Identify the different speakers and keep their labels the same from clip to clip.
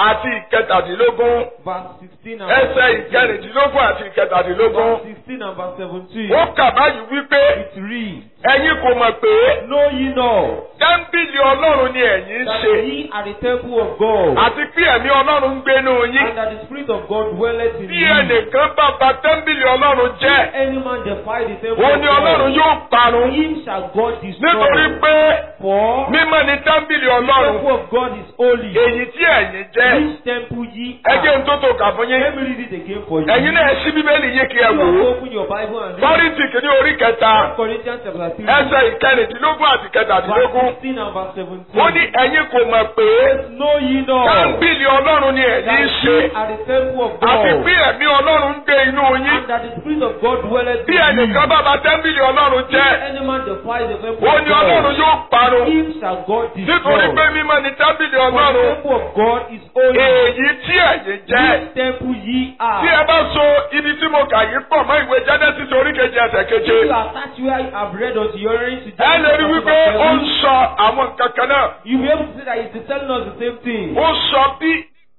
Speaker 1: àti ìkẹtàdínlógún
Speaker 2: verse 16 and
Speaker 1: ẹsẹ̀
Speaker 2: verse 17.
Speaker 1: ìkẹrìndínlógún àti ìkẹtàdínlógún.
Speaker 2: Verse 16 and verse 17.
Speaker 1: ó kà báyìí wípé
Speaker 2: It reads,
Speaker 1: ẹ̀yin kò mọ̀ pé
Speaker 2: Know ye not
Speaker 1: tẹ́ḿpìlì ọlọ́run ni ẹ̀yin ń
Speaker 2: that
Speaker 1: ṣe
Speaker 2: ye are the temple of God,
Speaker 1: àti pé ẹ̀mí ọlọ́run ń gbénú yín.
Speaker 2: and that the Spirit of God dwelleth in
Speaker 1: bí
Speaker 2: you?
Speaker 1: ẹnìkan bá bà tẹ́ḿpìlì ọlọ́run jẹ́
Speaker 2: Any man defy the temple
Speaker 1: òun
Speaker 2: of
Speaker 1: ni ọlọ́run
Speaker 2: God,
Speaker 1: yóò parun
Speaker 2: him shall God
Speaker 1: nítorí
Speaker 2: destroy.
Speaker 1: pé
Speaker 2: For
Speaker 1: mímọ́ ni tẹ́ḿpìlì
Speaker 2: the
Speaker 1: ọlọ́run
Speaker 2: temple of God is holy.
Speaker 1: èyí tí ẹ̀yin jẹ́
Speaker 2: Which temple ye
Speaker 1: ẹjẹ́
Speaker 2: are?
Speaker 1: ń tó tó kà fún yín
Speaker 2: Let me read it again for you.
Speaker 1: ẹ̀yin náà ṣí bíbélì yín kí ẹ
Speaker 2: You
Speaker 1: wò
Speaker 2: have
Speaker 1: ó
Speaker 2: open your Bible and read
Speaker 1: kọ́rìntì kìíní orí kẹta
Speaker 2: 1 Corinthians chapter 3,
Speaker 1: ẹsẹ̀ ìkẹrìndínlógún àti
Speaker 2: verse
Speaker 1: kẹtàdínlógún
Speaker 2: 16 and verse 17.
Speaker 1: ó ní ẹ̀yin kò mọ̀ pé
Speaker 2: Know ye not
Speaker 1: tẹ́ḿpìlì ọlọ́run ni ẹ̀yin
Speaker 2: that
Speaker 1: ń ṣe
Speaker 2: ye are the temple of
Speaker 1: àti
Speaker 2: God,
Speaker 1: bí ẹ̀mí ọlọ́run ń gbé inú yín
Speaker 2: and that the Spirit of God dwelleth
Speaker 1: bí
Speaker 2: in you?
Speaker 1: ẹnìkan bá bà tẹ́ḿpìlì ọlọ́run
Speaker 2: If
Speaker 1: jẹ́
Speaker 2: any man defy the temple
Speaker 1: ó
Speaker 2: of
Speaker 1: ní ọlọ́run
Speaker 2: God,
Speaker 1: yóò parun
Speaker 2: him shall God
Speaker 1: nítorí
Speaker 2: destroy.
Speaker 1: pé mímọ́ ni tẹ́ḿpìlì
Speaker 2: For the
Speaker 1: ọlọ́run
Speaker 2: temple of God is holy.
Speaker 1: èyí tí ẹ̀yin jẹ́
Speaker 2: Which temple ye
Speaker 1: tí ẹ
Speaker 2: are?
Speaker 1: bá so ibi tí mo kà yìí pọ̀ mọ́ ìwé Genesis orí kejì ẹsẹ̀ keje
Speaker 2: If you attach where I have read unto your earrings to
Speaker 1: ẹ lè rí
Speaker 2: Genesis
Speaker 1: wípé
Speaker 2: chapter
Speaker 1: ó ń
Speaker 2: 7,
Speaker 1: sọ àwọn nǹkan kan náà
Speaker 2: you'll be able to see that it's telling us the same thing.
Speaker 1: ó sọ bí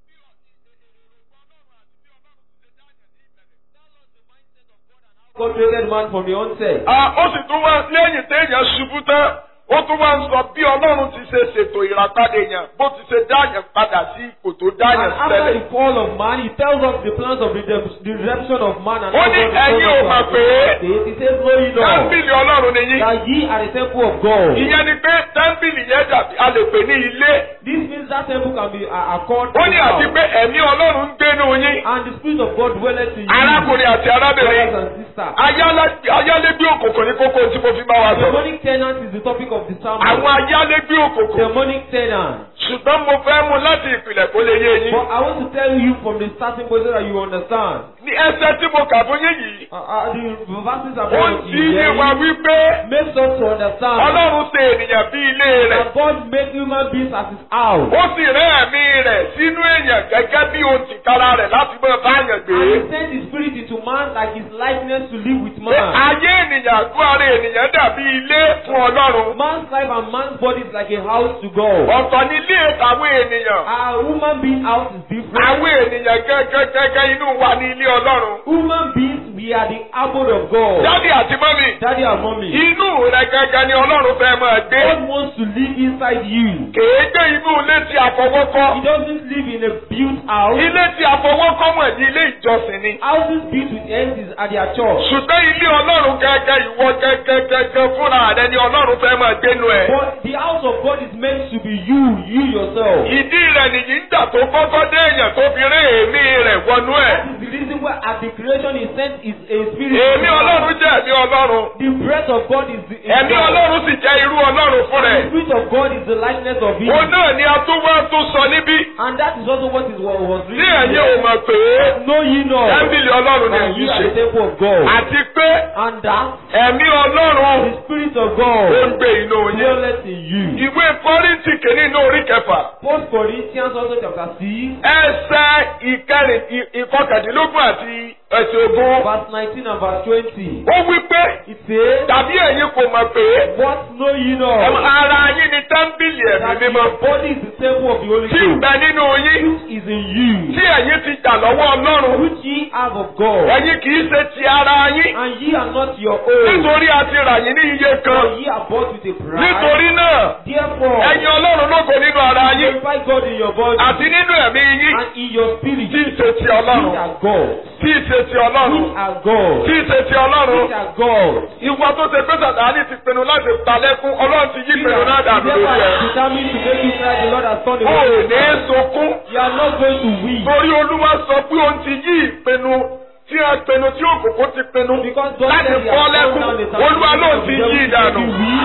Speaker 2: God created man from the onset.
Speaker 1: Ah, ó sì tún wá lẹ́yìn téèyàn ṣubú tán ó tún wá ń sọ bí ọlọ́run ti ṣe ṣètò ìràpadà èèyàn bó ti ṣe dáyàn padà sí ipò tó
Speaker 2: And
Speaker 1: dáyàn
Speaker 2: after
Speaker 1: tẹ́lẹ̀.
Speaker 2: the fall of man, he tells us the plans of redemp- the redemption of man and
Speaker 1: Ó
Speaker 2: how
Speaker 1: ní
Speaker 2: God
Speaker 1: ẹ̀yin ò
Speaker 2: restored
Speaker 1: mọ̀
Speaker 2: us to
Speaker 1: pé
Speaker 2: our state. He says, Know ye not
Speaker 1: tẹ́ḿpìlì ọlọ́run ni yín.
Speaker 2: that ye are the temple of God.
Speaker 1: ìyẹn ni pé tẹ́ḿpìlì yẹn dàbí a lè pè ní ilé.
Speaker 2: This means that temple can be uh, a court
Speaker 1: ó ní àti pé ẹ̀mí ọlọ́run ń gbénu yín.
Speaker 2: and the spirit of God dwelleth in you.
Speaker 1: arákùnrin àti arábìnrin
Speaker 2: Brothers and sisters.
Speaker 1: ayálé- ayálégbé òkùnkùn ní kókó tí mo fi bá wa sọ̀rọ̀.
Speaker 2: Demonic tenant is the topic of the sermon.
Speaker 1: àwọn ayálégbé òkùnkùn.
Speaker 2: Demonic tenant.
Speaker 1: ṣùgbọ́n mo fẹ́ mú láti ìpìlẹ̀ kó lè yé yín.
Speaker 2: But I want to tell you from the starting point so that you understand.
Speaker 1: ní ẹsẹ̀ tí mo kà fún yín yìí.
Speaker 2: Uh, uh, the verses are
Speaker 1: ó
Speaker 2: brought
Speaker 1: ń
Speaker 2: to
Speaker 1: ti
Speaker 2: you.
Speaker 1: yé wa
Speaker 2: Hearing
Speaker 1: wípé
Speaker 2: Makes us to understand
Speaker 1: ọlọ́run ṣe ènìyàn bí ilé rẹ̀.
Speaker 2: that God made human beings as his house.
Speaker 1: ó sì rán ẹ̀mí rẹ̀ sínú èèyàn gẹ́gẹ́ bí ohun tìkára rẹ̀ láti máa báyàn gbé.
Speaker 2: And he sent his spirit into man like his likeness to live with
Speaker 1: pé
Speaker 2: man.
Speaker 1: ayé ènìyàn àgọ́ ara ènìyàn dàbí ilé fún ọlọ́run.
Speaker 2: Man's life and man's body is like a house to God.
Speaker 1: ọ̀tọ̀ ni ilé àwọn ènìyàn.
Speaker 2: A human being house is different.
Speaker 1: àwọn ènìyàn gẹ́gẹ́gẹ́gẹ́ inú wa ní ilé ọlọ́run.
Speaker 2: Human beings, we are the abode of God.
Speaker 1: dádì àti mọ́mì.
Speaker 2: Daddy and mommy.
Speaker 1: inú rẹ̀ gẹ́gẹ́ ni ọlọ́run fẹ́ máa gbé.
Speaker 2: God wants to live inside you.
Speaker 1: kèé gbé inú ilé tí a fọwọ́ kọ́.
Speaker 2: He doesn't live in a built house.
Speaker 1: ilé tí a fọwọ́ kọ́ mọ̀ ní ilé ìjọsìn ni.
Speaker 2: Houses built with hands is at their church.
Speaker 1: ṣùgbọ́n ilé ọlọ́run gẹ́gẹ́ ìwọ gẹ́gẹ́gẹ́gẹ́ fúnra rẹ ni ọlọ́run fẹ́ máa gbénu ẹ̀.
Speaker 2: But the house of God is meant to be you, you yourself.
Speaker 1: ìdí rẹ̀ nìyí ń jà tó kọ́kọ́ dé èèyàn tó fi rí èémí rẹ̀ wọnú ẹ̀.
Speaker 2: That is the reason why at the creation he sent is a spirit.
Speaker 1: èémí ọlọ́run jẹ́ ẹ̀mí ọlọ́run.
Speaker 2: The breath of God is the is
Speaker 1: ẹ̀mí
Speaker 2: God.
Speaker 1: ọlọ́run sì jẹ́ irú ọlọ́run fún
Speaker 2: The
Speaker 1: rẹ̀.
Speaker 2: spirit of God is the likeness of him.
Speaker 1: òun náà ni a tún wá tún sọ níbí.
Speaker 2: And that is also what is what was
Speaker 1: ní
Speaker 2: written.
Speaker 1: ẹ̀yin ò mọ̀ pé
Speaker 2: Know ye not
Speaker 1: tẹ́ḿpìlì ọlọ́run ni
Speaker 2: that
Speaker 1: èyí
Speaker 2: ye are the
Speaker 1: ṣe.
Speaker 2: temple of God.
Speaker 1: àti pé
Speaker 2: And that
Speaker 1: ẹ̀mí ọlọ́run
Speaker 2: the spirit of
Speaker 1: ó ń
Speaker 2: God
Speaker 1: gbé inú yín.
Speaker 2: dwelleth in you.
Speaker 1: ìwé kọ́ríntì kìíní ní orí kẹfà.
Speaker 2: First Corinthians also chapter six
Speaker 1: ẹsẹ̀ ìkẹrìn ì- ìkọkàndínlógún àti ẹsẹ̀ ogún.
Speaker 2: verse nineteen and verse twenty.
Speaker 1: ó wí pé
Speaker 2: It says,
Speaker 1: tàbí ẹ̀yin kò mọ̀ pé
Speaker 2: What know ye
Speaker 1: ẹm-
Speaker 2: not?
Speaker 1: ara yín ni tẹ́ḿpìlì ẹ̀mí
Speaker 2: That
Speaker 1: mímọ́
Speaker 2: your body is the temple of the Holy
Speaker 1: tí ń
Speaker 2: Ghost,
Speaker 1: bẹ nínú yín
Speaker 2: which is in you,
Speaker 1: tí ẹ̀yin ti jà lọ́wọ́ ọlọ́run
Speaker 2: which ye have of God,
Speaker 1: ẹ̀yin kì í ṣe ti ara yín
Speaker 2: and ye are not your own,
Speaker 1: nítorí a ti rà yín ní iye kan
Speaker 2: for ye are bought with a price.
Speaker 1: nítorí náà
Speaker 2: Therefore,
Speaker 1: ẹ̀yin ọlọ́run lógo nínú ara yín
Speaker 2: glorify God in your body
Speaker 1: àti nínú ẹ̀mí yín
Speaker 2: and in your spirit,
Speaker 1: tí í ṣe ti
Speaker 2: which
Speaker 1: ọlọ́run
Speaker 2: are God,
Speaker 1: tí í ṣe ti ọlọ́run
Speaker 2: which are God,
Speaker 1: tí í ṣe ti ọlọ́run
Speaker 2: which are God.
Speaker 1: ìwọ tó ṣe pé sàtáni ti pinnu láti palẹ́kún ọlọ́run ti yí pinnu náà dàbí
Speaker 2: Therefore,
Speaker 1: lórí
Speaker 2: I
Speaker 1: ẹ̀.
Speaker 2: determined to make you cry, the Lord has turned
Speaker 1: o
Speaker 2: away.
Speaker 1: ò ní sunkún
Speaker 2: You are not going to weep.
Speaker 1: torí olúwa sọ pé òun ti yí ìpinnu tí a pinnu tí òkùnkùn ti pinnu
Speaker 2: Because God
Speaker 1: láti
Speaker 2: said he
Speaker 1: fọ́
Speaker 2: has
Speaker 1: lẹ́kún
Speaker 2: turned down the
Speaker 1: olúwa ló ti yí ìdànù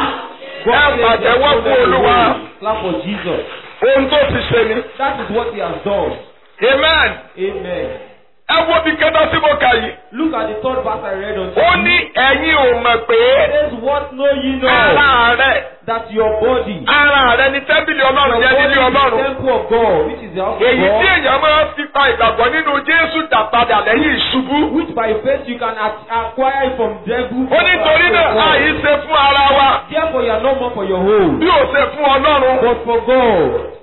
Speaker 2: God
Speaker 1: Ẹ
Speaker 2: said he has
Speaker 1: pàtẹ́wọ́
Speaker 2: turned
Speaker 1: fún
Speaker 2: them
Speaker 1: Olúwa.
Speaker 2: away. Clap for Jesus.
Speaker 1: ohun tó ti ṣe ni.
Speaker 2: That is what he has done.
Speaker 1: amen.
Speaker 2: Amen.
Speaker 1: ẹ wo bí kẹta tí mo kà yìí.
Speaker 2: Look at the third verse I read unto
Speaker 1: ó
Speaker 2: you.
Speaker 1: ní ẹ̀yin ò mọ̀ pé
Speaker 2: It says, What know ye not?
Speaker 1: ara rẹ̀
Speaker 2: That your body,
Speaker 1: ara rẹ̀ ni tẹ́ḿpìlì
Speaker 2: your
Speaker 1: ọlọ́run
Speaker 2: body
Speaker 1: jẹ́ nílé
Speaker 2: is the
Speaker 1: ọlọ́run.
Speaker 2: temple of God, which is the house of
Speaker 1: èyí tí
Speaker 2: God,
Speaker 1: èèyàn máa fi pa ìgbàgbọ́ nínú jésù dà padà lẹ́yìn ìṣubú.
Speaker 2: which by faith you can ac- acquire from devil.
Speaker 1: ó ní torí náà àyè ṣe fún ara wa
Speaker 2: Therefore, you are no more for your own,
Speaker 1: bí ó ṣe fún ọlọ́run.
Speaker 2: but for God.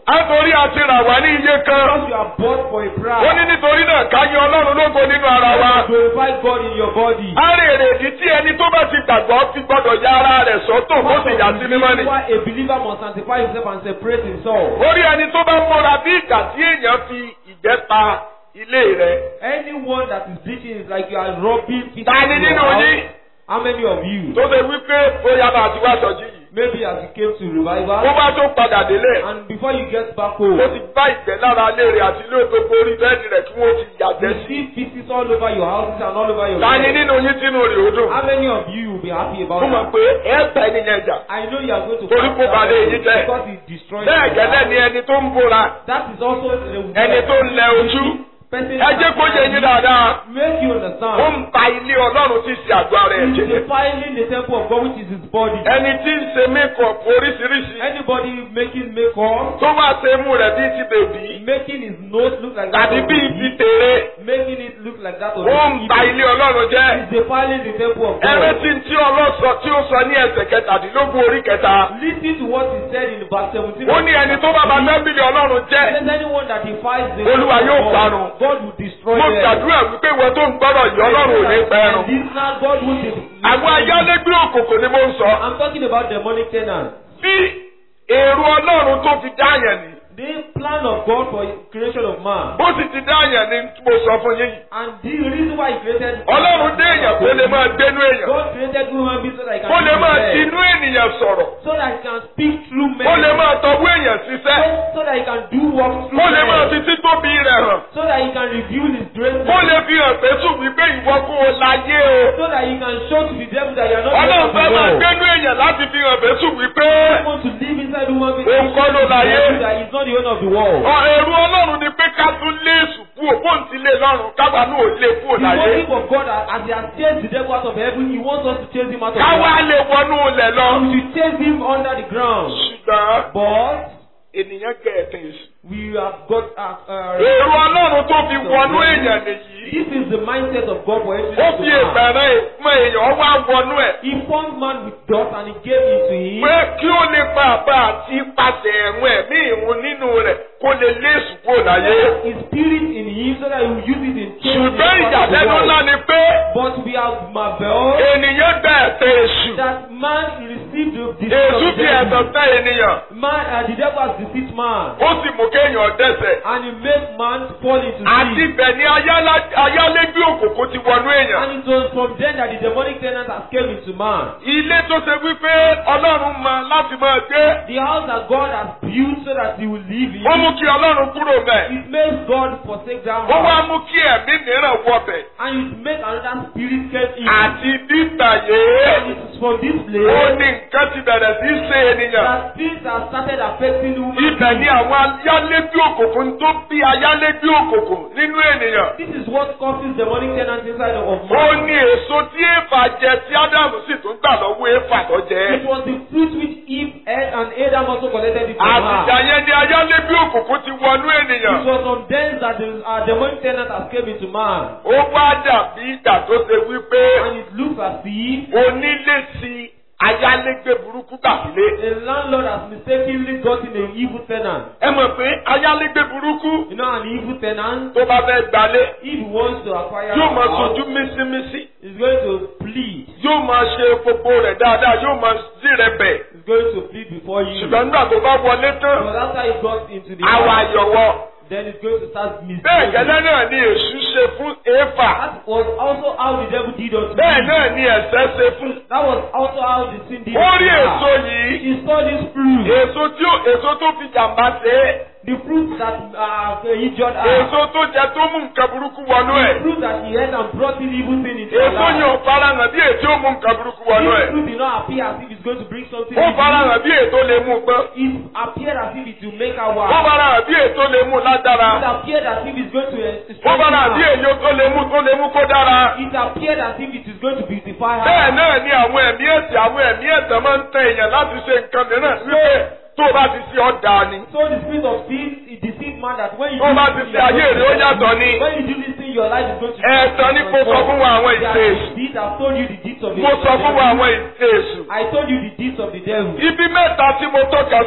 Speaker 1: á torí àti rà wá ní iye kan.
Speaker 2: Because you are bought for a
Speaker 1: ó
Speaker 2: price.
Speaker 1: ní nítorí náà ká yìn ọlọ́run lógo nínú ara wa.
Speaker 2: Glorify God in your body.
Speaker 1: á rè èrèdí tí ẹni tó bá ti gbàgbọ́ fi gbọ́dọ̀ ya ara rẹ̀ sọ́tò kó sì yà sí mímọ́ ni.
Speaker 2: Why a believer must sanctify himself and separate himself.
Speaker 1: orí ẹni tó bá múra bí ìgbà tí èèyàn fi ìgbẹ́ pa ilé rẹ̀.
Speaker 2: Anyone that is bleaching is like you are robbing people.
Speaker 1: ta ni
Speaker 2: in your
Speaker 1: nínú
Speaker 2: house.
Speaker 1: yín
Speaker 2: How many of you?
Speaker 1: tó ṣe wípé bóyá bá ti wá sọjí yìí.
Speaker 2: Maybe as you came to
Speaker 1: bó
Speaker 2: revival
Speaker 1: bá tó padà délé.
Speaker 2: and before you get back
Speaker 1: ó
Speaker 2: home,
Speaker 1: ti bá ìgbẹ́ lára ilé rẹ̀ àti ilé tó borí bẹ́ẹ̀ni rẹ̀ kí wọ́n ti yàgbẹ́
Speaker 2: you
Speaker 1: sí.
Speaker 2: see pieces all over your houses and all over your
Speaker 1: ta ni
Speaker 2: bed.
Speaker 1: nínú yín tínú rẹ̀ ó dùn.
Speaker 2: How many of you will be happy about
Speaker 1: mo mọ̀
Speaker 2: that?
Speaker 1: pé ẹ ta ẹni yẹn jà.
Speaker 2: I know you are going to
Speaker 1: Torí
Speaker 2: fight
Speaker 1: kó
Speaker 2: that
Speaker 1: ba lè
Speaker 2: person
Speaker 1: yín jẹ́.
Speaker 2: because it destroys
Speaker 1: bẹ́ẹ̀
Speaker 2: your
Speaker 1: gẹ́lẹ́
Speaker 2: life.
Speaker 1: ni ẹni tó ń bóra
Speaker 2: That is also the
Speaker 1: ẹni tó ń lẹ ojú.
Speaker 2: person
Speaker 1: ẹ jẹ́ kó yé yín dáadáa.
Speaker 2: make you
Speaker 1: ó
Speaker 2: understand.
Speaker 1: ń ba ilé ọlọ́run tí ń ṣe àgọ́ ara ẹ̀
Speaker 2: He is
Speaker 1: jẹ́.
Speaker 2: defiling the temple of God which is his body.
Speaker 1: ẹni tí ń ṣe mékọ̀pù oríṣiríṣi
Speaker 2: Anybody making makeup,
Speaker 1: tó wá ṣe mú rẹ̀ bíi ti bèbí
Speaker 2: making his nose look like that
Speaker 1: tàbí
Speaker 2: of
Speaker 1: bíi
Speaker 2: a
Speaker 1: ti
Speaker 2: bee,
Speaker 1: tèrè
Speaker 2: making it look like that of
Speaker 1: ó
Speaker 2: a
Speaker 1: ń ba
Speaker 2: bee,
Speaker 1: ilé ọlọ́run jẹ́.
Speaker 2: is defiling the temple of
Speaker 1: ẹrẹ́
Speaker 2: God.
Speaker 1: tí ń tí ọlọ́sọ tí ó sọ ní ẹsẹ̀ kẹtàdínlógún orí kẹta.
Speaker 2: Listen to what he said in verse 17.
Speaker 1: ó ní ẹni tó bá ba tẹ́bìlì ọlọ́run jẹ́.
Speaker 2: Says anyone that defies the
Speaker 1: Olúwa
Speaker 2: temple
Speaker 1: yóò
Speaker 2: of
Speaker 1: parun.
Speaker 2: God, God will destroy
Speaker 1: mo
Speaker 2: them.
Speaker 1: gbàdúrà wípé ìwọ tó ń gbọ́dọ̀ yìí ọlọ́run ò ní pẹ́rùn.
Speaker 2: And this now God will destroy
Speaker 1: àwọn ayálégbé òkòkò ni mo ń sọ.
Speaker 2: I'm talking about demonic tenants.
Speaker 1: bí èrò ọlọ́run tó fi dáyàn ni.
Speaker 2: The plan of God for creation of man.
Speaker 1: bó sì ti dáyàn ni mo sọ fún yín yìí.
Speaker 2: And the reason why he created
Speaker 1: ọlọ́run dé èèyàn kó lè máa gbénú èèyàn.
Speaker 2: God created human beings so that he can
Speaker 1: kó lè
Speaker 2: speak
Speaker 1: máa
Speaker 2: to them.
Speaker 1: tinú ènìyàn sọ̀rọ̀.
Speaker 2: so that he can speak through men.
Speaker 1: kó lè máa tọwọ́ èèyàn ṣiṣẹ́.
Speaker 2: so, so that he can do work through
Speaker 1: kó lè máa
Speaker 2: men.
Speaker 1: fi títóbi rẹ̀ hàn.
Speaker 2: so that he can reveal his greatness.
Speaker 1: kó lè fi hàn pé sùn wípé ìwọ kó o láyé o.
Speaker 2: so that he can show to the devil that you are not
Speaker 1: ọlọ́run fẹ́ máa
Speaker 2: the
Speaker 1: gbénú èèyàn láti fi hàn pé sùn wípé
Speaker 2: want to live inside human beings.
Speaker 1: Òun kọ́ ló láyé.
Speaker 2: that he is not the owner of the world.
Speaker 1: ọ èrò ọlọ́run ni pé ká tún lé èṣù kúrò bóun ti lé lọ́run káwa náà ò lé kúrò
Speaker 2: The
Speaker 1: láyé.
Speaker 2: motive of God as as he has chased the devil out of heaven, he wants us to chase him out of
Speaker 1: káwa
Speaker 2: heaven.
Speaker 1: lè wọnú ilẹ̀ lọ.
Speaker 2: We should chase him under the ground.
Speaker 1: ṣùgbọ́n
Speaker 2: But
Speaker 1: ènìyàn gẹ̀ẹ́tẹ̀ èṣù.
Speaker 2: we have got uh, uh,
Speaker 1: èrò ọlọ́run tó fi wọnú èèyàn nìyí.
Speaker 2: this is the mindset of God for entering
Speaker 1: ó
Speaker 2: into
Speaker 1: fi
Speaker 2: man.
Speaker 1: ìbẹ̀rẹ̀ ìpín èèyàn wá wọnú ẹ̀.
Speaker 2: He formed man with dust and he gave it to him.
Speaker 1: pé kí ó lè pa àbá àti ipasẹ̀ ẹ̀rùn ẹ̀mí ìrun nínú rẹ̀ kó lè lé èṣù kúrò láyé.
Speaker 2: His spirit in him so that he will use it in changing the
Speaker 1: ṣùgbọ́n
Speaker 2: path of the
Speaker 1: ìyàlẹ́nu
Speaker 2: world.
Speaker 1: ńlá ni pé
Speaker 2: But we have marveled
Speaker 1: ènìyàn gbẹ ẹ̀tẹ̀ èṣù.
Speaker 2: that man received the deceit
Speaker 1: èṣù
Speaker 2: of
Speaker 1: fi
Speaker 2: the
Speaker 1: ẹ̀tàn
Speaker 2: devil.
Speaker 1: tẹ́ ènìyàn.
Speaker 2: Man, uh, the devil has deceived man.
Speaker 1: ó sì mú kéèyàn dẹ́ṣẹ̀.
Speaker 2: And he made man fall into
Speaker 1: àti
Speaker 2: sin.
Speaker 1: ibẹ̀ ni ayálá- ayálégbé òkòkò ti wọnú èèyàn.
Speaker 2: And it was from then that the demonic tenant has came into man.
Speaker 1: ilé tó ṣe wípé ọlọ́run mọ láti máa gbé.
Speaker 2: The house that God has built so that he will live in.
Speaker 1: ó mú kí ọlọ́run kúrò bẹ̀.
Speaker 2: It makes God forsake that
Speaker 1: ó wá
Speaker 2: house.
Speaker 1: mú kí ẹ̀mí mìíràn wọbẹ̀.
Speaker 2: And it makes another spirit came in.
Speaker 1: àti bíbà
Speaker 2: And
Speaker 1: yé.
Speaker 2: it is from this
Speaker 1: ó
Speaker 2: place
Speaker 1: ní nǹkan ti bẹ̀rẹ̀ sí í ṣe ènìyàn.
Speaker 2: that things have started affecting human
Speaker 1: ibẹ̀ ni
Speaker 2: beings.
Speaker 1: àwọn ayálégbé òkùnkùn tó bí ayálégbé òkùnkùn nínú ènìyàn.
Speaker 2: This is what causes demonic tenants inside of
Speaker 1: ó
Speaker 2: man.
Speaker 1: ní èso tí èèfà jẹ tí ádámù sì tún gbà lọ́wọ́ èèfà tó jẹ.
Speaker 2: It was the fruit which Eve ate and Adam also collected it from
Speaker 1: àtìjà
Speaker 2: her.
Speaker 1: yẹn ni ayálégbé òkùnkùn ti wọnú
Speaker 2: It
Speaker 1: ènìyàn.
Speaker 2: was from then that the uh, demonic tenant has came into man.
Speaker 1: ó wá dàbí ìgbà tó ṣe wípé
Speaker 2: And it looks as if
Speaker 1: onílé sí ayálégbé burúkú gbàsílé.
Speaker 2: a landlord has mistakenly gotten an evil tenant.
Speaker 1: ẹ mọ̀ pé ayálégbé burúkú
Speaker 2: You know, an evil tenant,
Speaker 1: tó bá fẹ́ gbalé
Speaker 2: if he wants to acquire
Speaker 1: yóò máa
Speaker 2: a house,
Speaker 1: sojú mísímísí
Speaker 2: he's going to plead.
Speaker 1: yóò máa ṣe gbogbo rẹ̀ dáadáa yóò máa sí rẹ̀ bẹ̀.
Speaker 2: He's going to plead before you.
Speaker 1: ṣùgbọ́n nígbà tó bá wọlé tán
Speaker 2: But after he got into the
Speaker 1: àwa
Speaker 2: house,
Speaker 1: àyọ̀wọ́.
Speaker 2: then he's going to start
Speaker 1: bẹ́ẹ̀
Speaker 2: misbehaving.
Speaker 1: gẹ́lẹ́ náà ni èṣù ṣe fún éfà.
Speaker 2: That was also how the devil did unto
Speaker 1: bẹ́ẹ̀
Speaker 2: Eve.
Speaker 1: náà ni ẹ̀ṣẹ̀ ṣe fún.
Speaker 2: That was also how the sin did
Speaker 1: ó rí
Speaker 2: unto her.
Speaker 1: èso yìí
Speaker 2: He saw this fruit.
Speaker 1: èso tí ó èso tó fi jàmbá ṣe é
Speaker 2: The fruit that uh, he injured her.
Speaker 1: èso tó jẹ tó mú nǹkan burúkú wọnú
Speaker 2: The
Speaker 1: ẹ̀.
Speaker 2: fruit that he ate and brought in evil thing into her
Speaker 1: èso yẹn ò
Speaker 2: life.
Speaker 1: farahàn bí èso mú nǹkan burúkú wọnú
Speaker 2: This
Speaker 1: ẹ̀.
Speaker 2: fruit did not appear as if it's going to bring something.
Speaker 1: ó
Speaker 2: evil.
Speaker 1: farahàn bí èso lè mú gbọ́n.
Speaker 2: It appeared as if it will make her
Speaker 1: ó
Speaker 2: wild.
Speaker 1: farahàn bí èso lè mú
Speaker 2: It
Speaker 1: lágbára.
Speaker 2: appeared as if it's going to uh,
Speaker 1: ó
Speaker 2: strengthen
Speaker 1: farahàn bí
Speaker 2: her.
Speaker 1: èso tó lè mú tó lè mú kó dára.
Speaker 2: It appeared as if it is going to beautify
Speaker 1: bẹ́ẹ̀
Speaker 2: her.
Speaker 1: náà ni àwọn ẹ̀mí ẹ̀sìn àwọn ẹ̀mí ẹ̀sìn máa ń tẹ èèyàn láti ṣe nǹkan mìíràn wípé tó o bá ti ṣe ọ́ dáa ni.
Speaker 2: So the spirit of sin it deceived man that when you
Speaker 1: tó o bá
Speaker 2: do
Speaker 1: ti
Speaker 2: this
Speaker 1: ṣe
Speaker 2: thing,
Speaker 1: ayé rẹ̀ ó yàtọ̀ ni.
Speaker 2: when you do this thing your life is going to
Speaker 1: ẹ̀ẹ̀tàn ni kò sọ fún wa àwọn ìṣe èṣù.
Speaker 2: These have told you the deeds of the
Speaker 1: mo sọ fún wa
Speaker 2: devil.
Speaker 1: àwọn ìṣe èṣù.
Speaker 2: I told you the deeds of the devil.
Speaker 1: ibi mẹ́ta tí mo tọ́ka sí yìí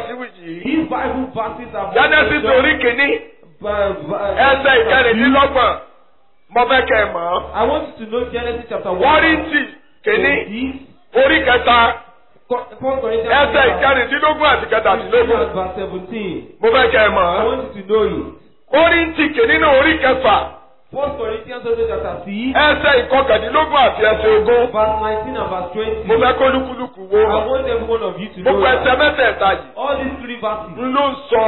Speaker 3: yìí.
Speaker 2: These Bible verses are
Speaker 3: Genesis orí kìíní ẹsẹ̀ ìkẹrìndínlọ́gbọ̀n mo fẹ́ kẹ́ ẹ mọ̀ ọ́.
Speaker 2: I want you to know Genesis chapter 1.
Speaker 3: Kọ́ríńtì kìíní
Speaker 2: This,
Speaker 3: orí kẹta
Speaker 2: Co- First Corinthians
Speaker 3: ẹsẹ̀
Speaker 2: chapter
Speaker 3: ìkẹrìndínlógún àti
Speaker 2: 15
Speaker 3: kẹtàdínlógún.
Speaker 2: and verse 17.
Speaker 3: Mo fẹ́ kẹ́ ẹ mọ̀
Speaker 2: I
Speaker 3: ọ́.
Speaker 2: want you to know it.
Speaker 3: Kọ́ríńtì kìíní ní orí kẹfà
Speaker 2: First Corinthians also chapter 6,
Speaker 3: ẹsẹ̀ ìkọkàndínlógún àti ẹsẹ̀ ogún.
Speaker 2: verse 19 and verse 20.
Speaker 3: Mo fẹ́ kó lúkúlùkù wo.
Speaker 2: I want every one of you to know
Speaker 3: Gbogbo ẹsẹ̀
Speaker 2: that
Speaker 3: mẹ́tẹ̀ẹ̀ta yìí
Speaker 2: all these three verses
Speaker 3: ń ló ń sọ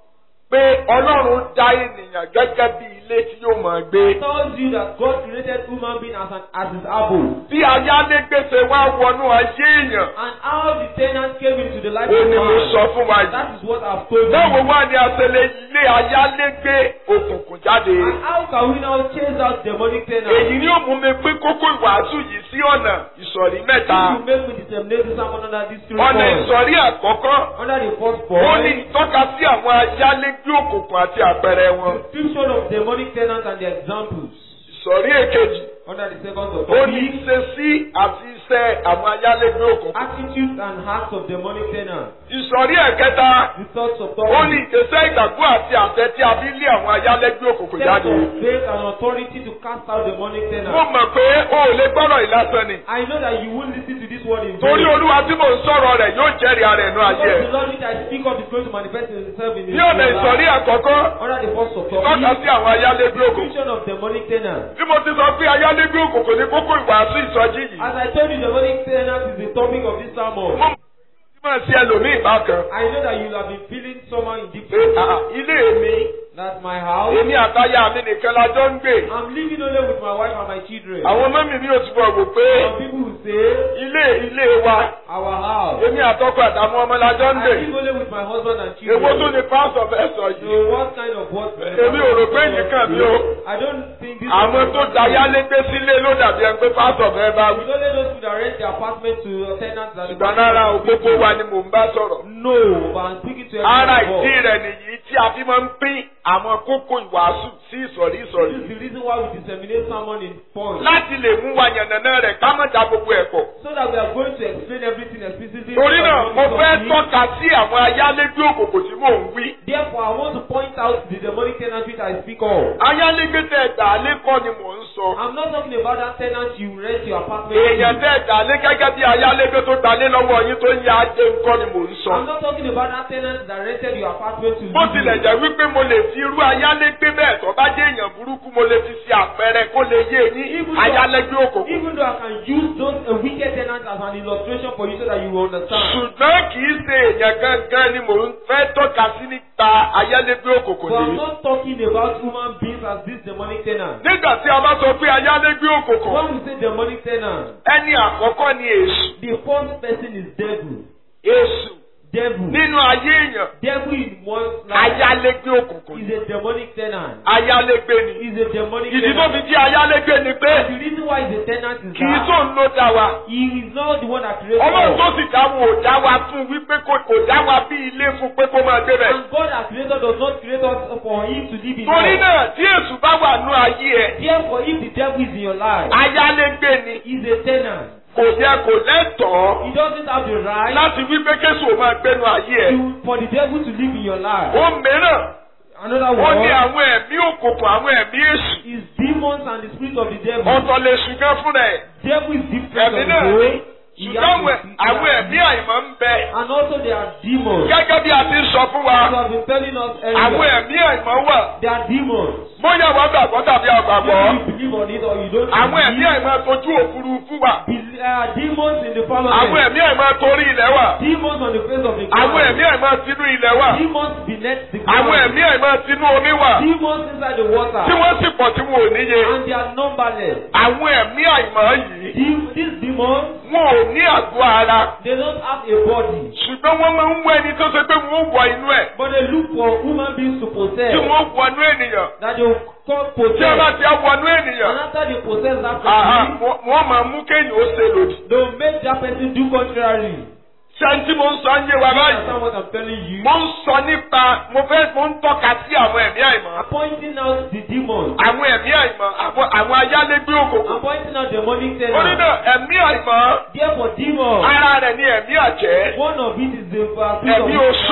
Speaker 3: pé Ọlọ́run dá ènìyàn gẹ́gẹ́ bí ilé tí yóò máa gbé.
Speaker 2: tells you that God created human being as an as his abode.
Speaker 3: Bí ayálégbèsè wá wọnú ayé èèyàn,
Speaker 2: And how the tenant came into the life
Speaker 3: ó
Speaker 2: of
Speaker 3: ní mo
Speaker 2: man.
Speaker 3: sọ fún wa yìí.
Speaker 2: That is what I've told
Speaker 3: Báwo
Speaker 2: you.
Speaker 3: wá ni a ṣe lè ilé ayálégbé òkùnkùn jáde?
Speaker 2: And how can we now chase out demonic tenants?
Speaker 3: Èyí ni ó mú mi pín kókó ìwàásù yìí sí ọ̀nà ìsọ̀rí mẹ́ta.
Speaker 2: This will make me disseminate this sermon under these three
Speaker 3: Ọ̀nà
Speaker 2: points.
Speaker 3: ìsọ̀rí àkọ́kọ́,
Speaker 2: Under the first
Speaker 3: ó ní
Speaker 2: point,
Speaker 3: ìtọ́ka sí àwọn ayálégbé òkùnkùn àti àpẹẹrẹ wọn.
Speaker 2: description of demonic tenants and their examples.
Speaker 3: Ìsọ̀rí èkejì,
Speaker 2: Under the second of
Speaker 3: ó ní
Speaker 2: topic,
Speaker 3: ìṣesí àti iṣẹ́ àwọn ayálégbé òkùnkùn.
Speaker 2: attitudes and acts of demonic tenants.
Speaker 3: Ìsọ̀rí ẹ̀kẹta,
Speaker 2: The thoughts of
Speaker 3: ó ní
Speaker 2: topic.
Speaker 3: ìgbésẹ̀ ìgbàgbọ́ àti àṣẹ tí a fi lé àwọn ayálégbé òkùnkùn
Speaker 2: Steps
Speaker 3: jáde.
Speaker 2: of faith and authority to cast out demonic
Speaker 3: Mo
Speaker 2: tenants.
Speaker 3: mọ̀ pé o ò lè gbọ́rọ̀ ìlàsàn ni.
Speaker 2: I know that you won't listen to this word in
Speaker 3: Torí
Speaker 2: vain.
Speaker 3: olúwa tí mò ń sọ̀rọ̀ rẹ̀ yóò jẹ́rìí ara ẹ̀nu ayé
Speaker 2: Because
Speaker 3: ẹ̀.
Speaker 2: the Lord which I speak of is going to manifest himself in
Speaker 3: Ní ọ̀nà ìsọ̀rí àkọ́kọ́,
Speaker 2: Under the first of
Speaker 3: tọ́ka
Speaker 2: topic,
Speaker 3: sí àwọn ayálégbé òkùnkùn.
Speaker 2: description of demonic tenants.
Speaker 3: Bí mo ti sọ pé ayálégbé òkùnkùn ní kókó ìwàásù ìsọjí yìí.
Speaker 2: As I told you, demonic tenants is the topic of this sermon.
Speaker 3: Mo máa ṣe ẹlòmíì bákan.
Speaker 2: I know that you have been feeling somehow in deep
Speaker 3: Pé àà, ilé mi,
Speaker 2: That's my house.
Speaker 3: èmi àtayá mi nìkan la jọ ń gbé.
Speaker 2: I'm living only with my wife and my children.
Speaker 3: Àwọn mọ́mì mi ò túbọ̀ wò pé
Speaker 2: Some people will say,
Speaker 3: ilé ilé wa,
Speaker 2: our house.
Speaker 3: èmi àtọkọ àtàwọn ọmọ la jọ ń
Speaker 2: I
Speaker 3: gbé.
Speaker 2: live only with my husband and
Speaker 3: Èwo tún
Speaker 2: children.
Speaker 3: ni pásọ̀ fẹ́ sọ yìí?
Speaker 2: So what kind of what?
Speaker 3: Èmi ò rò pé nìkan mi o.
Speaker 2: I don't think this.
Speaker 3: Àwọn tó dayálégbé sílé ló dàbí ẹni pé pásọ̀ fẹ́ bá wí.
Speaker 2: It's only those people that rent their apartment to tenants that.
Speaker 3: Ṣùgbọ́n rárá o, gbogbo wa ni mò ń bá sọ̀rọ̀.
Speaker 2: No, but I'm speaking to
Speaker 3: Ara
Speaker 2: everyone.
Speaker 3: ìdí rẹ̀ nìyí tí a fi máa ń pín àwọn kókó ìwàásù sí ìsọ̀rí
Speaker 2: This
Speaker 3: ìsọ̀rí.
Speaker 2: is the reason why we disseminate sermon in points.
Speaker 3: Láti lè mú wa yànnàná rẹ̀ ká má da gbogbo ẹ̀ pọ̀.
Speaker 2: So that we are going to explain everything explicitly.
Speaker 3: Torí náà, mo
Speaker 2: Because
Speaker 3: fẹ́
Speaker 2: of this.
Speaker 3: tọ́ka sí àwọn ayálégbé òkòkò tí mò ń wí.
Speaker 2: Therefore, I want to point out the demonic tenants which I speak of.
Speaker 3: Ayálégbé tẹ̀ dà lé kọ́ ni mò ń sọ.
Speaker 2: I'm not talking about that tenant you rent your apartment.
Speaker 3: Èèyàn
Speaker 2: to.
Speaker 3: tẹ̀ dà lé gẹ́gẹ́ bí ayálégbé tó dà lé lọ́wọ́ yín tó ń ya ajé ńkọ́ ni mò ń sọ.
Speaker 2: I'm not talking about that tenant that rented your apartment to
Speaker 3: Bó
Speaker 2: live
Speaker 3: tilẹ̀
Speaker 2: in.
Speaker 3: jẹ́ wípé mo lè fi irú ayálégbé bẹ́ẹ̀ tó bá jẹ́ èèyàn burúkú mo lè fi ṣe àpẹẹrẹ kó lè yé yín
Speaker 2: Even though-
Speaker 3: ayálégbé òkòkò.
Speaker 2: Even though I can use those uh, wicked tenants as an illustration for you so that you will understand.
Speaker 3: Ṣùgbọ́n kì í ṣe èèyàn gangan ni mò ń fẹ́ tọ́ka sí nípa ayálégbé òkòkò
Speaker 2: But I'm
Speaker 3: nìyí.
Speaker 2: not talking about human beings as this demonic tenant.
Speaker 3: Nígbà tí a bá sọ pé ayálégbé òkòkò,
Speaker 2: When we say demonic tenant,
Speaker 3: ẹni àkọ́kọ́ ni èṣù.
Speaker 2: the first person is devil.
Speaker 3: Èṣù
Speaker 2: Devil.
Speaker 3: nínú ayé èèyàn
Speaker 2: Devil in one's life
Speaker 3: ayálégbé òkùnkùn
Speaker 2: is
Speaker 3: ni.
Speaker 2: a demonic tenant.
Speaker 3: Ayálégbé ni.
Speaker 2: Is a demonic
Speaker 3: Ìdí tó
Speaker 2: tenant.
Speaker 3: fi jẹ́ ayálégbé ni pé
Speaker 2: The reason why he's a tenant is
Speaker 3: kì í
Speaker 2: that
Speaker 3: tó ń ló dá wa.
Speaker 2: he is not the one that created
Speaker 3: Ọlọ́run
Speaker 2: us.
Speaker 3: tó sì dá wa ò dá wa fún wípé kò kò dá wa bí ilé fún pé kó máa gbé bẹ̀.
Speaker 2: And God that created does not create us for him to live in
Speaker 3: Torí
Speaker 2: us.
Speaker 3: náà tí èṣù bá wà nú ayé ẹ̀,
Speaker 2: Therefore, if the devil is in your life,
Speaker 3: ayálégbé ni
Speaker 2: he's a tenant.
Speaker 3: kò yẹ kò lẹ́tọ̀ọ́
Speaker 2: He doesn't have the right
Speaker 3: láti wípé kéṣù ò máa gbénu ayé ẹ̀.
Speaker 2: to, for the devil to live in your life.
Speaker 3: Ó mìíràn,
Speaker 2: Another
Speaker 3: ó ní
Speaker 2: word
Speaker 3: àwọn ẹ̀mí òkùnkùn àwọn ẹ̀mí èṣù.
Speaker 2: is demons and the spirit of the devil.
Speaker 3: Ọ̀tọ̀ lè ṣùgbọ́n fúnra ẹ̀.
Speaker 2: Devil is different
Speaker 3: Ẹ̀mí
Speaker 2: from
Speaker 3: náà
Speaker 2: the
Speaker 3: ni.
Speaker 2: whole. He
Speaker 3: Ṣùgbọ́n
Speaker 2: has
Speaker 3: àwọn-
Speaker 2: a-
Speaker 3: àwọn ẹ̀mí àìmọ́ ń bẹ.
Speaker 2: And also there are demons.
Speaker 3: Gẹ́gẹ́ bí a ti ń sọ fún
Speaker 2: As
Speaker 3: wa,
Speaker 2: I have been telling us
Speaker 3: àwọn
Speaker 2: earlier,
Speaker 3: ẹ̀mí àìmọ́ wà.
Speaker 2: there are demons.
Speaker 3: Bóyá wọ́n gbàgbọ́ tàbí àgbàgbọ́.
Speaker 2: Whether you believe on it or you don't
Speaker 3: Àwọn ẹ̀mí
Speaker 2: believe,
Speaker 3: àìmọ́ tójú òfurufú wà.
Speaker 2: Be- There are demons in the
Speaker 3: Àwọn
Speaker 2: firmament.
Speaker 3: ẹ̀mí àìmọ́ torí ilẹ̀ wà.
Speaker 2: Demons on the face of the
Speaker 3: Àwọn
Speaker 2: ground.
Speaker 3: ẹ̀mí àìmọ́ tinú ilẹ̀ wà.
Speaker 2: Demons beneath the
Speaker 3: Àwọn
Speaker 2: ground.
Speaker 3: ẹ̀mí àìmọ́ tinú omi wà.
Speaker 2: Demons inside the water.
Speaker 3: Tí wọ́n sì pọ̀ tí wọn ò níye.
Speaker 2: And they are numberless.
Speaker 3: Àwọn ẹ̀mí àìmọ́ yìí,
Speaker 2: Dem- These demons,
Speaker 3: wọn ò ní àgọ́ ara.
Speaker 2: they don't have a body.
Speaker 3: Ṣùgbọ́n wọ́n máa ń wọ ẹni tó ṣe pé wọ́n wọ inú ẹ̀.
Speaker 2: But they look for human beings to
Speaker 3: Tí
Speaker 2: possess.
Speaker 3: wọ́n wọnú ènìyàn.
Speaker 2: That they will call
Speaker 3: Tí wọ́n bá
Speaker 2: possess.
Speaker 3: ti wọnú ènìyàn.
Speaker 2: And after they possess that
Speaker 3: Àhà,
Speaker 2: person,
Speaker 3: wọ́n- wọ́n máa mú kéèyàn ó ṣe lòdì.
Speaker 2: they will make that person do contrary.
Speaker 3: Ṣé tí mo ń sọ ń yé wa
Speaker 2: You
Speaker 3: báyìí?
Speaker 2: understand what I'm telling you?
Speaker 3: Mo ń sọ nípa mo fẹ́ mo ń tọ́ka sí àwọn ẹ̀mí àìmọ́.
Speaker 2: I'm pointing out the demons.
Speaker 3: Àwọn ẹ̀mí àìmọ́ àwọn àwọn ayálégbé òkòkò.
Speaker 2: I'm pointing out demonic
Speaker 3: Orí
Speaker 2: tenants.
Speaker 3: náà ẹ̀mí àìmọ́
Speaker 2: Therefore, demons.
Speaker 3: ara rẹ̀ ní ẹ̀mí àjẹ́.
Speaker 2: One of it is the uh, spirit
Speaker 3: Ẹ̀mí
Speaker 2: of
Speaker 3: oṣó.
Speaker 2: spirit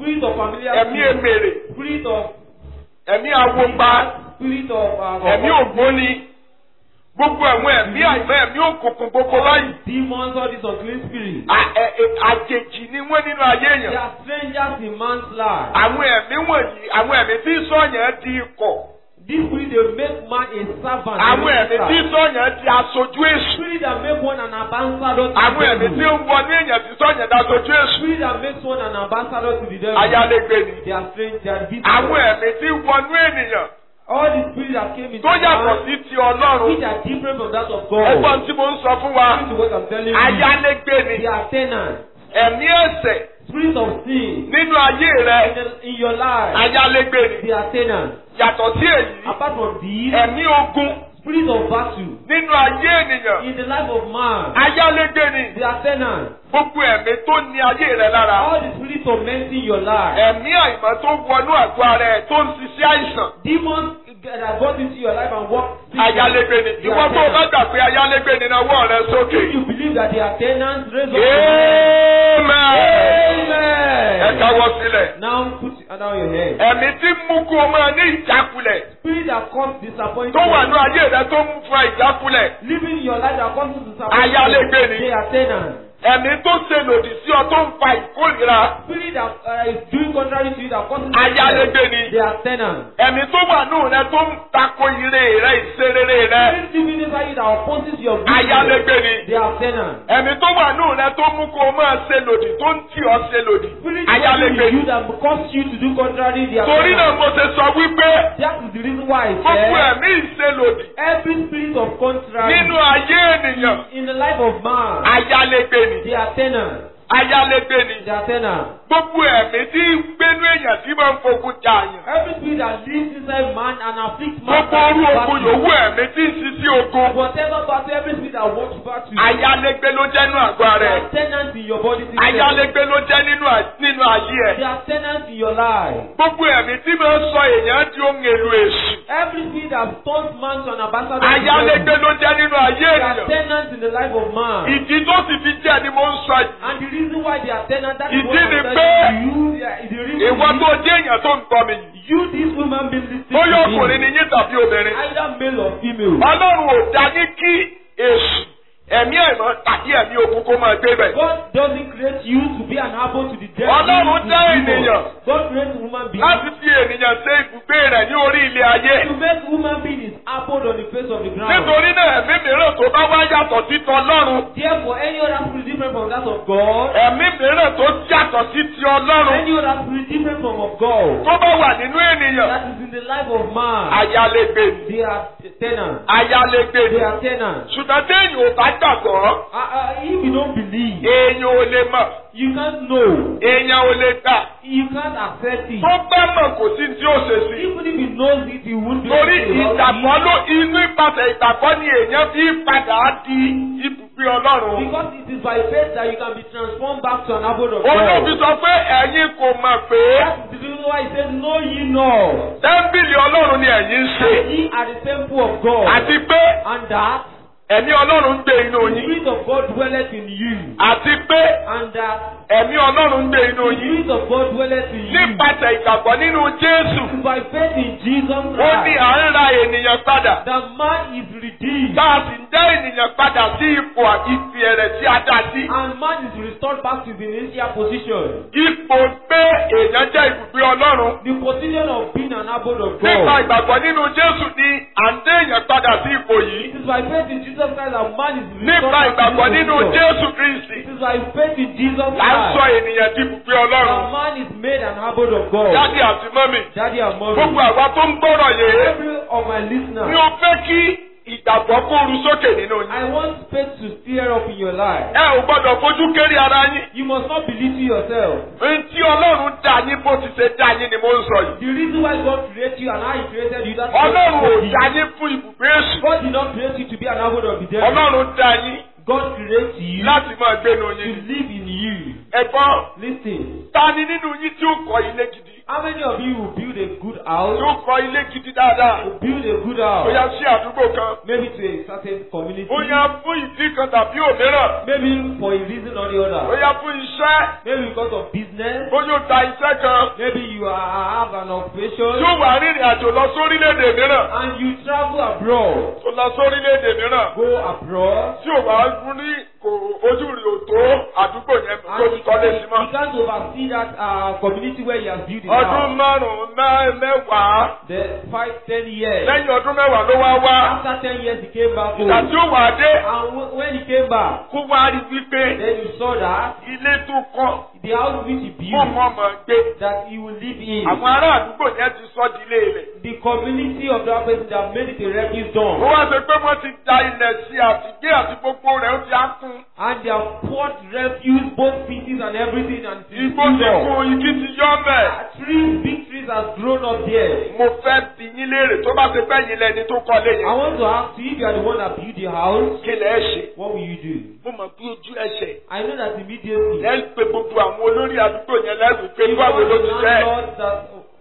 Speaker 2: spirit of familiar
Speaker 3: ẹ̀mí
Speaker 2: spirit,
Speaker 3: èmèrè
Speaker 2: spirit of
Speaker 3: ẹ̀mí awogba
Speaker 2: spirit of uh,
Speaker 3: ẹ̀mí
Speaker 2: of-
Speaker 3: ògbóni gbogbo ẹ̀wọ̀n ẹ̀mí àìmọ́ ẹ̀mí òkùnkùn gbogbo báyìí
Speaker 2: demons, all these unclean spirits.
Speaker 3: à- ẹ- ẹ- àjèjì ni wọ́n nínú ayé
Speaker 2: They
Speaker 3: èèyàn
Speaker 2: are strangers in man's life.
Speaker 3: àwọn ẹ̀mí wọ̀nyí àwọn ẹ̀mí tí sọ̀yàn di ikọ̀
Speaker 2: This spirit they make man a servant. a
Speaker 3: àwọn ẹ̀mí tí
Speaker 2: minister.
Speaker 3: sọ̀yàn di aṣojú èṣù
Speaker 2: Spirit that make one an ambassador to
Speaker 3: àwọn
Speaker 2: the
Speaker 3: ẹ̀mí tí
Speaker 2: devil.
Speaker 3: ń wọnú èèyàn tí sọ̀yàn di aṣojú èṣù
Speaker 2: Spirit that makes one an ambassador to the devil.
Speaker 3: ayálégbé ni
Speaker 2: They are strange. They are visitors.
Speaker 3: àwọn ẹ̀mí tí wọnú ènìyàn
Speaker 2: All the spirits that came into
Speaker 3: tó yàtọ̀
Speaker 2: man,
Speaker 3: sí ti ọlọ́run
Speaker 2: which are different from that of God.
Speaker 3: ẹgbọ́n tí mo ń sọ fún wa
Speaker 2: Listen to what I'm telling you.
Speaker 3: ayálégbé ni
Speaker 2: They are tenants.
Speaker 3: ẹ̀mí ẹ̀ṣẹ̀
Speaker 2: Spirit of sin
Speaker 3: nínú ayé rẹ
Speaker 2: in, the, in your life.
Speaker 3: ayálégbé ni
Speaker 2: They are tenants.
Speaker 3: yàtọ̀ sí èyí
Speaker 2: Apart from these,
Speaker 3: ẹ̀mí ogun
Speaker 2: spirit of battle
Speaker 3: nínú ayé ènìyàn
Speaker 2: in the life of man.
Speaker 3: ayálégbé ni
Speaker 2: They are tenants.
Speaker 3: gbogbo ẹ̀mí tó ní ayé rẹ lára
Speaker 2: All the spirits tormenting your life.
Speaker 3: ẹ̀mí àìmọ́ tó wọnú àgọ́ ara ẹ̀ tó ń ṣiṣẹ́ àìsàn
Speaker 2: Demons that got into your life and walk.
Speaker 3: ayálégbé ni
Speaker 2: They
Speaker 3: ìwọ
Speaker 2: are
Speaker 3: tó o bá
Speaker 2: tenants.
Speaker 3: gbà pé ayálégbé ni náwó rẹ sókè.
Speaker 2: If you believe that they are tenants, raise up your hand.
Speaker 3: Amen. ẹ
Speaker 2: Amen.
Speaker 3: káwọ́ sílẹ̀.
Speaker 2: Now put down your head.
Speaker 3: ẹ̀mí tí ń mú kó o máa ní ìjákulẹ̀
Speaker 2: Spirit that causes disappointment.
Speaker 3: tó wà ní ayé rẹ tó ń fa ìjákulẹ̀
Speaker 2: Living in your life that causes disappointment.
Speaker 3: Ayálégbé ni.
Speaker 2: They are tenants.
Speaker 3: ẹ̀mí tó ṣe lòdì sí ọ tó ń fa ìkórìíra
Speaker 2: Spirit that uh, is doing contrary to you that causes
Speaker 3: ayálégbé ni
Speaker 2: They are tenants.
Speaker 3: ẹ̀mí tó wà nù rẹ tó ń tako ire rẹ ìṣerere rẹ
Speaker 2: Spirit living inside you that opposes your goodness.
Speaker 3: ayálégbé ni
Speaker 2: They are tenants.
Speaker 3: ẹ̀mí tó wà nù rẹ tó mú kó o máa ṣe lòdì tó ń tì ọ́ ṣe lòdì
Speaker 2: Spirit
Speaker 3: ayálégbé
Speaker 2: living in
Speaker 3: ni
Speaker 2: you that causes you to do contrary. They are
Speaker 3: torí náà
Speaker 2: tenants.
Speaker 3: mo ṣe sọ wípé
Speaker 2: That is the reason why I
Speaker 3: gbogbo
Speaker 2: said
Speaker 3: ẹ̀mí ìṣelòdì
Speaker 2: every spirit of contrary
Speaker 3: nínú ayé ènìyàn
Speaker 2: in the life of man,
Speaker 3: ayálégbé ni
Speaker 2: they are tenants.
Speaker 3: ayálégbé ni
Speaker 2: They are tenants.
Speaker 3: gbogbo ẹ̀mí tí ń gbénú èèyàn tí máa ń fogun jà yàn
Speaker 2: Every spirit that lives inside man and afflicts man.
Speaker 3: gbogbo orú ogun yòówù ẹ̀mí tí ń sisi ogun
Speaker 2: Whatever battle, every spirit that walks back to you.
Speaker 3: ayálégbé ló jẹ́ nínú àgọ́
Speaker 2: They
Speaker 3: rẹ̀
Speaker 2: are tenants in your body. system.
Speaker 3: ayálégbé ló jẹ́ nínú à- nínú ayé ẹ̀
Speaker 2: They are tenants in your life.
Speaker 3: gbogbo ẹ̀mí tí máa ń sọ èèyàn di ohun èlò èṣù
Speaker 2: Every spirit that turns man to an ambassador. of the
Speaker 3: ayálégbé
Speaker 2: devil.
Speaker 3: ló jẹ́ nínú ayé
Speaker 2: They are
Speaker 3: ènìyàn
Speaker 2: tenants in the life of man.
Speaker 3: ìdí tó sì fi jẹ́ ni mo ń sọ yìí
Speaker 2: And the reason why they are tenants, that is
Speaker 3: Ìdí
Speaker 2: what I'm
Speaker 3: ni
Speaker 2: telling
Speaker 3: pé
Speaker 2: you. Yeah, the reason
Speaker 3: ìwọ
Speaker 2: is
Speaker 3: tó jẹ́ èèyàn tó ń gbọ́ mi yìí
Speaker 2: you, this woman, being listening
Speaker 3: bóyá
Speaker 2: to
Speaker 3: ọkùnrin
Speaker 2: me,
Speaker 3: ni yín tàbí obìnrin
Speaker 2: either male or female.
Speaker 3: ọlọ́run ò dá ní kí èṣù ẹ̀mí àìmọ́ tàbí ẹ̀mí ogun kó máa gbé bẹ̀.
Speaker 2: God doesn't create you to be an apple to the devil.
Speaker 3: Ọlọ́run dá
Speaker 2: to
Speaker 3: ènìyàn.
Speaker 2: demons. God creates woman being
Speaker 3: láti fi ènìyàn ṣe ibùgbé rẹ̀ ní orí ilé ayé.
Speaker 2: to make woman being his apple on the face of the ground.
Speaker 3: nítorí náà ẹ̀mí mìíràn tó bá wá yàtọ̀ sí tọlọ́run
Speaker 2: Therefore, any other spirit different from that of God,
Speaker 3: ẹ̀mí mìíràn tó yàtọ̀ sí ti ọlọ́run
Speaker 2: any other spirit different from of God,
Speaker 3: tó bá wà nínú ènìyàn
Speaker 2: that is in the life of man,
Speaker 3: ayálégbé ni
Speaker 2: they are tenants.
Speaker 3: ayálégbé ni
Speaker 2: They are tenants.
Speaker 3: ṣùgbọ́n téèyàn ò bá gbàgbọ́
Speaker 2: Uh, uh, if you don't believe,
Speaker 3: èèyàn ò lè mọ̀
Speaker 2: you can't know,
Speaker 3: èèyàn ò lè gbà
Speaker 2: you can't accept it.
Speaker 3: tó bá mọ̀ kò sí tí ó ṣe sí.
Speaker 2: Even if he knows it, he won't do
Speaker 3: torí
Speaker 2: anything about
Speaker 3: ìgbàgbọ́
Speaker 2: it.
Speaker 3: ló inú ìpàtẹ ìgbàgbọ́ ni èèyàn fi padà di ibùgbé ọlọ́run.
Speaker 2: Because it is by faith that you can be transformed back to an abode of
Speaker 3: olóbi
Speaker 2: God.
Speaker 3: sọ pé ẹ̀yin kò mọ̀ pé
Speaker 2: That is the reason why he said, Know ye not.
Speaker 3: tẹ́ḿbìlì ọlọ́run ni ẹ̀yin ń ṣe
Speaker 2: that Ye are the temple of God.
Speaker 3: àti pé
Speaker 2: And that
Speaker 3: ẹ̀mí ọlọ́run ń gbé inú
Speaker 2: the
Speaker 3: yín
Speaker 2: Spirit of God dwelleth in you.
Speaker 3: àti pé
Speaker 2: And that
Speaker 3: ẹ̀mí ọlọ́run ń gbé inú
Speaker 2: the
Speaker 3: yín
Speaker 2: Spirit of God dwelleth in you.
Speaker 3: nípasẹ̀ ìgbàgbọ́ nínú Jésù
Speaker 2: It is by faith in Jesus
Speaker 3: ó ní
Speaker 2: Christ
Speaker 3: à ń ra ènìyàn padà
Speaker 2: that man is redeemed.
Speaker 3: tá a sì ń dá ènìyàn padà sí ipò ìfì ẹ̀rẹ̀ tí a dá sí.
Speaker 2: And man is restored back to the initial position.
Speaker 3: ipò pé èèyàn jẹ́ ibùgbé ọlọ́run
Speaker 2: The position of being an abode of
Speaker 3: nípa
Speaker 2: God.
Speaker 3: ìgbàgbọ́ nínú Jésù ni à ń dé èèyàn padà sí ipò
Speaker 2: It
Speaker 3: yìí
Speaker 2: is by faith in Jesus Christ that man is restored
Speaker 3: nípa
Speaker 2: back to
Speaker 3: ìgbàgbọ́
Speaker 2: this
Speaker 3: nínú
Speaker 2: position.
Speaker 3: Jésù Kristi
Speaker 2: It is by faith in Jesus
Speaker 3: là ń sọ
Speaker 2: Christ
Speaker 3: ènìyàn di ibùgbé
Speaker 2: that
Speaker 3: ọlọ́run
Speaker 2: man is made an abode of God.
Speaker 3: jáde àti mọ́mì
Speaker 2: Daddy and mommy.
Speaker 3: gbogbo àwa tó ń gbọ́rọ̀ yìí
Speaker 2: Every of my
Speaker 3: ni
Speaker 2: listeners,
Speaker 3: ó fẹ́ kí ìgbàgbọ́ kó ru sókè nínú yín
Speaker 2: I want faith to stir up in your life.
Speaker 3: ẹ ò gbọ́dọ̀ fojú kéré ara yín
Speaker 2: You must not belittle yourself.
Speaker 3: ohun tí ọlọ́run dá yín bó ti ṣe dá yín ni mo ń sọ yìí
Speaker 2: The reason why God created you and how He created you, that's
Speaker 3: ọlọ́run ò
Speaker 2: God
Speaker 3: dá yín fún ibùgbé èṣù
Speaker 2: God did not create you to be an abode of the devil.
Speaker 3: ọlọ́run dá yín
Speaker 2: God created you
Speaker 3: láti máa gbénu
Speaker 2: to
Speaker 3: yín
Speaker 2: live in you.
Speaker 3: ẹ̀gbọ́n
Speaker 2: Listen,
Speaker 3: ta ni nínú yín tí ó kọ́ ilé gidi
Speaker 2: How many of you will build a good house?
Speaker 3: yóò kọ́ ilé gidi dáadáa.
Speaker 2: Will build a good
Speaker 3: bóyá
Speaker 2: house.
Speaker 3: sí àdúgbò kan.
Speaker 2: Maybe to a certain community.
Speaker 3: bóyá fún ìdí kan tàbí òmíràn.
Speaker 2: Maybe for a reason or the other.
Speaker 3: bóyá fún iṣẹ́.
Speaker 2: Maybe because of business.
Speaker 3: bóyá ó ta iṣẹ́ kan.
Speaker 2: Maybe you are, have an occupation.
Speaker 3: yóò wá rìnrìn àjò lọ sórílẹ̀-èdè mìíràn.
Speaker 2: And you travel abroad.
Speaker 3: tó lọ sórílẹ̀-èdè mìíràn.
Speaker 2: Go abroad.
Speaker 3: tí ò bá rí kò ojú rí o tó àdúgbò yẹn tó
Speaker 2: And
Speaker 3: ti
Speaker 2: he,
Speaker 3: kọ́lé sí
Speaker 2: he
Speaker 3: mọ́.
Speaker 2: can't oversee that uh, community where he has built his
Speaker 3: ọdún
Speaker 2: house.
Speaker 3: márùn-ún mẹ́- mẹ́wàá
Speaker 2: The five, ten years.
Speaker 3: lẹ́yìn ọdún mẹ́wàá ló wá wá.
Speaker 2: After ten years he came back home.
Speaker 3: ìgbà tí ó wà dé
Speaker 2: And w- when he came back,
Speaker 3: kó wá rí wípé
Speaker 2: then you saw that
Speaker 3: ilé tó kọ́
Speaker 2: the house which he
Speaker 3: kó
Speaker 2: built,
Speaker 3: mọ̀ mọ̀ gbé.
Speaker 2: that he will live in.
Speaker 3: àwọn ará àdúgbò yẹn ti sọ di ilé rẹ̀.
Speaker 2: The community of that person that made it a refuge
Speaker 3: ó
Speaker 2: dome.
Speaker 3: wá ṣe pé wọ́n ti da ilẹ̀ sí àtìgbé àti gbogbo rẹ̀ ó ti á kún.
Speaker 2: And they have poured refuse, both pieces and everything, and it's
Speaker 3: igbó ti
Speaker 2: done.
Speaker 3: kún igi ti yọ mẹ́.
Speaker 2: Trees, big trees has grown up there.
Speaker 3: mo fẹ́ bi yín léèrè tó bá ṣe pẹ́ yín lẹ́ni tó kọ́lé
Speaker 2: I
Speaker 3: yẹn.
Speaker 2: want to ask you if you are the one that built the house,
Speaker 3: kí lẹ̀ ẹ́ ṣe.
Speaker 2: what will you do?
Speaker 3: mo mọ̀ bí ojú ẹsẹ̀.
Speaker 2: I know that immediately.
Speaker 3: ẹ ń pe gbogbo àwọn olórí àdúgbò yẹn lẹ́rù pé
Speaker 2: You
Speaker 3: báwo
Speaker 2: want
Speaker 3: ló
Speaker 2: the
Speaker 3: ti jẹ́.
Speaker 2: landlord that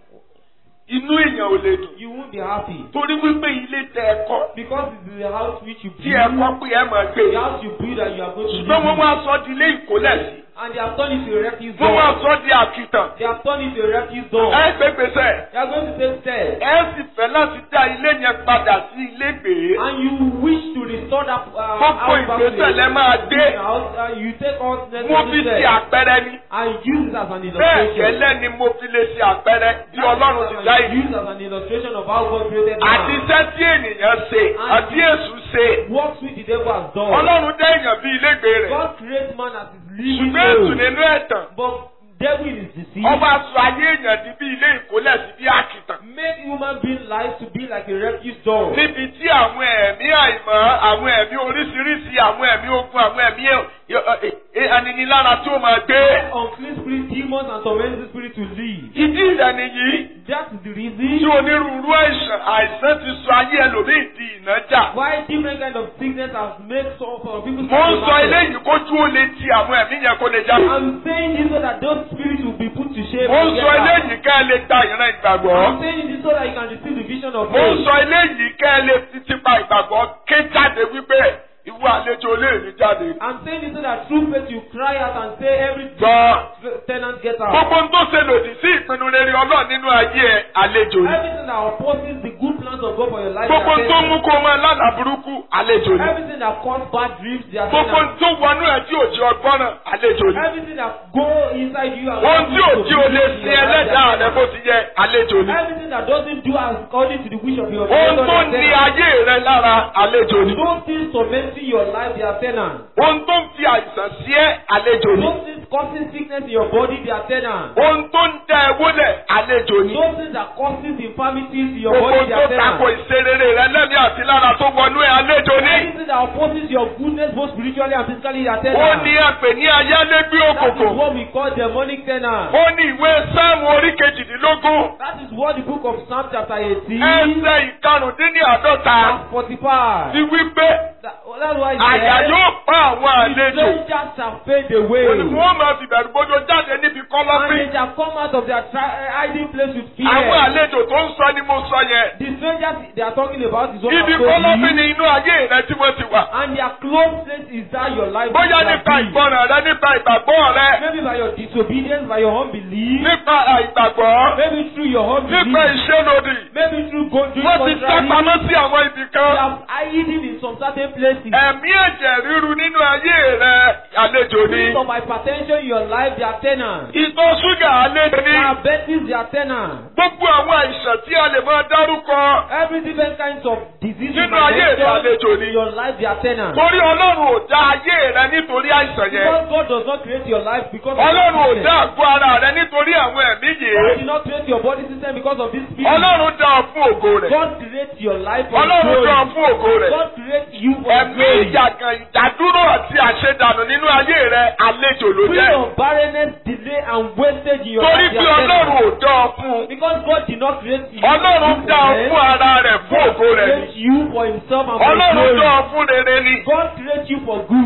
Speaker 3: inú èèyàn ò lè dùn.
Speaker 2: you won't be happy
Speaker 3: torí wípé ilé tẹ ẹ kọ́
Speaker 2: because it's the house which you
Speaker 3: tí ẹ
Speaker 2: build,
Speaker 3: kọ́ pé ẹ máa gbé.
Speaker 2: the house you build that you are going to live
Speaker 3: ṣùgbọ́n wọ́n
Speaker 2: in.
Speaker 3: wá sọ di ilé ìkólẹ̀ sí.
Speaker 2: And they have turned it to a refuse
Speaker 3: wọ́n wá
Speaker 2: dome.
Speaker 3: sọ di àkìtàn.
Speaker 2: They have turned it to a refuse dome.
Speaker 3: ẹ gbé gbèsè.
Speaker 2: They are going to take steps.
Speaker 3: ẹ sì fẹ́ láti dá ilé yẹn padà sí ilé gbé.
Speaker 2: And you wish to restore that uh,
Speaker 3: gbogbo
Speaker 2: house back to
Speaker 3: ìgbésẹ̀ lẹ máa gbé.
Speaker 2: the house. Uh, you take all
Speaker 3: mo fi
Speaker 2: necessary
Speaker 3: ṣe
Speaker 2: steps
Speaker 3: àpẹẹrẹ ni.
Speaker 2: and use it as an
Speaker 3: bẹ́ẹ̀
Speaker 2: illustration.
Speaker 3: gẹ́lẹ́ ni mo fi lè ṣe àpẹẹrẹ bí ọlọ́run ti dá ìlú.
Speaker 2: Use as an illustration of how God created
Speaker 3: àti
Speaker 2: man.
Speaker 3: iṣẹ́ tí ènìyàn ṣe àti èṣù ṣe.
Speaker 2: Works which the devil has done.
Speaker 3: ọlọ́run dá èèyàn bí ilégbé rẹ̀.
Speaker 2: God creates man as his living
Speaker 3: ṣùgbọ́n èṣù
Speaker 2: soul.
Speaker 3: nínú ẹ̀tàn.
Speaker 2: But devil is deceived.
Speaker 3: ọba sọ ayé èèyàn di bí ilé ìkólẹ̀ sí bí àkìtàn.
Speaker 2: Make human being life to be like a refuse dome.
Speaker 3: níbi tí àwọn ẹ̀mí àìmọ́ àwọn ẹ̀mí oríṣiríṣi àwọn ẹ̀mí ogun àwọn ẹ̀mí ẹ- ẹ- aninilára tí ó máa gbé.
Speaker 2: Unclean spirit, demons, and tormenting spirit to live.
Speaker 3: ìdí ìdá nìyí
Speaker 2: That is the
Speaker 3: tí
Speaker 2: reason
Speaker 3: onírúurú àìsàn àìsàn ti sọ ayé ẹlòmíì di ìnájà.
Speaker 2: why different kind of sickness has made some some people.
Speaker 3: mo ń sọ eléyìí kójú ó lè ti àwọn ẹ̀mí yẹn kó lè já.
Speaker 2: I'm saying this so that those spirits will be put to shame.
Speaker 3: mo ń
Speaker 2: and get
Speaker 3: sọ
Speaker 2: out.
Speaker 3: eléyìí ká ẹ lè gba ìran
Speaker 2: I'm
Speaker 3: ìgbàgbọ́.
Speaker 2: saying this so that you can receive the vision of
Speaker 3: mo ń
Speaker 2: faith.
Speaker 3: sọ eléyìí ká ẹ lè fi tipa ìgbàgbọ́ ké jáde wípé ìwọ àlejò olóòní jáde.
Speaker 2: I'm saying this so that through faith you cry out and say every
Speaker 3: gbọ́
Speaker 2: tenant get out.
Speaker 3: gbogbo ń tó ṣe lòdì sí ìpinnu rere ọlọ́run nínú ayé ẹ àlejò ni.
Speaker 2: Everything that opposes the good plans of God for your life.
Speaker 3: gbogbo
Speaker 2: they
Speaker 3: ń
Speaker 2: are
Speaker 3: tó mú
Speaker 2: tenants.
Speaker 3: kó máa lánàá burúkú àlejò ni.
Speaker 2: Everything that cause bad dreams, they are
Speaker 3: gbogbo ń
Speaker 2: tenants.
Speaker 3: tó wọnú ẹ tí ò jẹ ọgbọ́nràn àlejò ni.
Speaker 2: Everything that go inside you and
Speaker 3: ohun tí ò
Speaker 2: cause
Speaker 3: tí
Speaker 2: you
Speaker 3: o
Speaker 2: to
Speaker 3: lè
Speaker 2: believe in
Speaker 3: sin
Speaker 2: your life, they
Speaker 3: ẹlẹ́dàá
Speaker 2: are
Speaker 3: rẹ bó ti yẹ àlejò ni.
Speaker 2: Everything that doesn't do as according to the wish of your
Speaker 3: ohun
Speaker 2: creator,
Speaker 3: tó
Speaker 2: they are
Speaker 3: ní
Speaker 2: tenants.
Speaker 3: ayé rẹ lára àlejò ni.
Speaker 2: Those things tormenting your life, they are tenants.
Speaker 3: ohun tó ń fi àìsàn sí ẹ àlejò ni.
Speaker 2: Those things causing sickness in your body, they are tenants.
Speaker 3: ohun tó ń dá ẹ wólẹ̀ àlejò ni.
Speaker 2: Those things that causes infirmities in your
Speaker 3: gbogbo
Speaker 2: body, they
Speaker 3: tó
Speaker 2: are
Speaker 3: tako
Speaker 2: tenants.
Speaker 3: ìṣerere rẹ lẹ́mí àti lára tó wọnú ẹ àlejò ni.
Speaker 2: Anything that opposes your goodness, both spiritually and physically, they are
Speaker 3: ó
Speaker 2: tenants.
Speaker 3: ní àpè ní ayálégbé
Speaker 2: That is
Speaker 3: òkòkò.
Speaker 2: what we call demonic tenants.
Speaker 3: ó ní ìwé sáàmù orí kejìdínlógún.
Speaker 2: That is what the book of Psalm chapter 18,
Speaker 3: ẹsẹ̀ ìkarùndínláàdọ́ta
Speaker 2: verse 45.
Speaker 3: ti wí pé
Speaker 2: That, that's why
Speaker 3: àyà
Speaker 2: he
Speaker 3: yóò pa àwọn
Speaker 2: said,
Speaker 3: àlejò.
Speaker 2: strangers shall fade away.
Speaker 3: Òní wọ́n máa fi bẹ̀rù bójú jáde níbi
Speaker 2: And
Speaker 3: kọ́lọ́fín.
Speaker 2: they shall come out of their tri- hiding place with fear.
Speaker 3: Àwọn àlejò tó ń sọ ni mo sọ yẹn.
Speaker 2: The strangers they are talking about is what
Speaker 3: Ibi
Speaker 2: I'm told
Speaker 3: kọ́lọ́fín
Speaker 2: you.
Speaker 3: ni inú ayé rẹ tí wọ́n ti wà.
Speaker 2: And their close place is that your life
Speaker 3: Bóyá
Speaker 2: will
Speaker 3: nípa
Speaker 2: be.
Speaker 3: ìgbọràn rẹ, nípa ìgbàgbọ́ rẹ,
Speaker 2: Maybe by your disobedience, by your unbelief.
Speaker 3: nípa àìgbàgbọ́,
Speaker 2: Maybe through your unbelief.
Speaker 3: nípa ìṣelòdì.
Speaker 2: Maybe through going doing
Speaker 3: Wọ́n ti sá
Speaker 2: contrary.
Speaker 3: pamọ́ sí àwọn ibì
Speaker 2: They
Speaker 3: kan.
Speaker 2: have hidden in some certain places.
Speaker 3: Ẹ̀mí ẹ̀jẹ̀ ríru nínú ayé rẹ àlejò ni.
Speaker 2: Spirit of hypertension in your life, they are tenants.
Speaker 3: Ìtọ̀ ṣúgà àlejò ni.
Speaker 2: Diabetes, they are tenants.
Speaker 3: Gbogbo àwọn àìsàn tí a lè máa dárúkọ.
Speaker 2: Every different kinds of disease
Speaker 3: Nínú ayé rẹ àlejò ni.
Speaker 2: in your life, they are tenants.
Speaker 3: Torí Ọlọ́run ò dá ayé rẹ nítorí àìsàn yẹn.
Speaker 2: Because God does not create your life because of
Speaker 3: Ọlọ́run ò
Speaker 2: sickness.
Speaker 3: dá àgọ́ ara rẹ nítorí àwọn ẹ̀mí
Speaker 2: God
Speaker 3: yìí.
Speaker 2: did not create your body system because of this spirit.
Speaker 3: Ọlọ́run dá ọ fún ògo rẹ̀.
Speaker 2: God creates your life for
Speaker 3: Ọlọ́run
Speaker 2: glory.
Speaker 3: dá ọ fún ògo rẹ̀.
Speaker 2: God creates you for
Speaker 3: Ẹ̀mí
Speaker 2: glory.
Speaker 3: ìjàgàn ìdádúró àti àṣedànù nínú ayé rẹ àlejò ló
Speaker 2: Spirit
Speaker 3: jẹ́.
Speaker 2: of barrenness, delay, and wastage in your
Speaker 3: Torí
Speaker 2: life.
Speaker 3: pé
Speaker 2: they are
Speaker 3: Ọlọ́run
Speaker 2: tenants.
Speaker 3: ò dá ọ fún un.
Speaker 2: Because God did not create you.
Speaker 3: Ọlọ́run
Speaker 2: for
Speaker 3: dá ọ
Speaker 2: them.
Speaker 3: fún ara rẹ̀ fún ògo
Speaker 2: God
Speaker 3: rẹ̀ ni.
Speaker 2: creates you for himself and for
Speaker 3: Ọlọ́run
Speaker 2: glory.
Speaker 3: dá ọ fún rere ni.
Speaker 2: God creates you for good.
Speaker 3: Gbogbo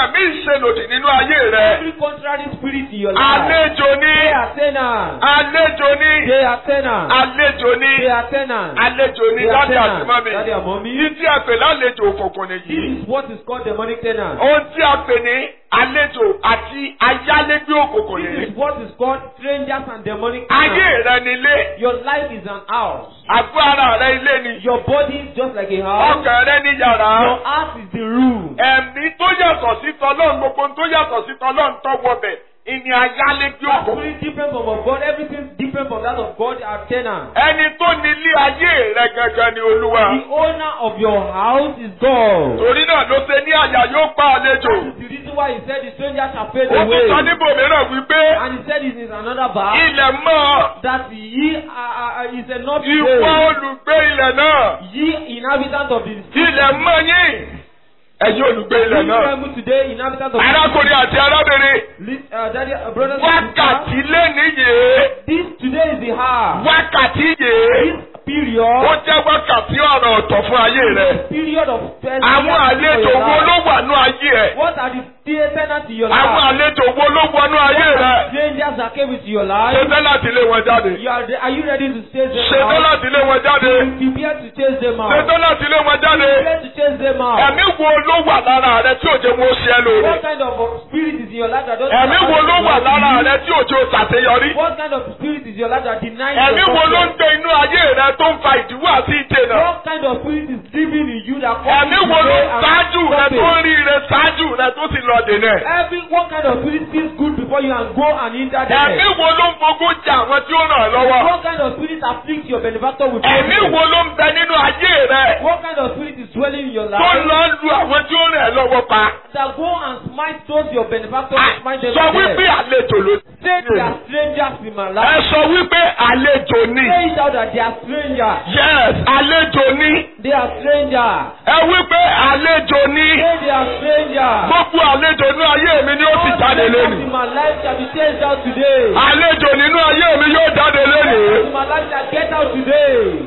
Speaker 3: ẹ̀mí ìṣelòdì nínú ayé rẹ.
Speaker 2: Every contrary spirit in your life.
Speaker 3: Àlejò ní.
Speaker 2: They are tenants.
Speaker 3: Àlejò ní.
Speaker 2: They are tenants.
Speaker 3: Àlejò ní.
Speaker 2: They are tenants.
Speaker 3: Àlejò ní
Speaker 2: They are
Speaker 3: dájú àti
Speaker 2: tenants.
Speaker 3: mọ́mí.
Speaker 2: Daddy and mommy.
Speaker 3: Ní tí a pè lálejò òkùnkùn
Speaker 2: This
Speaker 3: nìyí.
Speaker 2: is what is called demonic tenants.
Speaker 3: Ohun tí a pè ní àlejò àti ayálégbé òkùnkùn
Speaker 2: This
Speaker 3: nìyí.
Speaker 2: is what is called strangers and demonic
Speaker 3: Ayé
Speaker 2: tenants.
Speaker 3: rẹ nílé.
Speaker 2: Your life is an house.
Speaker 3: Àgọ́ ara rẹ ilé ni.
Speaker 2: Your body is just like a house.
Speaker 3: Ọkàn rẹ ní yàrá.
Speaker 2: Your heart is the room.
Speaker 3: Ẹ̀mí tó yàtọ̀ sí tọ́lọ́run gbogbo ohun tó yàtọ̀ sí tọ́lọ́run tọ́wọ́ bẹ̀. Ìní ayálégbé
Speaker 2: That's
Speaker 3: òkùnkùn.
Speaker 2: really different from of God. Everything different from that of God are tenants.
Speaker 3: Ẹni tó nílé ayé rẹ gangan ni Olúwa.
Speaker 2: The owner of your house is God.
Speaker 3: Torí náà ló ṣe ní àyà yóò pa àlejò.
Speaker 2: That is the reason why he said the stranger shall fade
Speaker 3: Ó tún sọ
Speaker 2: away.
Speaker 3: níbòmíràn wípé
Speaker 2: And he said it is another verse
Speaker 3: ilẹ̀ mọ́
Speaker 2: that ye uh, uh, is enough
Speaker 3: ìwọ
Speaker 2: today.
Speaker 3: olùgbé ilẹ̀ náà.
Speaker 2: Ye inhabitants of the
Speaker 3: Ilẹ̀ mọ́ yín. Ẹ̀yin olùgbé ilẹ̀
Speaker 2: Please
Speaker 3: náà.
Speaker 2: remember today inhabitants of
Speaker 3: Arákùnrin àti arábìnrin.
Speaker 2: Lis- uh, daddy, uh, brothers and sisters.
Speaker 3: Wákàtí lénìí yìí.
Speaker 2: This today is the hour.
Speaker 3: Wákàtí yìí.
Speaker 2: This period.
Speaker 3: Ó jẹ́ wákàtí ọ̀rọ̀ ọ̀tọ̀ fún ayé rẹ̀.
Speaker 2: Period of first
Speaker 3: Àwọn àlejò wo ló wà ní ayé ẹ̀?
Speaker 2: What are the tenants in your
Speaker 3: Àwọn
Speaker 2: life?
Speaker 3: àlejò wo ló wọnú ayé rẹ̀?
Speaker 2: Strangers that came into your life.
Speaker 3: Ṣetán láti lé wọn jáde.
Speaker 2: You are, are you ready to chase them
Speaker 3: Ṣetán
Speaker 2: out?
Speaker 3: láti lé wọn jáde.
Speaker 2: Prepare to chase them out.
Speaker 3: Ṣetán láti lé wọn jáde.
Speaker 2: Prepare to chase them out.
Speaker 3: Ẹ̀mí wo ló wà lára rẹ tí òjò wo ṣe ẹ́ lóore?
Speaker 2: What kind of uh, spirit is in your life that doesn't
Speaker 3: Ẹ̀mí wo ló wà lára rẹ tí òjò ṣàṣeyọrí?
Speaker 2: What kind of spirit is in your life that denies
Speaker 3: Ẹ̀mí
Speaker 2: your
Speaker 3: wo ló ń
Speaker 2: success?
Speaker 3: gbé inú ayé rẹ tó ń fa ìdíwọ́ àti ìdènà?
Speaker 2: What kind of spirit is living in you that causes
Speaker 3: Ẹ̀mí wo ló
Speaker 2: delay
Speaker 3: ń
Speaker 2: and
Speaker 3: ṣáájú rẹ tó ń
Speaker 2: stoppage?
Speaker 3: rí rẹ ṣáájú rẹ tó sì lọ dènà? ẹ̀?
Speaker 2: Every what kind of spirit feels good before you and go and hinder them?
Speaker 3: Ẹ̀mí wo ló ń fogún jà àwọn tí ó ràn ọ́ lọ́wọ́?
Speaker 2: What kind of spirit afflicts your benefactor with
Speaker 3: Ẹ̀mí
Speaker 2: problems?
Speaker 3: wo ló ń bẹ nínú ayé rẹ
Speaker 2: What kind of spirit is dwelling in your
Speaker 3: tó
Speaker 2: life
Speaker 3: lọ lu àwọn tí ó ràn ẹ́ lọ́wọ́ pa?
Speaker 2: that go and smite those your benefactor
Speaker 3: À,
Speaker 2: and smite them
Speaker 3: Sọ
Speaker 2: to
Speaker 3: wípé
Speaker 2: death?
Speaker 3: àlejò ló
Speaker 2: Say they are strangers in my
Speaker 3: Ẹ
Speaker 2: life.
Speaker 3: sọ wípé àlejò ni.
Speaker 2: Say it out that they are strangers.
Speaker 3: Yes, àlejò ni.
Speaker 2: They are strangers.
Speaker 3: Ẹ wípé àlejò ni.
Speaker 2: Say they are strangers.
Speaker 3: Gbogbo àlejò nínú ayé mi ni ó sì
Speaker 2: All
Speaker 3: jáde
Speaker 2: strangers
Speaker 3: lónìí.
Speaker 2: in my life shall be chased out today.
Speaker 3: Àlejò nínú ayé mi yóò jáde lónìí.
Speaker 2: In my life shall get out today.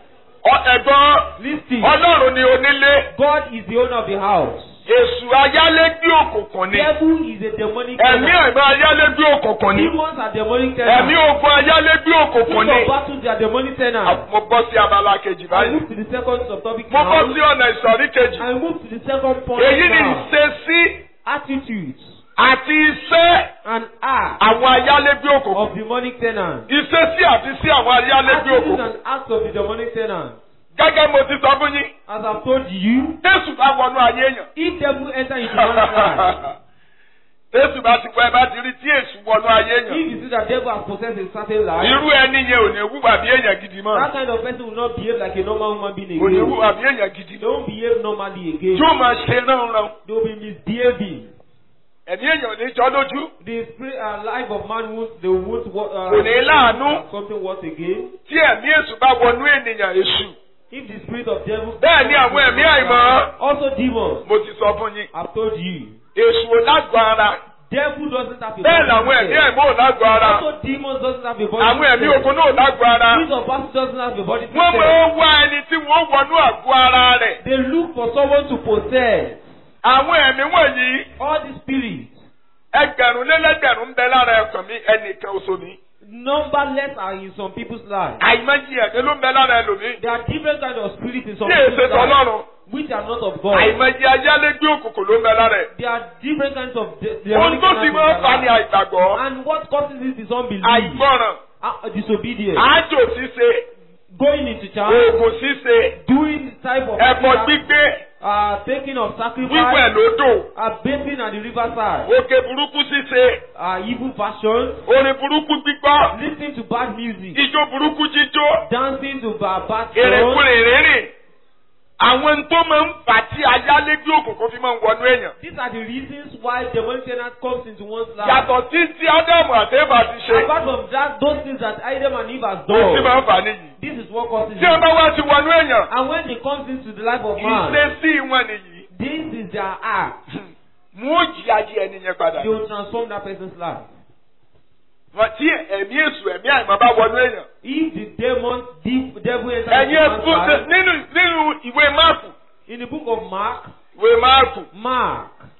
Speaker 3: Ọ- Ẹ̀gbọ́n
Speaker 2: Listen.
Speaker 3: Ọlọ́run ni onílé.
Speaker 2: God is the owner of the house.
Speaker 3: Èṣù ayálégbé òkùnkùn ni.
Speaker 2: Devil is a demonic
Speaker 3: Ẹ̀mí
Speaker 2: tenant.
Speaker 3: ẹ̀gbọ́n ayálégbé òkùnkùn ni.
Speaker 2: Demons are demonic
Speaker 3: Ẹ̀mí
Speaker 2: tenants.
Speaker 3: ogun ayálégbé òkùnkùn
Speaker 2: Spirit
Speaker 3: ni.
Speaker 2: of battles are demonic tenants.
Speaker 3: Mo bọ́ sí abala kejì
Speaker 2: I
Speaker 3: báyìí.
Speaker 2: move to the second subtopic
Speaker 3: Mo bọ́
Speaker 2: now.
Speaker 3: sí ọ̀nà ìsọ̀rí kejì.
Speaker 2: I move to the second point
Speaker 3: Èyí ni
Speaker 2: now.
Speaker 3: ìṣesí
Speaker 2: Attitudes
Speaker 3: àti iṣẹ́
Speaker 2: and acts
Speaker 3: àwọn ayálégbé òkùnkùn.
Speaker 2: of demonic tenants.
Speaker 3: Ìṣesí àti sí àwọn ayálégbé
Speaker 2: Attitudes
Speaker 3: òkùnkùn.
Speaker 2: and acts of the demonic tenants.
Speaker 3: Gẹ́gẹ́ mo ti sọ fún yín.
Speaker 2: As I've told you,
Speaker 3: Jésù bá wọnú ayé èèyàn.
Speaker 2: if devil enter into one's life,
Speaker 3: Jésù bá ti wọ ẹ bá ti rí tí èṣù wọnú ayé
Speaker 2: if
Speaker 3: èèyàn.
Speaker 2: you see that devil has possessed a certain life,
Speaker 3: Irú ẹni yẹn ò ní wúwà bí èèyàn gidi
Speaker 2: that
Speaker 3: mọ́.
Speaker 2: kind of person will not behave like a normal human being
Speaker 3: Kò ní
Speaker 2: again.
Speaker 3: wúwà bí èèyàn gidi.
Speaker 2: They won't behave normally again.
Speaker 3: Yóò máa ṣe ránran.
Speaker 2: They will be misbehaving.
Speaker 3: Ẹ̀mí èèyàn ò ní jọ́ lójú.
Speaker 2: The spirit and life of man won't, they won't wa- uh,
Speaker 3: Kò ní láàánú.
Speaker 2: something worse again.
Speaker 3: Tí ẹ̀mí èṣù bá wọnú ènìyàn èṣù.
Speaker 2: If the spirit of devil.
Speaker 3: Bẹ́ẹ̀ ni àwọn ẹ̀mí àìmọ́.
Speaker 2: Also demons.
Speaker 3: Mo ti sọ fún yín.
Speaker 2: I've told you.
Speaker 3: Èṣù ò lágbo ara.
Speaker 2: Devil doesn't have a
Speaker 3: Bẹ́ẹ̀ làwọn
Speaker 2: body.
Speaker 3: ẹ̀mí àìmọ́ ò lágbo ara.
Speaker 2: Also demons doesn't have a body.
Speaker 3: Àwọn ẹ̀mí
Speaker 2: system.
Speaker 3: ogun náà ò lágbo ara.
Speaker 2: Spirit of battle doesn't have a body.
Speaker 3: Wọ́n
Speaker 2: system.
Speaker 3: máa ń wá ẹni tí wọ́n wọnú àgọ́ ara rẹ̀.
Speaker 2: They look for someone to possess.
Speaker 3: Àwọn ẹ̀mí wọ̀nyí
Speaker 2: All the spirits.
Speaker 3: ẹgbẹ̀rún lélẹ́gbẹ̀rún ń bẹ lára ẹ̀kàn mi ẹnìkan oṣù mi.
Speaker 2: Numberless are in some people's lives.
Speaker 3: Àìmọye ẹ̀mí ló ń bẹ lára ẹlòmíì.
Speaker 2: There are different kinds of spirits in some
Speaker 3: Tí
Speaker 2: people's
Speaker 3: èsè
Speaker 2: lives.
Speaker 3: tọ́lọ́run.
Speaker 2: Which are not of God.
Speaker 3: Àìmọye ayálégbé òkùnkùn ló ń bẹ lára ẹ̀.
Speaker 2: There are different kinds of de-
Speaker 3: Ohun
Speaker 2: demonic
Speaker 3: tó sì
Speaker 2: tenants in
Speaker 3: máa ń fa
Speaker 2: their
Speaker 3: ni
Speaker 2: lives.
Speaker 3: àìgbàgbọ́.
Speaker 2: And what causes it is unbelief.
Speaker 3: Àìgbọràn.
Speaker 2: Uh, disobedience.
Speaker 3: Àjò ṣíṣe.
Speaker 2: Going into church.
Speaker 3: Oògùn ṣíṣe.
Speaker 2: Doing the type of
Speaker 3: Ẹ̀bọ gbígbé.
Speaker 2: uh, taking of sacrifice.
Speaker 3: Wíwẹ̀ lódò.
Speaker 2: Uh, bathing at the riverside.
Speaker 3: Òkè burúkú ṣíṣe.
Speaker 2: Uh, evil fashion.
Speaker 3: Orin burúkú gbígbọ́.
Speaker 2: Listening to bad music.
Speaker 3: Ijó burúkú jíjó.
Speaker 2: Dancing to bad, bad songs.
Speaker 3: Èrèkúrè rírìn. Àwọn tó máa ń fà tí ayálégbé òkùnkùn fi máa ń wọnú èèyàn.
Speaker 2: These are the reasons why demonic tenant comes into one's life.
Speaker 3: Yàtọ̀ tí tí Ádámù àti Éfà ti ṣe.
Speaker 2: Apart from that, those things that Adam and Eve has
Speaker 3: Ó ti
Speaker 2: done,
Speaker 3: máa ń fà níyì.
Speaker 2: this is what causes
Speaker 3: Tí wọ́n
Speaker 2: it.
Speaker 3: bá wá ti wọnú èèyàn.
Speaker 2: And when they comes into the life of man,
Speaker 3: Ìṣesí wọn nìyí.
Speaker 2: this is their act.
Speaker 3: Mú òjì ayé ẹni yẹn padà.
Speaker 2: They will transform that person's life.
Speaker 3: Wọ́n tí ẹ̀mí èṣù ẹ̀mí àìmọ́ bá wọnú èèyàn.
Speaker 2: If the demon, the devil enters
Speaker 3: Ẹ̀yin
Speaker 2: into
Speaker 3: ẹ̀kú
Speaker 2: man's life,
Speaker 3: nínú nínú ìwé Máàkù.
Speaker 2: in the book of Mark,
Speaker 3: Ìwé Máàkù.
Speaker 2: Mark,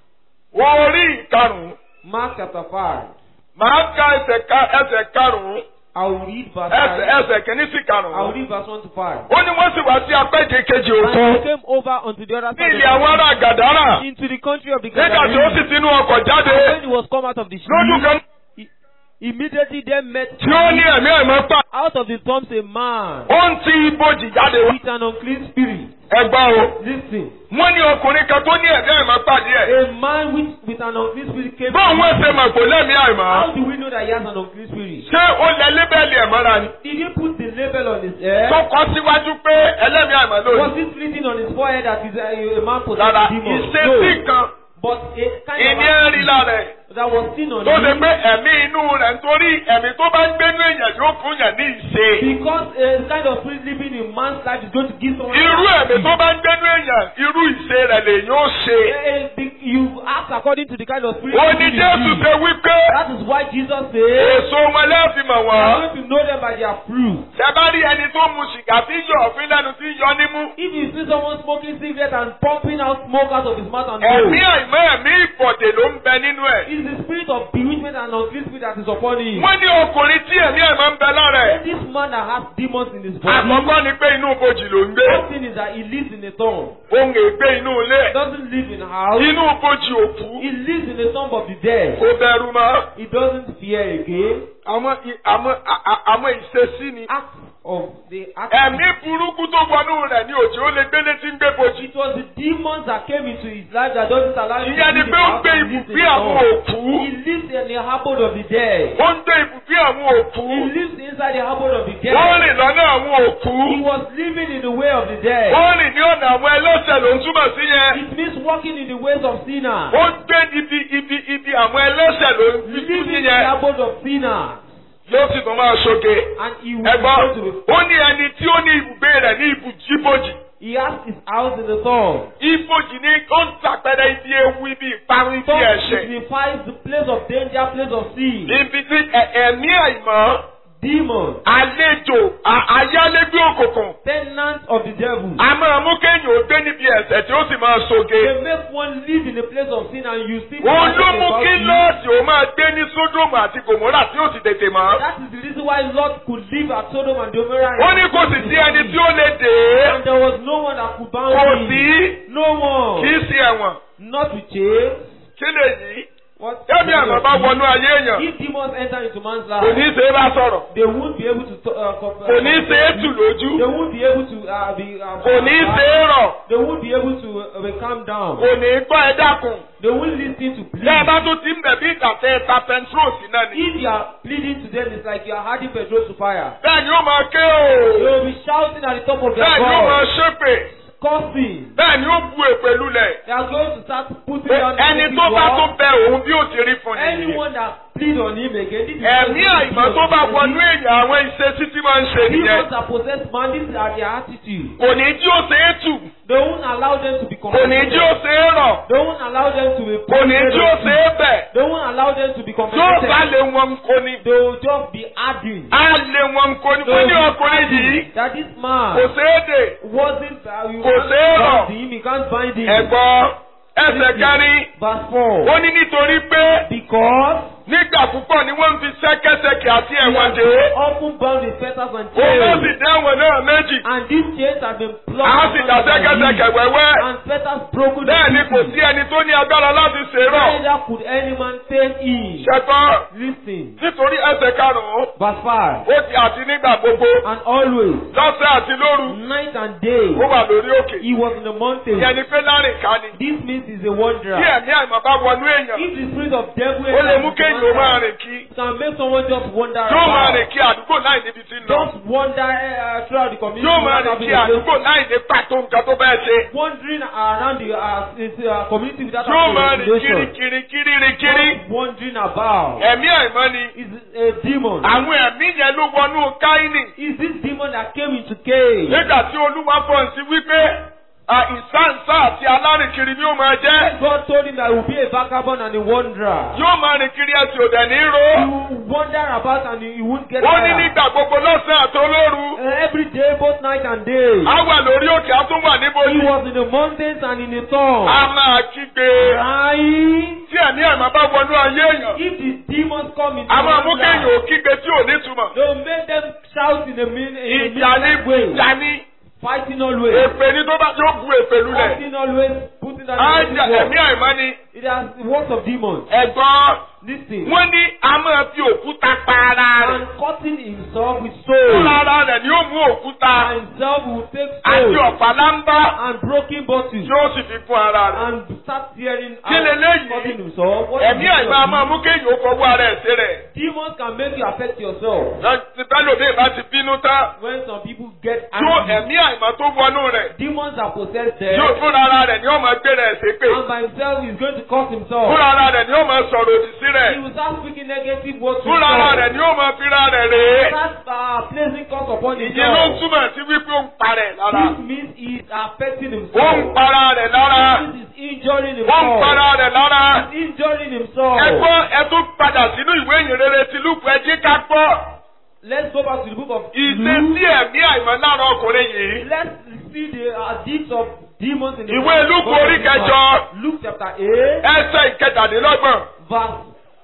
Speaker 3: orí ìkarùn-ún
Speaker 2: Mark chapter 5.
Speaker 3: màá ka ẹsẹ̀ ká ẹsẹ̀ karùn-ún
Speaker 2: I will read verse
Speaker 3: ẹsẹ̀
Speaker 2: 5.
Speaker 3: ẹsẹ̀ kìíní sí
Speaker 2: I will
Speaker 3: karùn-ún.
Speaker 2: read verse 1 to 5.
Speaker 3: ó ní wọ́n sì wá sí apẹ́jẹ kejì
Speaker 2: And
Speaker 3: òkun
Speaker 2: he came over unto the other
Speaker 3: ní
Speaker 2: side
Speaker 3: ilé àwọn
Speaker 2: of
Speaker 3: ará gàdárà
Speaker 2: the into the country of the
Speaker 3: nígbà tí ó sì
Speaker 2: Gadarenes.
Speaker 3: tinú ọkọ̀ jáde
Speaker 2: And when he was come out of the
Speaker 3: lójú
Speaker 2: ship,
Speaker 3: kan
Speaker 2: immediately there met
Speaker 3: tí ó ní ẹ̀mí ẹ̀mọ́ pa
Speaker 2: out of the tombs a man
Speaker 3: ó ń ti ibojì jáde wá.
Speaker 2: with an unclean spirit.
Speaker 3: ẹgbọ́n o
Speaker 2: Listen,
Speaker 3: wọ́n ní ọkùnrin kan tó ní ẹ̀mí ẹ̀mọ́ pàdé ẹ̀.
Speaker 2: a man with, with an unclean spirit came.
Speaker 3: báwo wọ́n ṣe mọ̀ pé lẹ́mí àìmọ́.
Speaker 2: How do we know that he has an unclean spirit?
Speaker 3: ṣé ó lẹ lébẹ́lì ẹ̀mọ́ra ni.
Speaker 2: Did he put the label on his head?
Speaker 3: tó kọ síwájú pé ẹlẹ́mí àìmọ́
Speaker 2: Was
Speaker 3: lónìí.
Speaker 2: it written on his forehead that he's a, a man possessed
Speaker 3: rárá
Speaker 2: with demons?
Speaker 3: ìṣesí
Speaker 2: No.
Speaker 3: kan
Speaker 2: But a kind
Speaker 3: ìní
Speaker 2: of
Speaker 3: ẹ̀ rí lára ẹ̀.
Speaker 2: that was seen on
Speaker 3: tó ṣe
Speaker 2: him
Speaker 3: pé ẹ̀mí inú rẹ̀ nítorí ẹ̀mí tó bá ń gbénú èèyàn yóò fún yàn ní ìṣe.
Speaker 2: because a kind of spirit living in man's life is going to give someone.
Speaker 3: irú ẹ̀mí tó bá ń gbénú èèyàn irú ìṣe rẹ̀ lè yóò ṣe.
Speaker 2: Eh, eh, the- You act according to the kind of spirit.
Speaker 3: ó ní
Speaker 2: living in
Speaker 3: jésù
Speaker 2: you.
Speaker 3: ṣe wípé
Speaker 2: That is why Jesus said,
Speaker 3: èso wọn lẹ́ẹ̀fì mọ̀
Speaker 2: "You are
Speaker 3: wọ́n.
Speaker 2: going to know them by their fruit."
Speaker 3: ṣẹ bá rí ẹni tó mu sìgá tí yọ ọ̀fin lẹ́nu tí yọ nímú.
Speaker 2: If you see someone smoking cigarette and pumping out smoke out of his mouth and
Speaker 3: ẹ̀mí
Speaker 2: nose,
Speaker 3: àìmọ́ ẹ̀mí ìbọ̀dè ló ń bẹ nínú ẹ̀.
Speaker 2: it is the spirit of bewitchment and unclean spirit that is upon him.
Speaker 3: wọ́n ní ọkùnrin tí ẹ̀mí ẹ̀mọ́ ń bẹ lára ẹ̀.
Speaker 2: This man that has demons in his body,
Speaker 3: àkọ́kọ́ ni pé inú ibojì ló ń gbé.
Speaker 2: one thing is that he lives in a tomb.
Speaker 3: òun ègbé inú ilé
Speaker 2: He
Speaker 3: ẹ̀.
Speaker 2: doesn't live in a house.
Speaker 3: inú ibojì òkú.
Speaker 2: He lives in the tomb of the dead.
Speaker 3: kò bẹ̀rù mọ́.
Speaker 2: He doesn't fear again.
Speaker 3: àwọn i- àwọn a- a- àwọn ìṣesí ni.
Speaker 2: Acts of the act.
Speaker 3: ẹ̀mí burúkú tó wọnú rẹ̀ ni òjò ó lè gbélé tí ń gbé bojì.
Speaker 2: It was the demons that came into his life that doesn't allow him
Speaker 3: ìyẹn ni
Speaker 2: to live
Speaker 3: pé
Speaker 2: in
Speaker 3: ó
Speaker 2: the
Speaker 3: gbé
Speaker 2: house and live in
Speaker 3: ibùgbé
Speaker 2: the
Speaker 3: àwọn
Speaker 2: tomb.
Speaker 3: òkú.
Speaker 2: He lives in the abode of the dead.
Speaker 3: ó ń gbé ibùgbé àwọn òkú.
Speaker 2: He lives inside the abode of the
Speaker 3: ó
Speaker 2: dead.
Speaker 3: rìn lọ́nà àwọn òkú.
Speaker 2: He was living in the way of the dead.
Speaker 3: ó rìn ní ọ̀nà àwọn ẹlẹ́sẹ̀ ló ń túmọ̀ sí yẹn.
Speaker 2: It means walking in the ways of sinners.
Speaker 3: ó ń gbé ibi ibi ibi àwọn ẹlẹ́sẹ̀ ló ń fi
Speaker 2: Living
Speaker 3: sí
Speaker 2: in the
Speaker 3: yẹn.
Speaker 2: abode of sinners.
Speaker 3: yóò sì tún máa ṣoge.
Speaker 2: And he will
Speaker 3: ẹ̀gbọ́n
Speaker 2: go to
Speaker 3: ó ní ẹni tí ó ní ibùgbé rẹ̀ ní ibùjíbòjì.
Speaker 2: He has his house in the tomb.
Speaker 3: ibòjì ni ó ń tàpẹrẹ ibi ewu ibi ìparun ibi
Speaker 2: Tomb
Speaker 3: ẹ̀ṣẹ̀.
Speaker 2: signifies the place of danger, place of sin.
Speaker 3: ibi tí ẹ- ẹ̀mí àìmọ́
Speaker 2: Demons,
Speaker 3: àlejò à- ayálégbé òkùnkùn.
Speaker 2: tenants of the devil.
Speaker 3: a máa mú kéèyàn ó gbé níbi ẹ̀ṣẹ̀ tí ó sì máa ṣoge.
Speaker 2: They make one live in the place of sin and you still
Speaker 3: òun ló mú
Speaker 2: about
Speaker 3: kí
Speaker 2: it.
Speaker 3: lọ́ọ̀sì ó máa gbé ní sódòmù àti gòmórà tí ó sì tètè mọ́.
Speaker 2: That is the reason why Lot could live at Sodom and Gomorrah.
Speaker 3: ó ní kò sì sí ẹni tí ó lè dè é.
Speaker 2: And there was no one that could bound
Speaker 3: kò
Speaker 2: him.
Speaker 3: sí
Speaker 2: No one.
Speaker 3: kì í sí ẹ̀wọ̀n.
Speaker 2: Not with chains.
Speaker 3: kí lè yí.
Speaker 2: What?
Speaker 3: Kẹ́mi àmọ́ bá wọnú ayé èèyàn.
Speaker 2: If demons enter into man's
Speaker 3: Kò ní
Speaker 2: life,
Speaker 3: í ṣe é bá sọ̀rọ̀.
Speaker 2: they won't be able to to- uh, co- uh,
Speaker 3: Kò ní í ṣe é tù lójú.
Speaker 2: They won't be able to uh, be. Uh,
Speaker 3: Kò ní í ṣe é rọ̀.
Speaker 2: They won't be able to uh, be calm down.
Speaker 3: Kò ní í gbọ́ ẹ dákun.
Speaker 2: They won't listen to plead.
Speaker 3: Bẹ́ẹ̀ bá tún ti ń bẹ̀ bí ìtàtẹ́ ta pẹntrol sí náà ni.
Speaker 2: If you are pleading to them, it's like you are adding petrol to fire.
Speaker 3: Bẹ́ẹ̀ ni ó máa ké
Speaker 2: They
Speaker 3: o.
Speaker 2: will be shouting at the top of their
Speaker 3: Bẹ́ẹ̀ ni ó máa
Speaker 2: voice,
Speaker 3: ṣépè.
Speaker 2: cursing.
Speaker 3: Bẹ́ẹ̀ ni ó bu èpè lulẹ̀.
Speaker 2: They are going to start putting
Speaker 3: Pé
Speaker 2: down
Speaker 3: Ẹni
Speaker 2: negative
Speaker 3: tó bá
Speaker 2: words.
Speaker 3: tún bẹ òun bí ó ti rí fún ni.
Speaker 2: Anyone that plead on him again, this is
Speaker 3: Ẹ̀mí àìmọ́ tó bá wọnú èèyàn àwọn ìṣesí tí máa ń ṣe nìyẹn.
Speaker 2: Demons that possess man, this is their attitude.
Speaker 3: Kò ní jí ó ṣe é tù.
Speaker 2: They won't allow them to be
Speaker 3: Kò ní jí ó
Speaker 2: compensated.
Speaker 3: ṣe é rọ̀.
Speaker 2: They won't allow them to be
Speaker 3: Kò ní jí ó ṣe é bẹ̀.
Speaker 2: They won't allow them to be
Speaker 3: Yóò
Speaker 2: compensated.
Speaker 3: bá lé wọn kó ni.
Speaker 2: They will just be adding.
Speaker 3: Á lé wọn kó ni.
Speaker 2: They
Speaker 3: Wọ́n
Speaker 2: will
Speaker 3: ní
Speaker 2: be
Speaker 3: ọkùnrin
Speaker 2: adding
Speaker 3: yìí
Speaker 2: that this man
Speaker 3: kò ṣeé dè.
Speaker 2: wasn't uh, you
Speaker 3: Kò
Speaker 2: can't
Speaker 3: ṣeé rọ̀.
Speaker 2: bind him, you can't bind him.
Speaker 3: Ẹ̀gbọ́n ẹsẹ̀ kẹrin.
Speaker 2: Verse 4.
Speaker 3: Ó ní nítorí pé
Speaker 2: Because
Speaker 3: nígbà púpọ̀ ni wọ́n ń fi ṣẹ́kẹ́ṣẹkẹ̀ àti
Speaker 2: he
Speaker 3: ẹ̀wọ̀n
Speaker 2: has
Speaker 3: dè é.
Speaker 2: often bound with fetters and
Speaker 3: Òun ló
Speaker 2: chains.
Speaker 3: sì dé ẹ̀wọ̀n náà méjì.
Speaker 2: And these chains have been
Speaker 3: À á
Speaker 2: plucked
Speaker 3: sì dá
Speaker 2: asunder by
Speaker 3: ṣẹ́kẹ́ṣẹkẹ̀
Speaker 2: him.
Speaker 3: wẹ́wẹ́.
Speaker 2: And fetters broken
Speaker 3: Bẹ́ẹ̀ ni
Speaker 2: in
Speaker 3: kò
Speaker 2: pieces.
Speaker 3: sí ẹni tó ní agbára láti ṣèrọ̀.
Speaker 2: Neither could any man tame him.
Speaker 3: Ṣẹ̀gbọ́n
Speaker 2: Listen.
Speaker 3: nítorí ẹsẹ̀ karùn-ún.
Speaker 2: Verse 5.
Speaker 3: Ó ti àti nígbà gbogbo.
Speaker 2: And always,
Speaker 3: Lọ́sẹ̀ àti lóru.
Speaker 2: night and day,
Speaker 3: Ó wà lórí òkè.
Speaker 2: he was in the mountain.
Speaker 3: Ìyẹn ni pé láàrin ká ni.
Speaker 2: This means he's a
Speaker 3: Bí
Speaker 2: wanderer.
Speaker 3: ẹ̀mí àìmọ̀ bá wọnú èèyàn.
Speaker 2: If the spirit of devil
Speaker 3: Ó lè
Speaker 2: enters
Speaker 3: mú
Speaker 2: into
Speaker 3: kéèyàn ó
Speaker 2: man's
Speaker 3: máa
Speaker 2: life,
Speaker 3: rìn kí.
Speaker 2: it can make someone just wander
Speaker 3: Yóò máa
Speaker 2: about.
Speaker 3: rìn kí àdúgbò láì níbi tí ń lọ.
Speaker 2: Just wander uh, throughout the community.
Speaker 3: Yóò máa
Speaker 2: without
Speaker 3: rìn
Speaker 2: having
Speaker 3: kí
Speaker 2: a place.
Speaker 3: àdúgbò láì ní pàtó nǹkan tó bẹ́ẹ̀ ṣe.
Speaker 2: Wandering around the uh, this, uh, community without
Speaker 3: Yóò
Speaker 2: having
Speaker 3: máa
Speaker 2: a
Speaker 3: rìn kiri
Speaker 2: destination.
Speaker 3: kiri kiri rìn kiri.
Speaker 2: Just wandering about.
Speaker 3: Ẹ̀mí àìmọ́ ni.
Speaker 2: Is a demon.
Speaker 3: Àwọn ẹ̀mí yẹn ló wọnú Káínì.
Speaker 2: Is this demon that came into Cain?
Speaker 3: Nígbà tí Olúwa fọ̀n sí wípé à, ìsáǹsá àti alárìnkiri ni ó máa jẹ́.
Speaker 2: God told him that he will be a vagabond and a wanderer.
Speaker 3: Yóò máa rìn kiri ẹsẹ̀ òdẹ̀ ní
Speaker 2: He
Speaker 3: ro.
Speaker 2: will wander about and he he won't get
Speaker 3: Ó ní
Speaker 2: tired.
Speaker 3: nígbà gbogbo lọ́sàn-án àtolóru.
Speaker 2: Uh, every day, both night and day.
Speaker 3: Á wà lórí òkè, á tún wà
Speaker 2: He
Speaker 3: níbojì.
Speaker 2: was in the mountains and in the storm.
Speaker 3: A máa kígbe.
Speaker 2: Crying.
Speaker 3: ẹ̀mí àìmọ́ bá wọnú ayé èèyàn.
Speaker 2: If the demons come into
Speaker 3: a máa mú
Speaker 2: one's
Speaker 3: kéèyàn
Speaker 2: life,
Speaker 3: ò kígbe tí ò nítumọ̀.
Speaker 2: they will make them shout in a mean, in a
Speaker 3: ìjà ní
Speaker 2: meaningless way,
Speaker 3: ìjà ní
Speaker 2: fighting always,
Speaker 3: èpè ní tó bá tó bu èpè lulẹ̀.
Speaker 2: fighting always, putting that
Speaker 3: á
Speaker 2: in
Speaker 3: jà
Speaker 2: the
Speaker 3: ẹ̀mí àìmọ́ ni.
Speaker 2: It has the works of demons.
Speaker 3: ẹ̀gbọ́n
Speaker 2: Listen.
Speaker 3: wọ́n ní a máa fi òkúta pa ara rẹ̀.
Speaker 2: And cutting himself with
Speaker 3: fúnra
Speaker 2: stones.
Speaker 3: ara rẹ̀ ni ó mú òkúta
Speaker 2: And himself will take
Speaker 3: àti
Speaker 2: stones
Speaker 3: ọ̀pá lámbá
Speaker 2: and broken bottles
Speaker 3: tí ó sì fi fún ara rẹ̀.
Speaker 2: and start tearing
Speaker 3: Kí leléyìí?
Speaker 2: cutting himself. What is
Speaker 3: ẹ̀mí
Speaker 2: this
Speaker 3: àìmọ́ a
Speaker 2: of
Speaker 3: máa mú kéèyàn ó fọwọ́ ara ẹ̀ sí rẹ̀.
Speaker 2: Demons can make you affect yourself.
Speaker 3: láti bẹ́lòmíì bá ti bínú tán
Speaker 2: When some people get
Speaker 3: yóò
Speaker 2: angry,
Speaker 3: ẹ̀mí àìmọ́ tó wọnú rẹ̀
Speaker 2: demons are possessed there.
Speaker 3: yóò fúnra ara rẹ̀ ni ó máa gbé rẹ̀ ṣépè.
Speaker 2: And by himself, he's going to curse himself.
Speaker 3: fúnra ara rẹ̀ ni ó máa sọ̀rọ̀ òdì sí
Speaker 2: He
Speaker 3: rẹ̀.
Speaker 2: will start speaking negative words to
Speaker 3: fúnra ara
Speaker 2: himself.
Speaker 3: rẹ̀ ni ó máa fira rẹ̀ rèé.
Speaker 2: Start uh, placing curse upon
Speaker 3: ìyẹn ló ń
Speaker 2: himself.
Speaker 3: túmọ̀ sí wípé ó ń parẹ̀ lára.
Speaker 2: This means he is affecting
Speaker 3: ó ń
Speaker 2: himself.
Speaker 3: para rẹ̀ lára.
Speaker 2: This is injuring
Speaker 3: ó ń
Speaker 2: himself.
Speaker 3: para rẹ̀ lára.
Speaker 2: He's injuring himself.
Speaker 3: ẹ gbọ́ ẹ tún padà sínú ìwé ìyìnrere ti lùkù ẹ jí ká gbọ́.
Speaker 2: Let's go back to the book of
Speaker 3: ìṣesí
Speaker 2: Luke.
Speaker 3: ẹ̀mí àìmọ́ lára ọkùnrin yìí.
Speaker 2: Let's see the uh, deeds of demons in the
Speaker 3: Ìwé
Speaker 2: book of
Speaker 3: Lúùkù orí kẹjọ.
Speaker 2: Luke chapter 8,
Speaker 3: ẹsẹ̀ ìkẹtàdínlọ́gbọ̀n.
Speaker 2: verse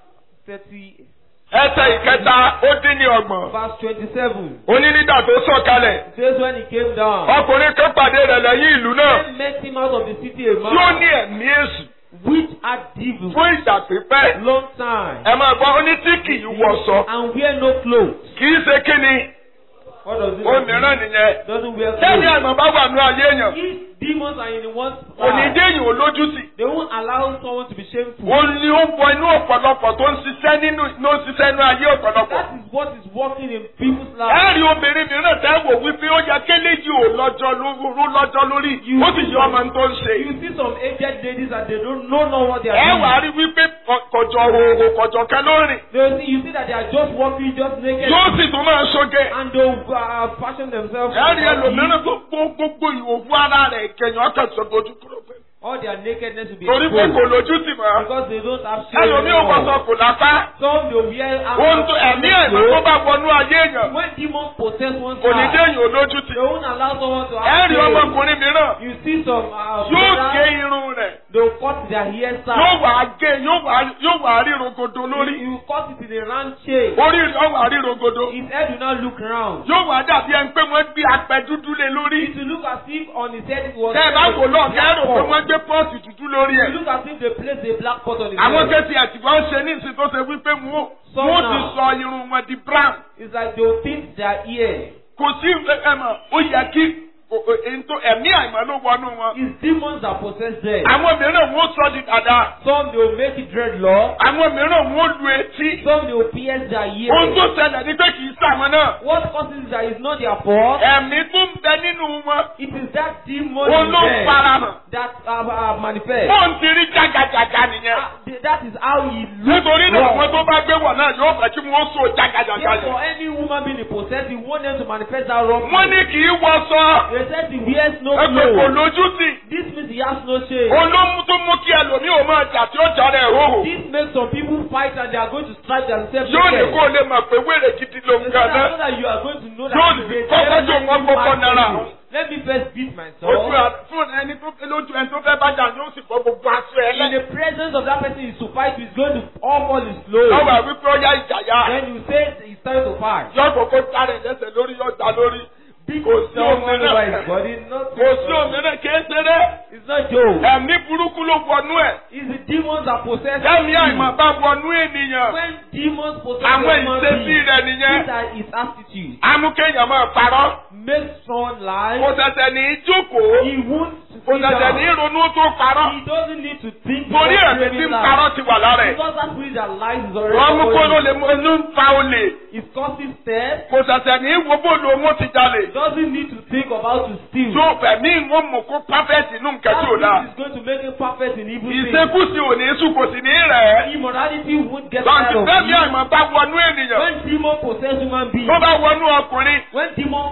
Speaker 2: 30,
Speaker 3: ẹsẹ̀ ìkẹta ó dín ní ọgbọ̀n.
Speaker 2: verse 27.
Speaker 3: onínídà tó sọ̀kalẹ̀.
Speaker 2: It says when he came down,
Speaker 3: ọkùnrin kan pàdé rẹ̀ lẹ́yìn ìlú náà.
Speaker 2: then met him out of the city a
Speaker 3: tí ó
Speaker 2: man
Speaker 3: ní ẹ̀mí èṣù
Speaker 2: which had devils
Speaker 3: fún ìgbà pípẹ́.
Speaker 2: long time
Speaker 3: ẹ máa gbọ́ ó ní tí kì í wọṣọ.
Speaker 2: and wear no clothes.
Speaker 3: kì í ṣe kíni.
Speaker 2: What does it
Speaker 3: ó
Speaker 2: mean?
Speaker 3: mìíràn nìyẹn.
Speaker 2: Doesn't wear
Speaker 3: sẹ́ni
Speaker 2: clothes.
Speaker 3: àmọ́ bá wà ní ayé èèyàn.
Speaker 2: If demons are in the one's
Speaker 3: kò ní
Speaker 2: life,
Speaker 3: dé èèyàn olójútì.
Speaker 2: they won't allow someone to be shameful.
Speaker 3: ó ní ó wọ inú ọ̀pọ̀lọpọ̀ tó ń ṣiṣẹ́ nínú ló ń ṣiṣẹ́ inú ayé ọ̀pọ̀lọpọ̀.
Speaker 2: That is what is working in people's lives.
Speaker 3: ẹ rí obìnrin mìíràn tẹ́ wò wípé ó yẹ kéléjì ò lọ́jọ́ lóró lọ́jọ́ lórí ó sì yọ ọmọ tó ń ṣe.
Speaker 2: You see some aged ladies and they don't know, know what they are
Speaker 3: ẹ
Speaker 2: doing.
Speaker 3: wà á rí wípé kọjọ òhò kọjọ kẹ lórí.
Speaker 2: They will see, you see that they are just walking just naked
Speaker 3: yóò sì tún máa ṣoge.
Speaker 2: and they will uh, fashion themselves.
Speaker 3: ẹ rí ẹlòmíràn tó gbogbo ìhòòhò ara rẹ̀ kẹyìn ọkàn sọ ojú kúrò pé.
Speaker 2: All their nakedness will be
Speaker 3: torí pé kò
Speaker 2: exposed
Speaker 3: lójú tì mọ́.
Speaker 2: because they don't have shame.
Speaker 3: ẹlòmí ò wọ́sọ
Speaker 2: anymore.
Speaker 3: kò lápá.
Speaker 2: Some they wear
Speaker 3: ohun tó ẹ̀mí ẹ̀mí tó bá wọnú ayé èèyàn
Speaker 2: When demons possess one's
Speaker 3: kò ní dé
Speaker 2: heart,
Speaker 3: èèyàn olójú tì.
Speaker 2: they won't allow someone to
Speaker 3: ẹ
Speaker 2: have
Speaker 3: rí
Speaker 2: shame.
Speaker 3: ọmọkùnrin mìíràn
Speaker 2: You see some uh,
Speaker 3: yóò
Speaker 2: brothers,
Speaker 3: gé irun rẹ̀
Speaker 2: they will cut their
Speaker 3: yóò
Speaker 2: hairstyle.
Speaker 3: wà á gé yóò wà á- yóò wà á rí rogodo lórí.
Speaker 2: You you cut it in a round shape.
Speaker 3: orí rẹ̀ yóò wà á rí rogodo.
Speaker 2: His head will not look round.
Speaker 3: yóò wà á dàbí ẹni pé wọ́n gbé apẹ dúdú lé lórí.
Speaker 2: It will look as if on his head it was.
Speaker 3: tẹ́ ẹ bá wò lọ kẹ́ ẹ rò pé
Speaker 2: black
Speaker 3: wọ́n gbé pọ́ọ̀sì dúdú lórí
Speaker 2: It
Speaker 3: ẹ̀.
Speaker 2: will look as if they placed a black pot on his
Speaker 3: àwọn
Speaker 2: head.
Speaker 3: kẹ́sì àtìgbà ń ṣe ní ìsìn tó ṣe wípé wọ́n wọ́n ti sọ irun wọn di brown.
Speaker 2: It's like they will pinch their ear.
Speaker 3: kò sí ẹ mọ̀ ó yẹ kí o- o- èyí tó- ẹ̀mí àìmọ́ ló wọnú wọn.
Speaker 2: It's demons that possess them.
Speaker 3: àwọn mìíràn wọ́n sọ di dada.
Speaker 2: Some they will make it dreadlock.
Speaker 3: àwọn mìíràn wọ́n lu etí.
Speaker 2: Some they will pierce their
Speaker 3: ohun tó
Speaker 2: ear.
Speaker 3: ṣẹlẹ̀ ni pé kì í sàwọn náà.
Speaker 2: What causes it that is not their fault?
Speaker 3: ẹ̀mí tó ń bẹ nínú wọn.
Speaker 2: It is that demon
Speaker 3: òun
Speaker 2: in
Speaker 3: ló ń
Speaker 2: them
Speaker 3: farahàn.
Speaker 2: that uh, uh, manifest.
Speaker 3: bóun ti rí jágajàga nìyẹn.
Speaker 2: Ah, th- That is how he looks.
Speaker 3: nítorí náà
Speaker 2: wrong.
Speaker 3: àwọn tó bá gbé wọ̀ náà yóò fẹ́ kí wọ́n so jágajàga
Speaker 2: Yes, for
Speaker 3: yẹn.
Speaker 2: any woman being possessed, you want them to manifest that wrong.
Speaker 3: wọ́n ní kì í wọṣọ.
Speaker 2: They said he wears no
Speaker 3: ẹgbẹ́ kò
Speaker 2: clothes.
Speaker 3: lójú sí.
Speaker 2: This means he has no shame.
Speaker 3: olómú tó mú kí ẹlòmíì ò máa jà tí ó jà rẹ̀ hóhò.
Speaker 2: This makes some people fight and they are going to strike themselves.
Speaker 3: yóò ní
Speaker 2: naked.
Speaker 3: kó o lè mọ̀ pé wèrè gidi ló
Speaker 2: They
Speaker 3: ń
Speaker 2: said,
Speaker 3: gan
Speaker 2: I know
Speaker 3: náà.
Speaker 2: that you are going to know that
Speaker 3: Yóò
Speaker 2: he is
Speaker 3: ní
Speaker 2: a
Speaker 3: kọ́kọ́
Speaker 2: very
Speaker 3: tó wọ́n
Speaker 2: mad
Speaker 3: kọ́kọ́ nára.
Speaker 2: person. Let me first beat
Speaker 3: ojú
Speaker 2: myself.
Speaker 3: à- fún ẹni tó lójú ẹni tó fẹ́ bá jà yóò sì fọ́ gbogbo aṣọ ẹ
Speaker 2: In
Speaker 3: lẹ́.
Speaker 2: the presence of that person is to fight, he's going to all all his clothes.
Speaker 3: lọ́wọ́ wípé ó yá ìjà yá.
Speaker 2: Then you say it's time to fight.
Speaker 3: yóò kókó sáré lẹ́sẹ̀ lórí yóò jà lórí.
Speaker 2: Beat
Speaker 3: Kò sí
Speaker 2: someone over his
Speaker 3: òmìnira.
Speaker 2: body. Not
Speaker 3: kò sí òmìnira kìí ṣeré.
Speaker 2: It's not joke.
Speaker 3: ẹ̀mí burúkú ló wọnú ẹ̀.
Speaker 2: It's the demons that possess
Speaker 3: lẹ́mí
Speaker 2: you.
Speaker 3: àìmọ̀ bá wọnú ènìyàn.
Speaker 2: When demons possess
Speaker 3: àwọn
Speaker 2: a human
Speaker 3: ìṣesí
Speaker 2: being,
Speaker 3: rẹ̀ nìyẹn.
Speaker 2: these are his attitude.
Speaker 3: amúkéèyàn máa parọ́.
Speaker 2: Make someone lie.
Speaker 3: kò ṣẹ̀ṣẹ̀ ní í jókòó.
Speaker 2: He won't
Speaker 3: kò
Speaker 2: sit
Speaker 3: ṣẹ̀ṣẹ̀ ní í
Speaker 2: down.
Speaker 3: ronú tó parọ́.
Speaker 2: He doesn't need to think.
Speaker 3: torí
Speaker 2: before
Speaker 3: ẹ̀mí tí
Speaker 2: claiming
Speaker 3: ń
Speaker 2: lies.
Speaker 3: parọ́ ti wà lára ẹ̀.
Speaker 2: Because that spirit that lies is already
Speaker 3: wọ́n mú kó ló
Speaker 2: upon
Speaker 3: lè
Speaker 2: him.
Speaker 3: mú inú ń fa olè.
Speaker 2: It's causing steps.
Speaker 3: kò ṣẹ̀ṣẹ̀ ní í wo bó lo owó ti jalè.
Speaker 2: Doesn't need to think about to steal.
Speaker 3: tó fẹ̀mí ìwọ̀n mú kó pàfẹ́tì inú nǹkan tí ò dáa.
Speaker 2: That is going to make him perfect in evil things.
Speaker 3: ìṣekúṣe ò ní í sùn kò sì ní í rẹ̀ ẹ́.
Speaker 2: Immorality won't get
Speaker 3: lọ́ọ̀tì
Speaker 2: out of
Speaker 3: fẹ́mi
Speaker 2: you.
Speaker 3: àìmọ̀ bá wọnú ènìyàn.
Speaker 2: When demon possess human beings,
Speaker 3: tó bá wọnú ọkùnrin.
Speaker 2: when demon possess
Speaker 3: ó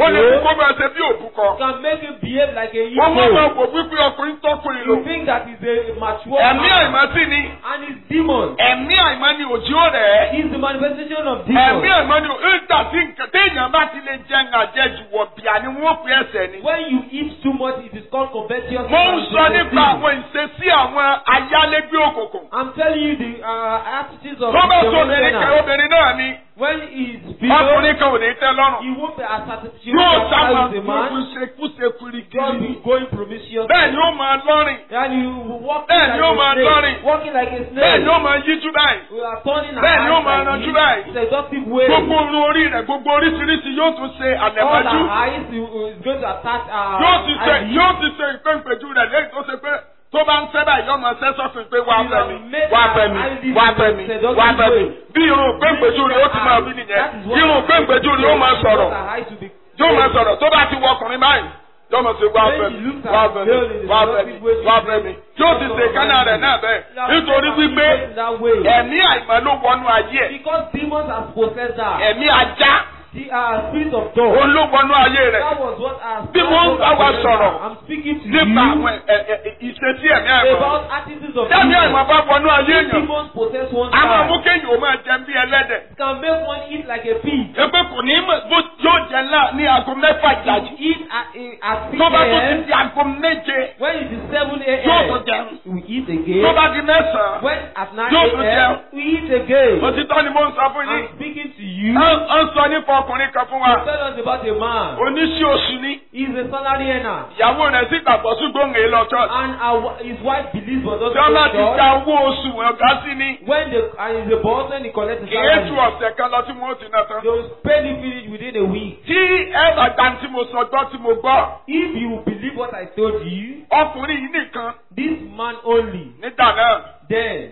Speaker 3: ó lè kú
Speaker 2: goat
Speaker 3: kó máa ṣe bí òbúkọ.
Speaker 2: can make him behave like a
Speaker 3: wọ́n mọ̀ máa
Speaker 2: evil.
Speaker 3: wò wípé ọkùnrin tọkùnrin lò.
Speaker 2: You think that he's a mature
Speaker 3: ẹ̀mí
Speaker 2: man
Speaker 3: àìmọ́ sí ni
Speaker 2: and he's demon.
Speaker 3: ẹ̀mí àìmọ́ ni òjì ó rẹ̀ ẹ́.
Speaker 2: He's the manifestation of
Speaker 3: ẹ̀mí
Speaker 2: demon.
Speaker 3: àìmọ́ ni ìgbà tí nǹkan téèyàn bá ti lè jẹun àjẹjù wọ̀ bíà ni wọ́n pè ẹsẹ̀ ni.
Speaker 2: When you eat too much, it is called covetous.
Speaker 3: mo ń sọ nípa
Speaker 2: sin.
Speaker 3: àwọn ìṣesí àwọn ayálégbé òkùnkùn.
Speaker 2: I'm telling you the uh, attitudes of
Speaker 3: tó bá
Speaker 2: the
Speaker 3: sọ obìnrin kan
Speaker 2: tenant.
Speaker 3: obìnrin náà ni
Speaker 2: When he's below,
Speaker 3: ọkùnrin kan ò ní tẹ́ lọ́rùn.
Speaker 2: he won't be as satisfied
Speaker 3: yóò sábà
Speaker 2: as a man.
Speaker 3: gbogbo ṣekúṣe kirikiri
Speaker 2: Just
Speaker 3: ni.
Speaker 2: be going promiscuous.
Speaker 3: bẹ́ẹ̀ ni ó máa lọ́rìn.
Speaker 2: And you walking
Speaker 3: Bẹ́ẹ̀
Speaker 2: like
Speaker 3: ni ó
Speaker 2: a
Speaker 3: máa
Speaker 2: snake.
Speaker 3: dọ́rìn.
Speaker 2: Walking like a
Speaker 3: bẹ́ẹ̀ ni ó
Speaker 2: snake.
Speaker 3: máa yíjú báyìí.
Speaker 2: We are turning our
Speaker 3: Bẹ́ẹ̀ ni ó
Speaker 2: eyes
Speaker 3: máa
Speaker 2: like
Speaker 3: ranjú
Speaker 2: this.
Speaker 3: báyìí.
Speaker 2: Seductive way.
Speaker 3: gbogbo orun orí rẹ̀ gbogbo oríṣiríṣi yóò tún ṣe
Speaker 2: All
Speaker 3: àlẹ̀mọ́jú.
Speaker 2: our eyes is going to attach our
Speaker 3: yóò ti ṣe
Speaker 2: eyes.
Speaker 3: yóò ti ṣe ìpéǹpéjú rẹ̀ lẹ́yìn tó ṣe pé tó bá ń fẹ́ báyìí yóò máa ṣẹ́ sọ́fin pé wàá fẹ́ mi wàá fẹ́ mi wàá fẹ́ mi wàá fẹ́ mi bí irun ìpéǹpéjú rẹ̀ ó ti máa wí nìyẹn irun ìpéǹpéjú rẹ̀ ó máa sọ̀rọ̀ yóò máa sọ̀rọ̀ tó bá ti wọ ọkùnrin báyìí yóò máa ṣe wàá fẹ́ mi wàá fẹ́ mi wàá fẹ́ mi wàá fẹ́ mi yóò ti ṣe kánà rẹ̀ náà bẹ́ẹ̀ nítorí wípé ẹ̀mí àìmọ́ ló wọnú ayé ẹ̀
Speaker 2: Because demons have possessed her.
Speaker 3: ẹ̀mí ajá
Speaker 2: The uh, spirit of dog.
Speaker 3: òun ló wọnú ayé rẹ̀
Speaker 2: That was what our
Speaker 3: Bí mo ń bá wa sọ̀rọ̀
Speaker 2: I'm speaking to
Speaker 3: nípa
Speaker 2: you
Speaker 3: àwọn ẹ̀- ẹ̀- ẹ̀- ìṣesí ẹ̀mí àìmọ́
Speaker 2: about attitudes of
Speaker 3: Tẹ́mi àìmọ́
Speaker 2: demons.
Speaker 3: bá wọnú ayé èèyàn.
Speaker 2: Demons possess one
Speaker 3: A máa mú
Speaker 2: side.
Speaker 3: kéèyàn ó máa jẹun bí ẹlẹ́dẹ̀.
Speaker 2: Can make one eat like a pig.
Speaker 3: Epe kò ní mọ̀ bó yóò jẹ ńlá ní aago mẹ́fà ìdájí.
Speaker 2: Eat at, at 6
Speaker 3: Tó bá tó ti
Speaker 2: a.m.
Speaker 3: di aago méje
Speaker 2: When it is 7
Speaker 3: yóò tó
Speaker 2: a.m.
Speaker 3: jẹun.
Speaker 2: we eat
Speaker 3: Tó
Speaker 2: again.
Speaker 3: bá di mẹ́sàn-án.
Speaker 2: When at 9
Speaker 3: Yóò tún
Speaker 2: a.m.
Speaker 3: jẹun.
Speaker 2: we eat again.
Speaker 3: Òtítọ́ ni mo ń sọ fún yín.
Speaker 2: I'm speaking to you.
Speaker 3: Ẹ ń sọ nípa ọkùnrin kan fún wa.
Speaker 2: Tell us about a man.
Speaker 3: Oníṣẹ́ oṣù ni.
Speaker 2: He's a salary earner.
Speaker 3: Ìyàwó rẹ̀ sì gbàgbọ́ ṣùgbọ́n èè lọ church.
Speaker 2: And our, his wife believes but doesn't
Speaker 3: Tí wọ́n bá
Speaker 2: go
Speaker 3: ti
Speaker 2: to church.
Speaker 3: gba owó oṣù ọ̀gá sí ni.
Speaker 2: When the and he's a boss when he collects the
Speaker 3: Kì í tu
Speaker 2: salary,
Speaker 3: ọ̀sẹ̀ kan lọ tí wọ́n ti ná tán.
Speaker 2: they will pay the finish within a week.
Speaker 3: Tí ẹ bá gba tí mo sọ gbọ́ tí mo gbọ́.
Speaker 2: If you believe what I told you,
Speaker 3: Ọkùnrin yìí nìkan
Speaker 2: this man only,
Speaker 3: nígbà náà.
Speaker 2: then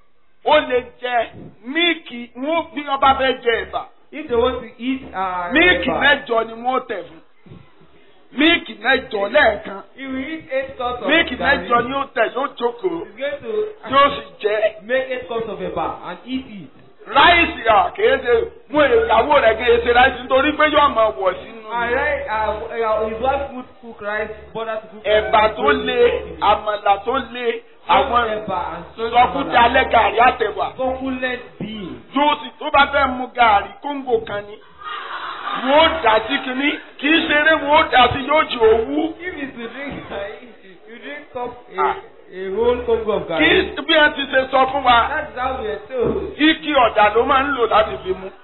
Speaker 3: ó lè jẹ míìkì wọn bí wọn bá fẹ́ jẹ ẹ̀bà
Speaker 2: if they want to eat uh,
Speaker 3: míìkì
Speaker 2: eba,
Speaker 3: mẹ́jọ ni wọ́n tẹ̀ fún míìkì mẹ́jọ lẹ́ẹ̀kan
Speaker 2: he will eat eight cups of
Speaker 3: míìkì
Speaker 2: garri.
Speaker 3: mẹ́jọ ni ó tẹ̀ yóò jókòó
Speaker 2: He's going to
Speaker 3: yóò sì jẹ
Speaker 2: make eight cups of eba and eat it.
Speaker 3: ráìsì à kìí ṣe mú ìyàwó rẹ̀ kìí ṣe ráìsì nítorí pé yóò máa wọ̀ sínú
Speaker 2: And right, uh, uh, his wife would cook rice, bother to cook
Speaker 3: ẹ̀bà
Speaker 2: rice.
Speaker 3: tó le àmàlà tó le àwọn
Speaker 2: eba and strong
Speaker 3: sọkúta alẹ́ gàrí àtẹ̀wà
Speaker 2: succulent being.
Speaker 3: yóò sì tó bá fẹ́ mu gàrí kóńgò kan ni wọ́n ó dà sí kinní kì í ṣeré wọ́n ó dà sí yóò jì òwú.
Speaker 2: If it's to drink, you drink cup a, a whole congo of
Speaker 3: kí
Speaker 2: garri.
Speaker 3: bí ẹ ti ṣe sọ fún wa
Speaker 2: That's how we are told.
Speaker 3: ike ọ̀dà ló máa ń lò láti fi mu.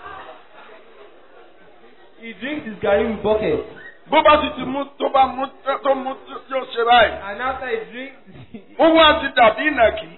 Speaker 2: He drinks his garri with bucket.
Speaker 3: bó bá sì ti mú tó bá mú tó mú yóò ṣe báyìí.
Speaker 2: And after he drinks,
Speaker 3: ó wá ti dàbí ìnàkí.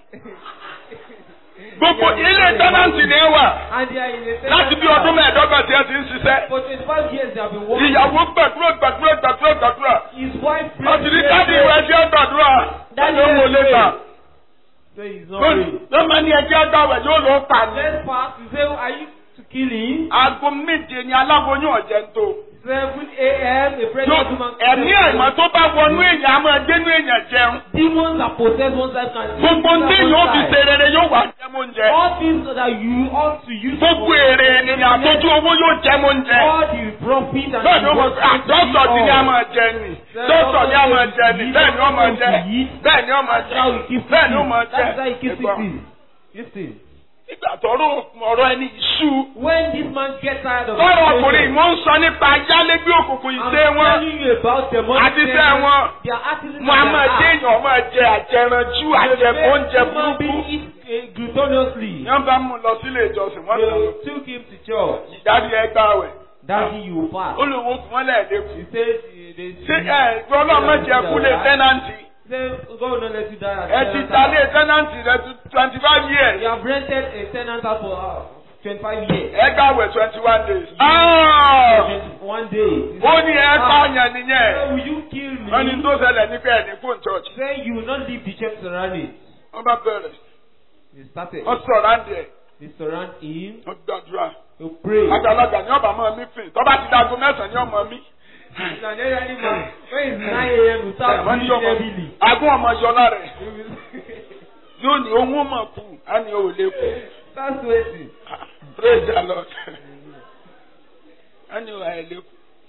Speaker 3: gbogbo ilé tẹ́nàntì ni ẹ wà
Speaker 2: and they are in a
Speaker 3: láti bí ọdún mẹ́ẹ̀ẹ́dọ́gbọ̀n tí ẹ ti ń ṣiṣẹ́.
Speaker 2: For 25 years they have been working.
Speaker 3: ìyàwó gbàdúrà gbàdúrà gbàdúrà gbàdúrà.
Speaker 2: His wife
Speaker 3: wọ́n ti ní
Speaker 2: prayed,
Speaker 3: káàdì ìwé ẹjẹ́ gbàdúrà.
Speaker 2: Daddy,
Speaker 3: ló mo lè gbà.
Speaker 2: So he's not praying.
Speaker 3: ló máa ní ẹjẹ́ gbàwẹ̀ yóò lọ pa ní.
Speaker 2: Next part, you say, are you to kill him?
Speaker 3: aago méje ni aláboyún ọ̀jẹ̀ ń tó.
Speaker 2: 7 a.m. a
Speaker 3: Yóò-
Speaker 2: pregnant woman.
Speaker 3: ẹ̀mí àìmọ́ tó bá wọnú èèyàn á máa dénú èèyàn jẹun.
Speaker 2: Demons that possess one side can
Speaker 3: gbogbo
Speaker 2: one
Speaker 3: tí yóò fi
Speaker 2: side.
Speaker 3: ṣe rere yóò wá jẹmọ oúnjẹ.
Speaker 2: All things that you ought to use
Speaker 3: gbogbo
Speaker 2: for
Speaker 3: èrè ènìyàn àtọ́jú owó yóò jẹmọ oúnjẹ.
Speaker 2: all the profit and
Speaker 3: bẹ́ẹ̀ ni ó mọ̀
Speaker 2: the
Speaker 3: sí àdọ́sọ̀ tí ni a máa jẹ nì. dọ́sọ̀ ni a máa jẹ nì. bẹ́ẹ̀ ni ó máa jẹ. bẹ́ẹ̀ ni ó máa
Speaker 2: That's how he
Speaker 3: jẹ.
Speaker 2: keeps
Speaker 3: bẹ́ẹ̀ ni ó
Speaker 2: it.
Speaker 3: máa jẹ.
Speaker 2: That's how he keeps
Speaker 3: Ẹ̀gbọ́n,
Speaker 2: it. Listen.
Speaker 3: nígbà tọ́rọ̀ ọ̀rọ̀ ẹni ìṣú.
Speaker 2: When this man gets tired of
Speaker 3: tọ́rọ̀
Speaker 2: his
Speaker 3: ọkùnrin
Speaker 2: failure,
Speaker 3: wọ́n ń sọ nípa ayálégbé òkùnkùn
Speaker 2: I'm
Speaker 3: ìṣe wọn.
Speaker 2: telling you about the money
Speaker 3: Àti iṣẹ́ wọn.
Speaker 2: They are acting
Speaker 3: wọn a máa jẹ èèyàn máa jẹ àjẹranjú àjẹkù oúnjẹ burúkú.
Speaker 2: Glutonously.
Speaker 3: yẹn bá mú un lọ sílé ìjọsìn wọn lọ.
Speaker 2: They took him to church.
Speaker 3: ìdájí ẹgbà wẹ̀.
Speaker 2: Daddy, you fast.
Speaker 3: ó lè wo fún wọn lẹ́ẹ̀dẹ́kù.
Speaker 2: He said, uh, they
Speaker 3: ṣé ẹ gbọ́dọ̀ má jẹ kúlé tẹ́nàntì.
Speaker 2: He said, God will not let you die. at
Speaker 3: ẹ ti
Speaker 2: tenant
Speaker 3: ta
Speaker 2: house."
Speaker 3: lé tẹ́nàntì rẹ twenty five
Speaker 2: You
Speaker 3: years.
Speaker 2: have rented a tenant house for uh, 25 years.
Speaker 3: ẹ gbàwẹ̀ twenty one days. Ah!
Speaker 2: One day. He
Speaker 3: ó
Speaker 2: said,
Speaker 3: ní ẹ
Speaker 2: "Ah,
Speaker 3: pààyàn nìyẹn.
Speaker 2: so will you kill me?
Speaker 3: wọ́n ní tó ṣẹlẹ̀ ní pé ẹni fún church.
Speaker 2: Say you will not leave the church surrounding.
Speaker 3: wọ́n bá bẹ̀rẹ̀.
Speaker 2: They started.
Speaker 3: wọ́n sọ̀rọ̀ àǹdí ẹ̀.
Speaker 2: They surround him.
Speaker 3: wọ́n gbàdúrà.
Speaker 2: They pray.
Speaker 3: àgbàlagbà ní ọba máa mí fìn. tọ́ba ti dago mẹ́sàn-án ní ọmọ mi.
Speaker 2: It's an elderly man. When it's 9 a.m., you start
Speaker 3: wọ́n ní
Speaker 2: breathing
Speaker 3: ọmọ
Speaker 2: heavily.
Speaker 3: agún ọmọ yọlá rẹ̀.
Speaker 2: You will-
Speaker 3: yóò ní ohun mọ̀ kú. á ní o ò lè kú.
Speaker 2: Start sweating.
Speaker 3: praise the lord. á ní o àìlè kú.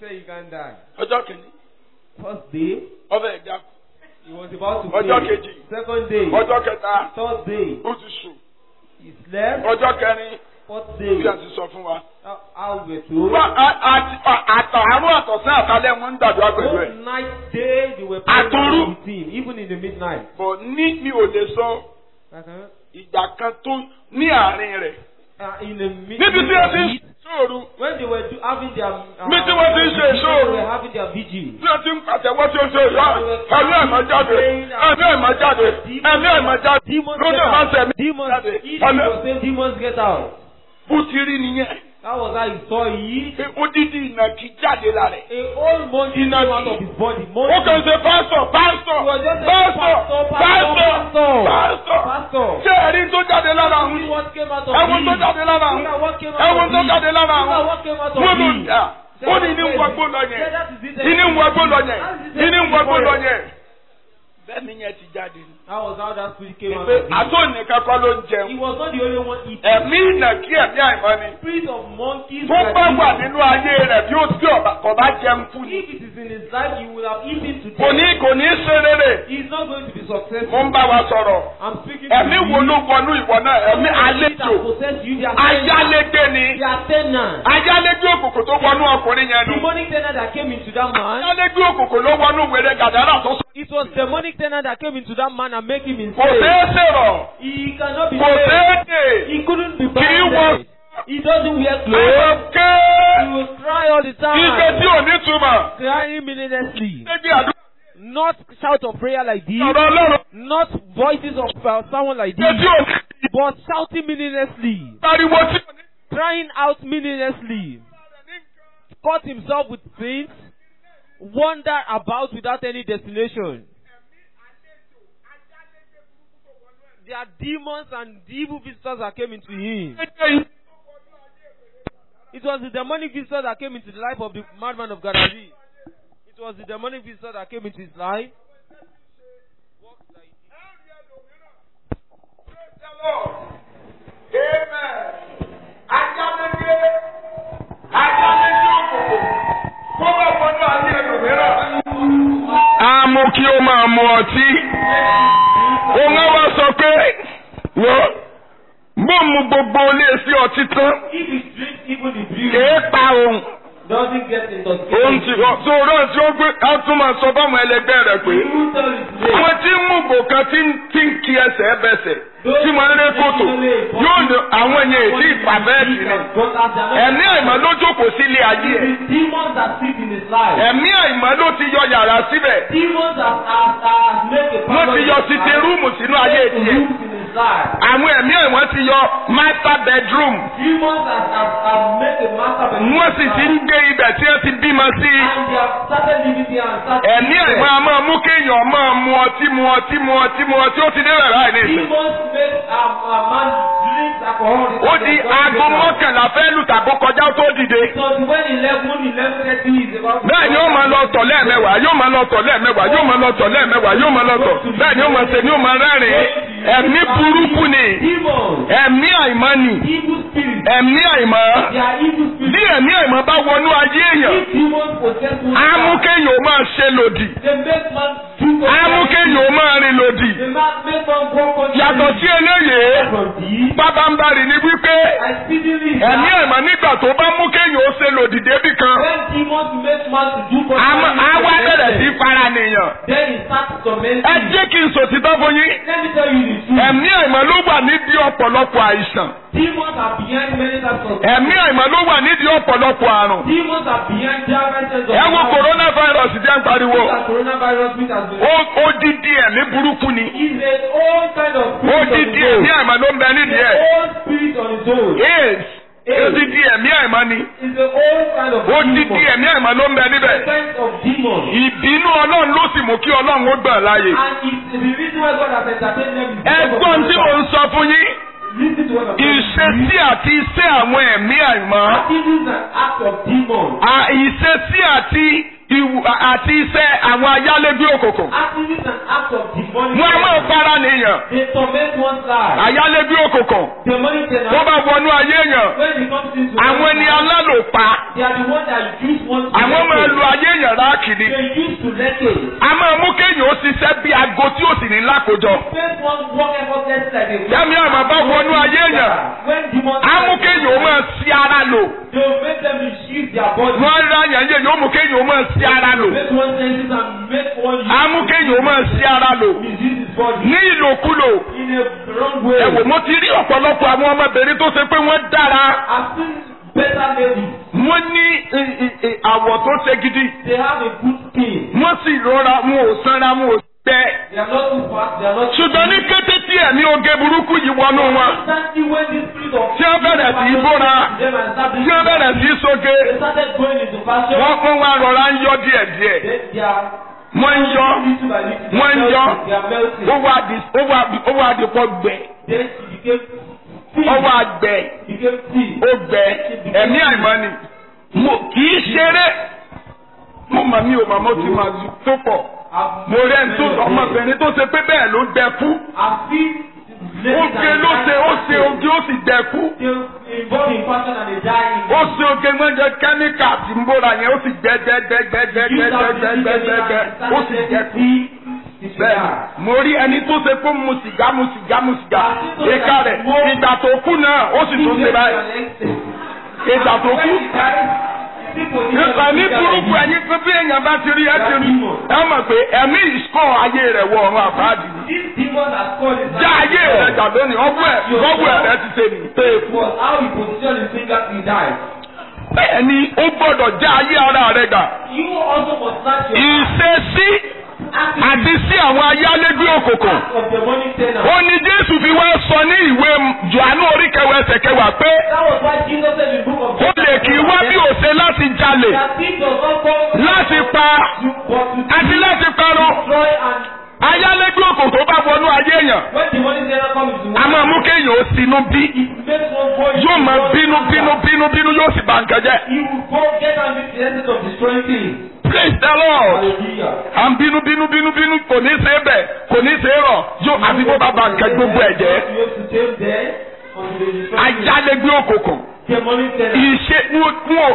Speaker 2: said you can't die.
Speaker 3: ọjọ́ kìíní
Speaker 2: First day,
Speaker 3: ọbẹ̀ ẹ̀dá
Speaker 2: he was about to
Speaker 3: Ọjọ́
Speaker 2: pray.
Speaker 3: kejì.
Speaker 2: Second day,
Speaker 3: ọjọ́ kẹta
Speaker 2: third day,
Speaker 3: ó ti sùn
Speaker 2: he slept.
Speaker 3: ọjọ́ kẹrin
Speaker 2: Fourth
Speaker 3: bí a
Speaker 2: day,
Speaker 3: ti sọ fún wa.
Speaker 2: how, how we were told.
Speaker 3: Wá- a- àti- a- àtọ̀ àárọ̀ àtọ̀sán àtàlẹ́ wọn ń gbàdúrà pẹ̀lú
Speaker 2: Both
Speaker 3: ẹ̀.
Speaker 2: night day, they were praying
Speaker 3: Àtòru.
Speaker 2: along with him, even in the midnight.
Speaker 3: bọ̀ ní mi ò lè sọ
Speaker 2: Uh-huh.
Speaker 3: ìgbà kan tó ní àárín rẹ̀.
Speaker 2: Uh, in the mid-
Speaker 3: níbi tí a ti ń
Speaker 2: heat,
Speaker 3: sòrò
Speaker 2: when they were do, having their uh,
Speaker 3: Mi tí wọ́n ti ń ṣe
Speaker 2: vigil,
Speaker 3: ìṣòro.
Speaker 2: they were having their vigil.
Speaker 3: tí a ti ń pàtẹ́wọ́ tí ó ṣe ìyá ẹ̀mí ẹ̀mọ́ jáde ẹ̀mí ẹ̀mọ́ jáde ẹ̀mí ẹ̀mọ́ jáde
Speaker 2: Demons
Speaker 3: lóde
Speaker 2: get
Speaker 3: máa ń
Speaker 2: out.
Speaker 3: sẹ̀mí
Speaker 2: Demons,
Speaker 3: jáde
Speaker 2: if
Speaker 3: ẹ̀mí
Speaker 2: he was saying demons get out.
Speaker 3: bó ti rí nìyẹn
Speaker 2: That was how he saw it.
Speaker 3: pé odidi ìnàkí jáde lára ẹ̀.
Speaker 2: A whole monkey came out of his body.
Speaker 3: ó
Speaker 2: Monkey.
Speaker 3: kàn ṣe pásítọ̀ pásítọ̀
Speaker 2: He was just saying,
Speaker 3: pásítọ̀
Speaker 2: pastor, pastor,
Speaker 3: pásítọ̀
Speaker 2: pastor.
Speaker 3: pásítọ̀
Speaker 2: Pastor.
Speaker 3: ṣé ẹ̀rí tó jáde lára àwọn
Speaker 2: See
Speaker 3: yìí
Speaker 2: what came out of
Speaker 3: ẹ̀wọ̀n
Speaker 2: him.
Speaker 3: tó jáde lára àwọn
Speaker 2: Look at what came out
Speaker 3: ẹ̀wọ̀n
Speaker 2: of
Speaker 3: tó
Speaker 2: him.
Speaker 3: jáde lára
Speaker 2: Look at
Speaker 3: àwọn
Speaker 2: what came out of
Speaker 3: wọ́n ló
Speaker 2: him.
Speaker 3: dà ó ní ní wọgbó lọ yẹn
Speaker 2: Yeah, that is it.
Speaker 3: ìní wọgbó lọ yẹn ìní wọgbó lọ yẹn bẹ́ẹ̀ ni yẹn ti jáde ni.
Speaker 2: That was how that spirit came out
Speaker 3: pé
Speaker 2: of him.
Speaker 3: àtònìkan kọ́ ló ń
Speaker 2: He
Speaker 3: jẹun
Speaker 2: was not the only one eating.
Speaker 3: ẹ̀mí ìnàkí ẹ̀mí àìmọ́ ni
Speaker 2: Spirit of monkeys.
Speaker 3: tó
Speaker 2: were
Speaker 3: bá wà
Speaker 2: eating.
Speaker 3: nínú ayé rẹ̀ bí ó tí ọ̀bà kọ̀ bá jẹun fún ni
Speaker 2: If it is in his life, he would have eaten today.
Speaker 3: kò ní kò ní ṣe rere
Speaker 2: He is not going to be
Speaker 3: mo
Speaker 2: successful.
Speaker 3: ń bá wa sọ̀rọ̀
Speaker 2: I'm speaking to
Speaker 3: ẹ̀mí
Speaker 2: you.
Speaker 3: wo ló wọnú ìwọ náà ẹ̀mí àlejò
Speaker 2: that possess you, they are tenants.
Speaker 3: ayálégbé ni
Speaker 2: They are tenants.
Speaker 3: ayálégbé òkùnkùn tó wọnú ọkùnrin yẹn nù
Speaker 2: Demonic tenant that came into that man.
Speaker 3: ayálégbé òkùnkùn ló wọnú wèrè gàdárà tó sọ
Speaker 2: It was demonic tenant that came into that man and make him
Speaker 3: kò
Speaker 2: insane.
Speaker 3: ṣeé ṣèrọ̀
Speaker 2: He cannot be
Speaker 3: kò
Speaker 2: saved.
Speaker 3: ṣeé dè
Speaker 2: He couldn't be
Speaker 3: kì í wọ
Speaker 2: bound. He doesn't wear clothes.
Speaker 3: àlọ́ké
Speaker 2: He will cry all the
Speaker 3: ike
Speaker 2: time.
Speaker 3: tí ò ní túmọ̀
Speaker 2: Crying meaninglessly.
Speaker 3: níbi àdúrà
Speaker 2: Not shout of prayer like this.
Speaker 3: ọ̀rọ̀ ọlọ́run
Speaker 2: Not voices of uh, someone like
Speaker 3: ike tí
Speaker 2: this.
Speaker 3: ò ní
Speaker 2: But shouting meaninglessly.
Speaker 3: pariwo tí ò ní.
Speaker 2: Crying out meaninglessly. Caught himself with things. Wander about without any destination. There are demons and evil visitors that came into him. It was the demonic visitor that came into the life of the madman of Galilee. It was the demonic visitor that came into his life.
Speaker 3: a mú kí ó máa mu ọtí òun á wá sọ pé wọ́n bó mu gbogbo ilé sí ọtí tán
Speaker 2: If he drinks even the beauty,
Speaker 3: kèé pa òun
Speaker 2: doesn't get
Speaker 3: òun ti
Speaker 2: intoxicated.
Speaker 3: so rán tí ó gbé á tún máa sọ fáwọn ẹlẹgbẹ́ rẹ̀ pé
Speaker 2: He will tell his name.
Speaker 3: àwọn tí ń mú gbò kan tí ń tí ń kí ẹsẹ̀ bẹsẹ̀ tí wọ́n ń lé kòtò yóò ní àwọn yẹn èdè ìpàbẹ́ẹ̀tì ni ẹ̀mí àìmọ́ ló jókòó sílé ayé ẹ̀
Speaker 2: The demons that sit in his life.
Speaker 3: ẹ̀mí àìmọ́ ló ti yọ yàrá síbẹ̀
Speaker 2: Demons that have, have made a
Speaker 3: wọ́n ti yọ sitting room sínú ayé tiẹ̀
Speaker 2: rooms in his life.
Speaker 3: àwọn ẹ̀mí àìmọ́ ti yọ master bedroom
Speaker 2: Demons that have, have made a master bedroom
Speaker 3: wọ́n sì ti ń gbé ibẹ̀ tí wọ́n ti bímọ sí i.
Speaker 2: and they have started living there and started
Speaker 3: ẹ̀mí àìmọ́ a máa mú kéèyàn máa mu ọtí mu ọtí mu ọtí mu ọtí ó ti dé rẹ̀ láì ní ìsìn.
Speaker 2: Demons make a, a man drink alcohol.
Speaker 3: ó di aago mọ́kànlá fẹ́ lù tàbó kọjá ó tó dìde.
Speaker 2: So when eleven eleven thirty is about.
Speaker 3: bẹ́ẹ̀ ni ó máa lọ tọ̀ lẹ́ẹ̀mẹ́wàá yóò máa lọ tọ̀ lẹ́ẹ̀mẹ́wàá yóò máa lọ tọ̀ lẹ́ẹ̀mẹ́wàá yóò máa lọ tọ̀ bẹ́ẹ̀ ni ó máa ṣe ni ó máa rẹ́rìn-ín ẹ̀mí burúkú ni
Speaker 2: Demons.
Speaker 3: ẹ̀mí àìmọ́ ni
Speaker 2: Evil spirits.
Speaker 3: ẹ̀mí àìmọ́
Speaker 2: They are evil
Speaker 3: bí
Speaker 2: spirits.
Speaker 3: ẹ̀mí àìmọ́ bá wọnú ayé èèyàn
Speaker 2: If demons possess one
Speaker 3: á mú kéèyàn ó máa ṣe lòdì
Speaker 2: they make man do
Speaker 3: á mú kéèyàn ó máa rìn lòdì
Speaker 2: They ma- make man go contrary.
Speaker 3: yàtọ̀ sí eléyìí
Speaker 2: from thee.
Speaker 3: pábánbarì ni wípé
Speaker 2: I speedily
Speaker 3: ẹ̀mí àìmọ́ nígbà tó bá mú kéèyàn ó ṣe lòdì débì kan
Speaker 2: when demons make man to do
Speaker 3: á mọ- á wá bẹ̀rẹ̀ sí
Speaker 2: contrary,
Speaker 3: fara nìyàn
Speaker 2: then he starts tormenting.
Speaker 3: ẹ jẹ́ kí n sòtítọ́ fún yín
Speaker 2: Let me tell you the truth.
Speaker 3: ẹ̀mí àìmọ́ ló wà nídìí ọ̀pọ̀lọpọ̀ àìsàn
Speaker 2: Demons are behind many types of.
Speaker 3: ẹ̀mí àìmọ́ ló wà nídìí ọ̀pọ̀lọpọ̀ àrùn
Speaker 2: Demons are behind different types of.
Speaker 3: ẹ wo coronavirus jẹ́ ń pariwo
Speaker 2: That coronavirus which has been.
Speaker 3: Ó- odidi ẹ̀mí burúkú ni
Speaker 2: Is a own kind of spirit on
Speaker 3: odidi
Speaker 2: its own.
Speaker 3: ẹ̀mí àìmọ́ ló ń bẹ nídìí ẹ̀
Speaker 2: Own spirit on its own.
Speaker 3: AIDS odidi ẹ̀mí àìmọ́ ni
Speaker 2: Is a own kind of
Speaker 3: odidi
Speaker 2: demon.
Speaker 3: ẹ̀mí àìmọ́ ló ń bẹ níbẹ̀
Speaker 2: Kind of demon.
Speaker 3: ìbínú ọlọ́run ló sì mú kí ọlọ́run ó gbà láàyè
Speaker 2: And it's the reason why God has entertained them. is because of
Speaker 3: ẹgbọ́n tí
Speaker 2: the
Speaker 3: mò ń sọ fún yín
Speaker 2: Listen to what I'm saying.
Speaker 3: ìṣesí àti iṣẹ́ àwọn ẹ̀mí àìmọ́
Speaker 2: Activities and acts of demons.
Speaker 3: à- ìṣesí àti ìwù- àti iṣẹ́ àwọn ayálégbé òkùnkùn
Speaker 2: Activities and acts of demonic.
Speaker 3: wọn a máa fara nìyàn
Speaker 2: They torment one's life.
Speaker 3: ayálégbé òkùnkùn
Speaker 2: Demonic
Speaker 3: wọ́n
Speaker 2: tenants.
Speaker 3: bá wọnú ayé èèyàn
Speaker 2: When it comes into
Speaker 3: àwọn ẹni alálòpá
Speaker 2: they are the ones that use one.
Speaker 3: àwọn máa kéèyàn ráàkì ni.
Speaker 2: They used to let it.
Speaker 3: a máa mú kéèyàn ó ṣiṣẹ́ bí aago tí ó sì ní lákòjọ.
Speaker 2: First one work effortlessly like a
Speaker 3: Yẹ́mi àmọ́ bá wọnú ayé èèyàn.
Speaker 2: When demons
Speaker 3: a mú kéèyàn ó máa ṣí ara lò.
Speaker 2: they will make them shift their body.
Speaker 3: wọ́n rá yàn yé yóò mú kéèyàn ó máa ṣí ara lò.
Speaker 2: Make one senses and make one use.
Speaker 3: a mú kéèyàn ó máa ṣí ara lò.
Speaker 2: misuse his body
Speaker 3: ní ìlòkulò.
Speaker 2: in a wrong way.
Speaker 3: ẹ wò mo ti rí ọ̀pọ̀lọpọ̀ àwọn ọmọbìnrin tó ṣe pé wọ́n dára.
Speaker 2: I've seen better ladies.
Speaker 3: wọ́n ní ì- ì- ì- àwọ̀ tó ṣe gidi.
Speaker 2: They have a good skin.
Speaker 3: wọ́n sì rọra wọn ò sanra wọn ò gbẹ.
Speaker 2: They are not too fat. They are not.
Speaker 3: ṣùgbọ́n ní kété tí ẹ̀mí oge burúkú yìí wọnú wọn.
Speaker 2: Instantly when this spirit of
Speaker 3: Tí wọ́n bẹ̀rẹ̀ sí í bóra.
Speaker 2: them and start
Speaker 3: tí wọ́n bẹ̀rẹ̀ sí í soge.
Speaker 2: They started going into fashion.
Speaker 3: wọ́n fún wa rọra ń yọ díẹ̀díẹ̀.
Speaker 2: They, they are
Speaker 3: wọ́n ń yọ.
Speaker 2: little by little.
Speaker 3: Wọ́n ń yọ.
Speaker 2: They are melting.
Speaker 3: ó wà di ó wà di ó wà di pọ̀ gbẹ.
Speaker 2: Then she became thin.
Speaker 3: ó wà gbẹ.
Speaker 2: Became thin.
Speaker 3: ó gbẹ. ẹ̀mí àìmọ́ ni. mo kì í ṣeré. mo mọ̀ mi ò mọ̀ mo ti mọ̀ tó pọ̀.
Speaker 2: I've
Speaker 3: mo rẹ́ ń tó ọmọbìnrin tó ṣe pé bẹ́ẹ̀ ló gbẹ kú.
Speaker 2: I've seen
Speaker 3: oge ló ṣe ó ṣe oge ó sì gbẹ kú.
Speaker 2: They involved in fashion and they die in
Speaker 3: ó ṣe oge mọ́jẹ kẹ́míkà tí ń bóra yẹn ó sì gbẹ gbẹ gbẹ gbẹ gbẹ gbẹ gbẹ gbẹ gbẹ gbẹ gbẹ ó sì gbẹ kú. bẹ́ẹ̀ mo rí ẹni tó ṣe pé mu sìgá mu sìgá mu sìgá ìka rẹ̀ ìgbà tó kú náà ó sì tún ṣe báyìí ìgbà tó kú. Ẹ̀mí burúkú ẹ̀yin pé bí èèyàn bá ti rí ẹ ti rí ẹ mọ̀ pé ẹ̀mí ìsọ̀ ayé rẹ̀ wọ ọ̀run àfáàdì ni.
Speaker 2: This demon has called his
Speaker 3: Já ayé rẹ̀ jà lónìí ọgbọ́ ẹ̀ ọgbọ́ ẹ̀ rẹ̀ ti ṣe nìyí pé eku.
Speaker 2: was how he positioned his finger he died.
Speaker 3: Bẹ́ẹ̀ni ó gbọ́dọ̀ já ayé ara rẹ̀ gbà.
Speaker 2: You also must snatch your
Speaker 3: Ìṣesí àti sí àwọn ayálégbé òkùnkùn.
Speaker 2: of the money tenor.
Speaker 3: Ó ní Jésù fi wá sọ ní ìwé Jòhánù orí kẹwàá ẹsẹ̀ kẹwàá pé
Speaker 2: That was why Jesus said in the book of
Speaker 3: ó lè kí wá bí òṣè láti jalè,
Speaker 2: that thief does not come
Speaker 3: láti pa
Speaker 2: to but to
Speaker 3: àti láti parun.
Speaker 2: destroy and
Speaker 3: Ayálégbé òkùnkùn tó bá wọnú ayé èèyàn.
Speaker 2: when the money tenor comes to
Speaker 3: A máa mú kéèyàn ó sinú bí.
Speaker 2: it makes one go
Speaker 3: Yóò máa bínú bínú bínú bínú yóò sì bà nǹkan jẹ́.
Speaker 2: He will go get angry to the essence of destroying things.
Speaker 3: Praise the Lord.
Speaker 2: Hallelujah.
Speaker 3: à ń bínú bínú bínú bínú kò ní ṣe é bẹ̀ kò ní ṣe é rọ̀ yóò àfi bó bá ba nǹkan gbogbo ẹ̀ jẹ́.
Speaker 2: You have to take there until they destroy things.
Speaker 3: Ayálégbé òkùnkùn.
Speaker 2: The money tenor.
Speaker 3: Ìṣe wọn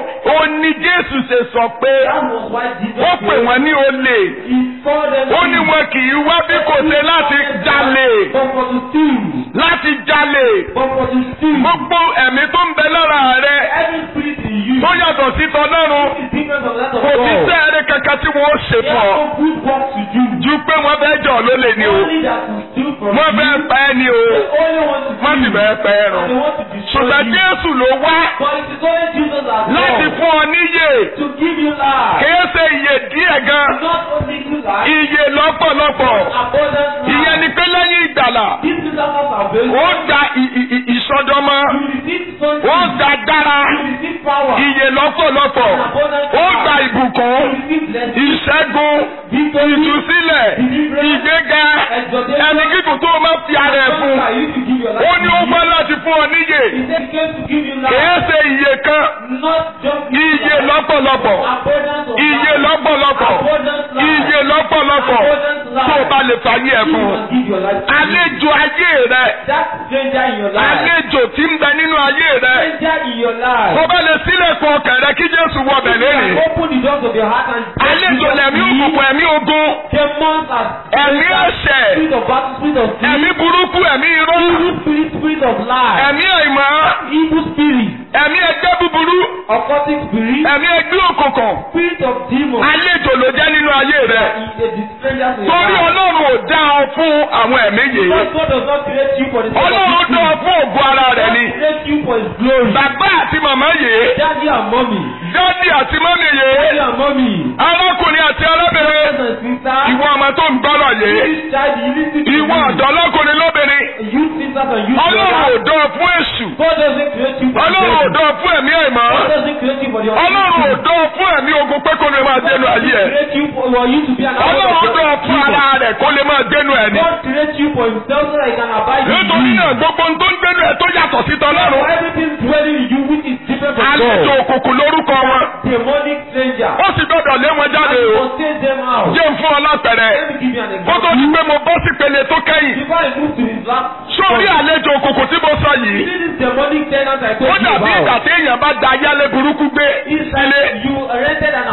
Speaker 3: ò ní Jésù ṣe sọ pé
Speaker 2: That was why Jesus
Speaker 3: ó pè wọ́n ní olè.
Speaker 2: He saw them
Speaker 3: Ó ní wọn kì í wá bí kò ṣe láti jalè.
Speaker 2: But for to steal.
Speaker 3: Láti jalè.
Speaker 2: But for to steal.
Speaker 3: Gbogbo ẹ̀mí tó ń bẹ lára rẹ̀
Speaker 2: Every spirit in you
Speaker 3: tó yàtọ̀ sí tọ́lọ́run
Speaker 2: is different from that of
Speaker 3: kò sí
Speaker 2: God.
Speaker 3: sẹ́ẹ̀rẹ̀ kankan tí wọ́n ó ṣe
Speaker 2: They
Speaker 3: fún ọ.
Speaker 2: have no good work to do.
Speaker 3: Ju pé wọ́n fẹ́ jọ̀ lólè ni o.
Speaker 2: Only that will steal from
Speaker 3: Wọ́n
Speaker 2: you.
Speaker 3: fẹ́ pa ẹ́ ni o.
Speaker 2: They only want to
Speaker 3: Wọ́n sì
Speaker 2: steal.
Speaker 3: fẹ́ pa ẹ́ rùn.
Speaker 2: And they want to destroy
Speaker 3: ṣùgbọ́n
Speaker 2: you.
Speaker 3: Jésù ló wá
Speaker 2: But it is only Jesus that
Speaker 3: láti
Speaker 2: God
Speaker 3: fún ọ níyè
Speaker 2: to give you life.
Speaker 3: kìí ṣe iye díẹ̀ gan
Speaker 2: Not only good life,
Speaker 3: iye lọ́pọ̀lọpọ̀
Speaker 2: abundant life.
Speaker 3: ìyẹn ni pé lẹ́yìn ìgbàlà
Speaker 2: This is our salvation.
Speaker 3: ó gba ì- ì- ì- ìsọdọmọ
Speaker 2: You receive something.
Speaker 3: ó gba agbára
Speaker 2: You receive power.
Speaker 3: iye lọ́pọ̀lọpọ̀ ó gba ìbùkún
Speaker 2: You receive blessing.
Speaker 3: ìṣẹ́gun
Speaker 2: Victory.
Speaker 3: ìtúsílẹ̀ ìgbéga ẹni gígùn tó o máa fi ara ẹ̀ fún
Speaker 2: I used to give your life.
Speaker 3: ó ní ó gbọ́ láti fún ọ níyè
Speaker 2: He said he came to give you
Speaker 3: kìí
Speaker 2: life.
Speaker 3: ṣe iye kan
Speaker 2: Not just
Speaker 3: iye lọ́pọ̀lọpọ̀
Speaker 2: abundance of
Speaker 3: iye
Speaker 2: life.
Speaker 3: lọ́pọ̀lọpọ̀
Speaker 2: Abundant life.
Speaker 3: iye lọ́pọ̀lọpọ̀ tó o bá lè fàyè ẹ̀
Speaker 2: You
Speaker 3: fún
Speaker 2: must give your life. to him.
Speaker 3: àlejò ayé rẹ
Speaker 2: That stranger in your life.
Speaker 3: àlejò tí ń bẹ nínú ayé rẹ
Speaker 2: Stranger in your life.
Speaker 3: tó bá lè sílẹ̀kùn ọkàn rẹ kí Jésù wọ bẹ̀ lónìí
Speaker 2: Open the doors of your heart and
Speaker 3: àlejò lẹ̀mí òkùnkùn ẹ̀mí ogun
Speaker 2: Demons are
Speaker 3: ẹ̀mí ẹ̀ṣẹ̀
Speaker 2: spirit of battle, spirit of sin,
Speaker 3: ẹ̀mí burúkú ẹ̀mí irọ́
Speaker 2: evil spirit, spirit of lie,
Speaker 3: ẹ̀mí àìmọ́
Speaker 2: evil spirit,
Speaker 3: ẹ̀mí ẹgbẹ́ búburú
Speaker 2: occultic spirit,
Speaker 3: ẹ̀mí ẹgbẹ́ òkùnkùn
Speaker 2: spirit of demons.
Speaker 3: àlejò ló jẹ́ nínú ayé rẹ
Speaker 2: He is a stranger in your
Speaker 3: torí
Speaker 2: life.
Speaker 3: Ọlọ́run ò dá ọ fún àwọn ẹ̀mí yìí
Speaker 2: Because God does not create you for the sake of
Speaker 3: Ọlọ́run
Speaker 2: this
Speaker 3: dá ọ
Speaker 2: thing.
Speaker 3: fún ògo ara rẹ
Speaker 2: God
Speaker 3: ni
Speaker 2: creates you for His glory.
Speaker 3: bàbá àti màmá yìí
Speaker 2: Daddy and mommy,
Speaker 3: dádì àti mọ́mì yìí
Speaker 2: daddy and mommy,
Speaker 3: arákùnrin àti arábìnrin
Speaker 2: brothers and sisters,
Speaker 3: ìwọ ọmọ tó ń gbọ́rọ̀ yìí
Speaker 2: this child, you listen to
Speaker 3: ìwọ
Speaker 2: me.
Speaker 3: ọ̀dọ́ lọ́kùnrin lóbìnrin
Speaker 2: Youth sisters and youth
Speaker 3: Ọlọ́run ò
Speaker 2: brothers.
Speaker 3: dán ọ fún èṣù
Speaker 2: God doesn't create you for the
Speaker 3: Ọlọ́run ò
Speaker 2: devil.
Speaker 3: dán ọ fún ẹ̀mí àìmọ́
Speaker 2: God doesn't create you for the
Speaker 3: Ọlọ́run ò dán ọ fún ẹ̀mí ogun pé kó lè máa dénú ayé ẹ̀
Speaker 2: create you for, for you to be an
Speaker 3: Ọlọ́run
Speaker 2: adult
Speaker 3: dán ọ
Speaker 2: of
Speaker 3: fún
Speaker 2: people.
Speaker 3: ara rẹ̀ kó lè máa dénú ẹ̀ ni
Speaker 2: God create you for himself so that he can abide in
Speaker 3: nítorí
Speaker 2: you.
Speaker 3: náà gbogbo ohun tó ń dénú ẹ̀ tó yàtọ̀ sí
Speaker 2: For
Speaker 3: tọ́lọ́run
Speaker 2: everything dwelling in you which is different from
Speaker 3: àlejò
Speaker 2: God.
Speaker 3: òkùnkùn lórúkọ wọn
Speaker 2: Demonic stranger.
Speaker 3: ó sì gbọ́dọ̀ lé wọn jáde
Speaker 2: And
Speaker 3: o
Speaker 2: you must take them out.
Speaker 3: jẹ́ ń fún ọ lápẹ̀rẹ̀
Speaker 2: Let me give you an
Speaker 3: kó tó
Speaker 2: example.
Speaker 3: di pé mo bọ́ sí pele tó kẹ́yìn
Speaker 2: Before I move to his last
Speaker 3: sórí àlejò òkùnkùn tí mo sọ
Speaker 2: You
Speaker 3: yìí
Speaker 2: see this demonic tenant I
Speaker 3: ó
Speaker 2: told you
Speaker 3: dàbí ìgbà
Speaker 2: about.
Speaker 3: tí èèyàn bá da ayálé burúkú gbé
Speaker 2: It's
Speaker 3: sílé
Speaker 2: like you rented an apartment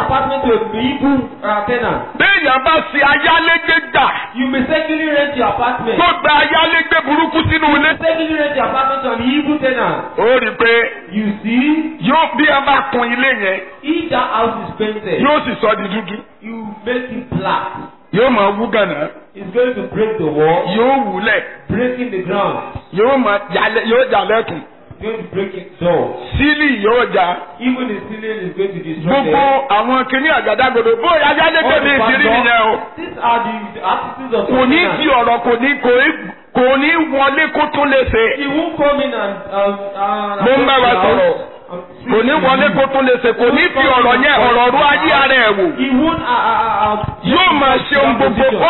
Speaker 2: to a evil uh, tenant.
Speaker 3: béèyàn bá ṣe ayálégbé gbà
Speaker 2: You mistakenly rent your apartment.
Speaker 3: tó gba ayálégbé burúkú sínú ilé.
Speaker 2: mistakenly rent your apartment to an evil tenant.
Speaker 3: ó rí i pé
Speaker 2: You see,
Speaker 3: yóò bí ẹ bá kun ilé yẹn
Speaker 2: if that house is painted,
Speaker 3: yóò sì sọ di dúdú.
Speaker 2: you make it black.
Speaker 3: yóò máa wú gànà
Speaker 2: It's going to break the wall,
Speaker 3: yóò wúlẹ̀
Speaker 2: breaking the ground.
Speaker 3: yóò máa jalè yóò jalẹ̀kùn
Speaker 2: It's going to break its door.
Speaker 3: sílì yóò já
Speaker 2: Even the ceiling is going to destroy
Speaker 3: gbogbo
Speaker 2: them.
Speaker 3: àwọn kìnìún àgádágodo bóyá ayálégbé mi ìdírí nìyẹn o.
Speaker 2: These are the, the attitudes of
Speaker 3: kò ní
Speaker 2: tenants.
Speaker 3: di ọ̀rọ̀ kò ní kò ní kò ní wọlé kó tún lè ṣe.
Speaker 2: He won't come in and. Um, uh,
Speaker 3: Mo ń bá wa sọ̀rọ̀. kò ní wọlé kó tún lè ṣe kò ní fi ọ̀rọ̀ yẹn ọ̀rọ̀ ru ayé ara ẹ̀ wò.
Speaker 2: He won't. Uh, uh, uh,
Speaker 3: yóò máa ṣe ohun gbogbo ó